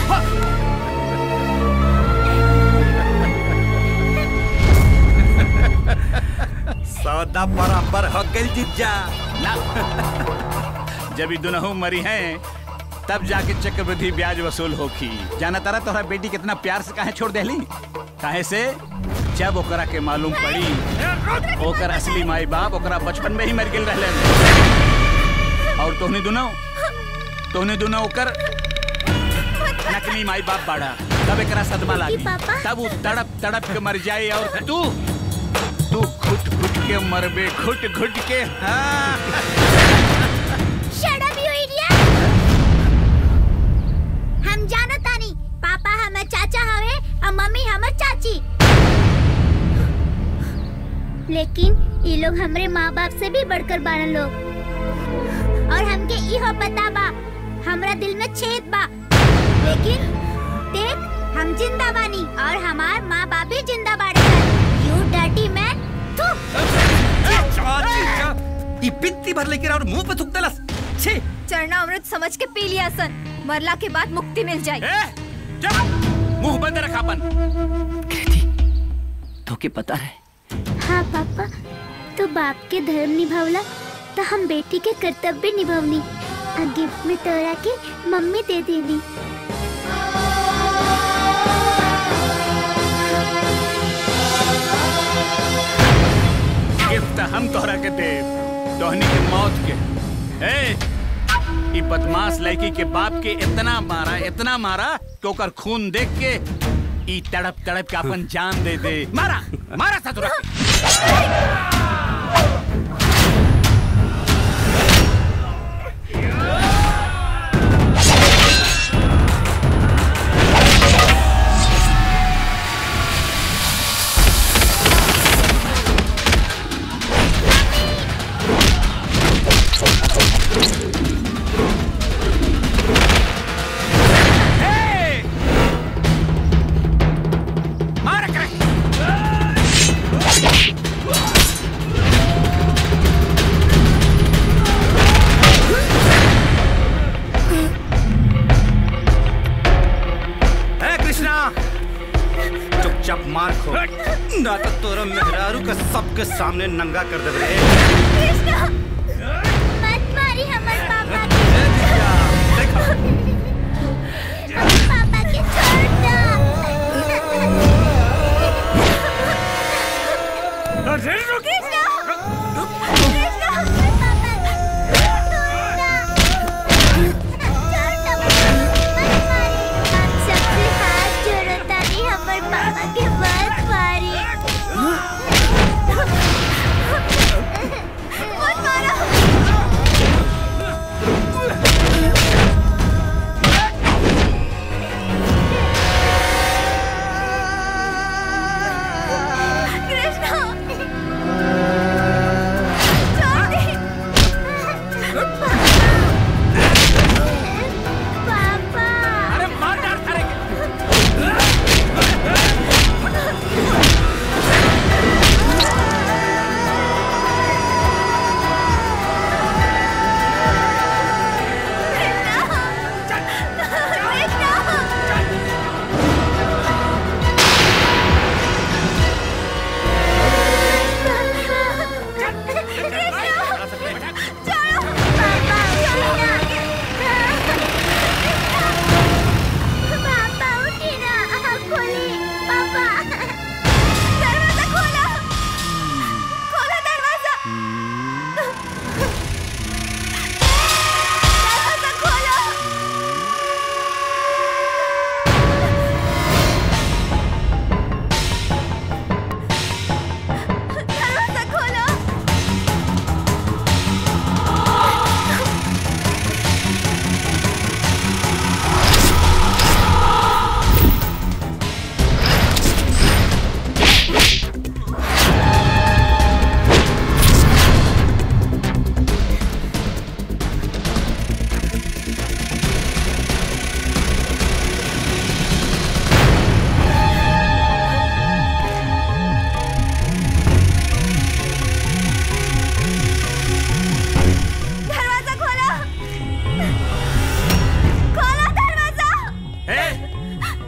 सौदा बराबर हो गई जीजा ना जब ये दोनों मरी हैं तब जाके चक्रवृद्धि ब्याज वसूल होखी जाना तारा तोहरा बेटी कितना प्यार से काहे छोड़ देली काहे से जब ओकरा के मालूम पड़ी ओकर असली माई बाप ओकरा बचपन में ही मर गेल रहलन और तोहनी दोनों तोहनी दोनों ओकर नकली माई बाप बाड़ा तब एकरा सदमा लागी तब वो तड़प तड़प के मर जाए और तू तू घुट घुट के मरबे घुट घुट के हाँ Shut up, you idiot! हम जानो तानी पापा हमर चाचा हवे और मम्मी हमर चाची लेकिन ये लोग हमरे माँ बाप से भी बढ़कर बारन लोग और हमके इहो पता बा हमरा दिल में छेद बा लेकिन देख हम जिंदा बानी और हमार माँ बाप भी जिंदा बाड़े यू डर्टी मैन ई बित्ती भर लेकर और मुंह पे थूक देलस छी चरना अमृत समझ के पी लिया सन मरला के बाद मुक्ति मिल जाए मुंह बंद रखा अपन तो के पता है हाँ पापा तो बाप के धर्म निभावला तो हम बेटी के कर्तव्य निभावनी आ गिफ्ट में तोरा के मम्मी दे देली गिफ्ट हम तोहरा के दे तोहनी के मौत के ए ई बदमाश लड़की के बाप के इतना मारा इतना मारा कि ओकर खून देख के ई तड़प तड़प के अपन जान दे दे मारा मारा था तुरंत मारा करे है कृष्णा चुपचाप मार खो ना तो तोरा मेहरारू का सबके सामने नंगा कर दे रे कृष्णा मत मारी हमर पापा के पापा के छोड़ दो कृष्णा कृष्णा सबसे हाथ जोड़ो तानी हमर पापा के मत मारी मत मारा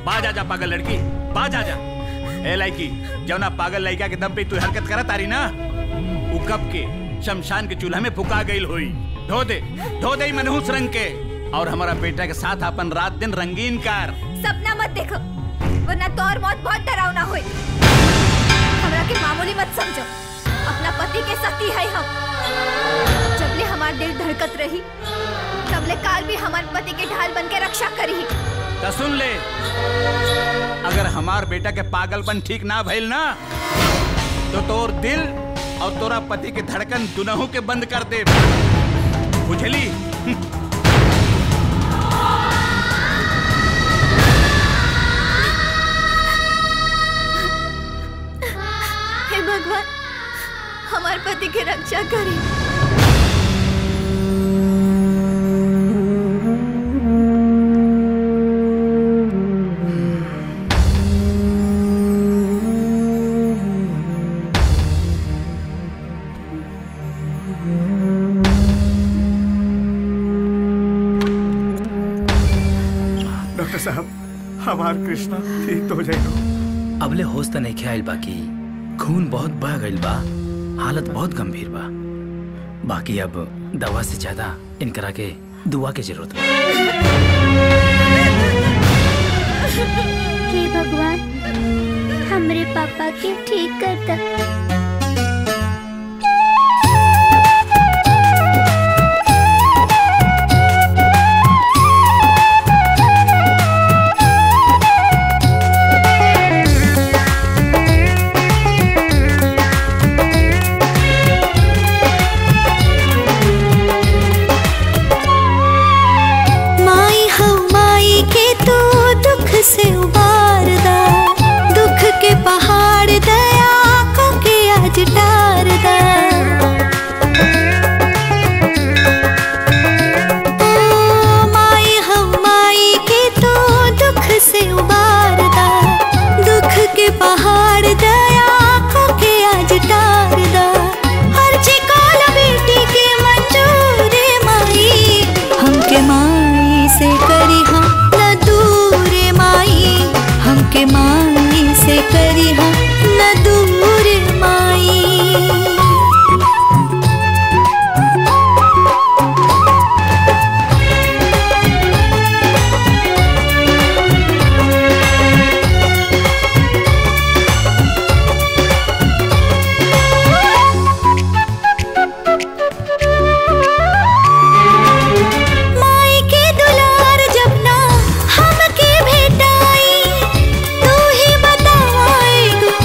बाज आजा पागल लड़की बाज आजा ए लड़की जौना पागल लड़का के दम पे तू हरकत करत तारी ना उ कब के शमशान के चूल्हा में फुका गईल होई धो दे धो दे ई मनहूस रंग के और हमारा बेटा के साथ अपन रात दिन रंगीन कर सपना मत देखो वरना तो और मौत बहुत डरावना होई हमरा के मामूली मत समझो अपना पति के सती है हम जबले हमार दिल धड़कत रही तबले काल भी हमार पति के ढाल बन के रक्षा करी तो सुन ले अगर हमार बेटा के पागलपन ठीक ना भइल ना तो तोर दिल और तोरा पति के धड़कन दुनहु के बंद कर दे बुझली हे भगवान हमार पति के रक्षा करी डॉक्टर साहब हमार कृष्णा ठीक तो हो जाएगा अबले होश त नहीं ख्याल बाकी खून बहुत बह गईल बा हालत बहुत गंभीर बा बाकी अब दवा से ज्यादा इनकरा के दुआ के जरूरत बा हे भगवान हमरे पापा के ठीक कर द माई हम माई के तू दुख से उबार दा दुख के पहाड़ दया को के आज डार दा ओ, माई हम माई के तू दुख से उबार दा दुख के पहाड़ दया को के आज डार दा हर चिकाल बेटी के मंजूर माई हमके माई से करी हम न दूर माई हमके माई से करी हम न दूर माई माई के दुलार जब ना हमके भेटाई तू ही बतावा एगो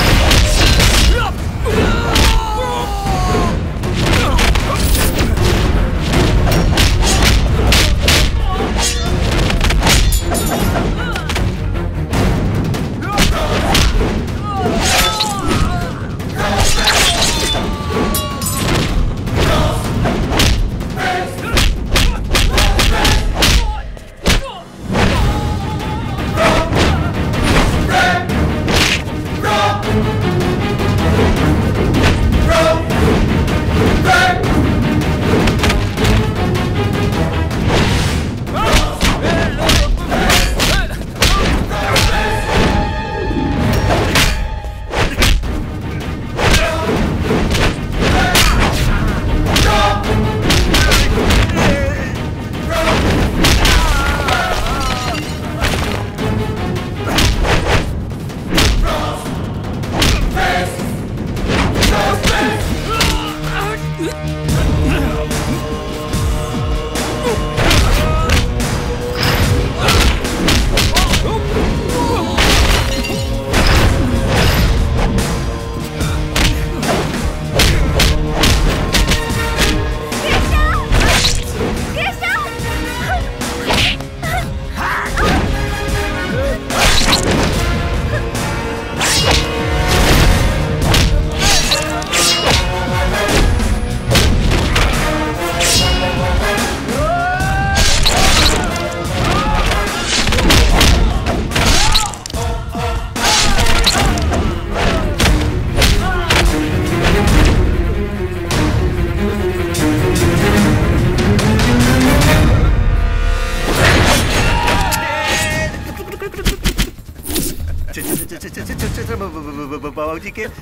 बाबूजी के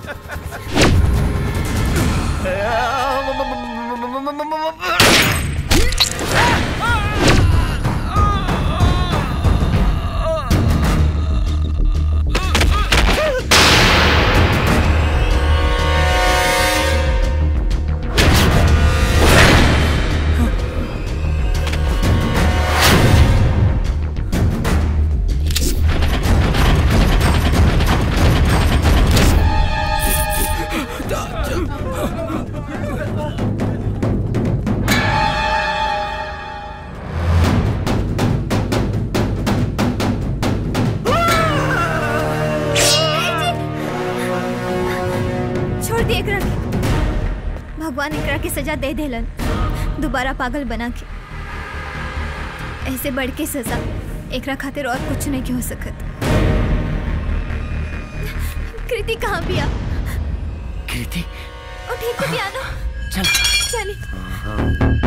छोड़ दे एकरा के भगवान एकरा के सजा दे देलन दोबारा पागल बना के ऐसे बढ़ के सजा एकरा खातिर और कुछ नहीं हो सकत कृति कहाँ बिया कृति उठी के पियानो चल चली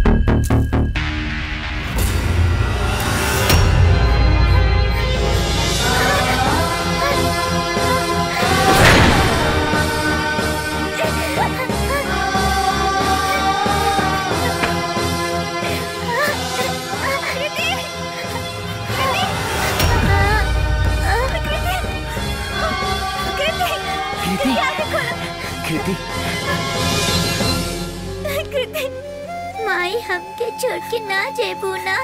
कृति कृति कृति माई हमके छोड़ के ना जेबू ना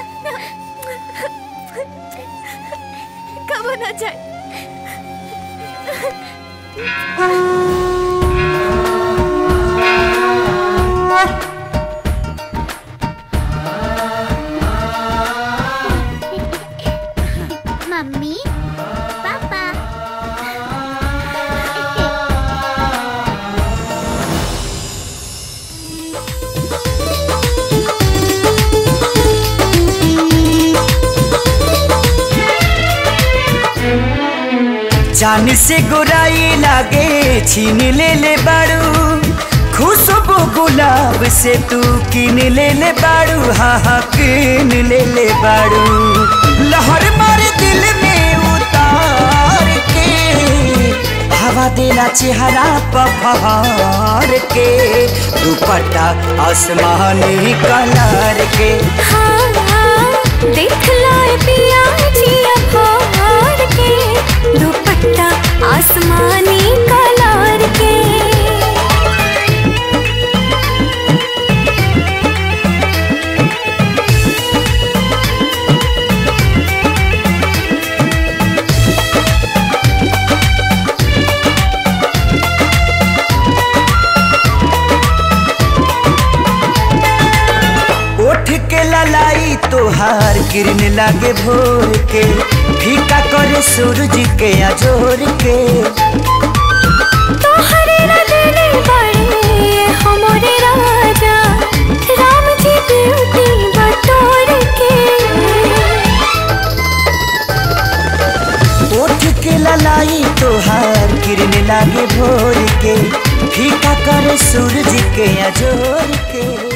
कब ना जाए मम्मी पापा जान से गोराई लागे छीन ले ले बाड़ू खुशबू गुलाब से तू किन ले ले बाड़ू हाँ हाँ किन ले ले बाड़ू लहर मार दिल में उतार के हवा देना चेहरा पफार के दुपट्टा आसमानी कलर के देख लाए पिया जिया फाड़ के दुपट्टा आसमानी कलर के ओठ के ललाई तोहार किरण लागे भोर के फीका करे सूरज के अजोर के तोहरे रंगने बड़े हमरे राजा राम जी ब्यूटी बटोर के ओठ के ललाई तोहार किरण लागे भोर के फीका करे सूरज के अजोर के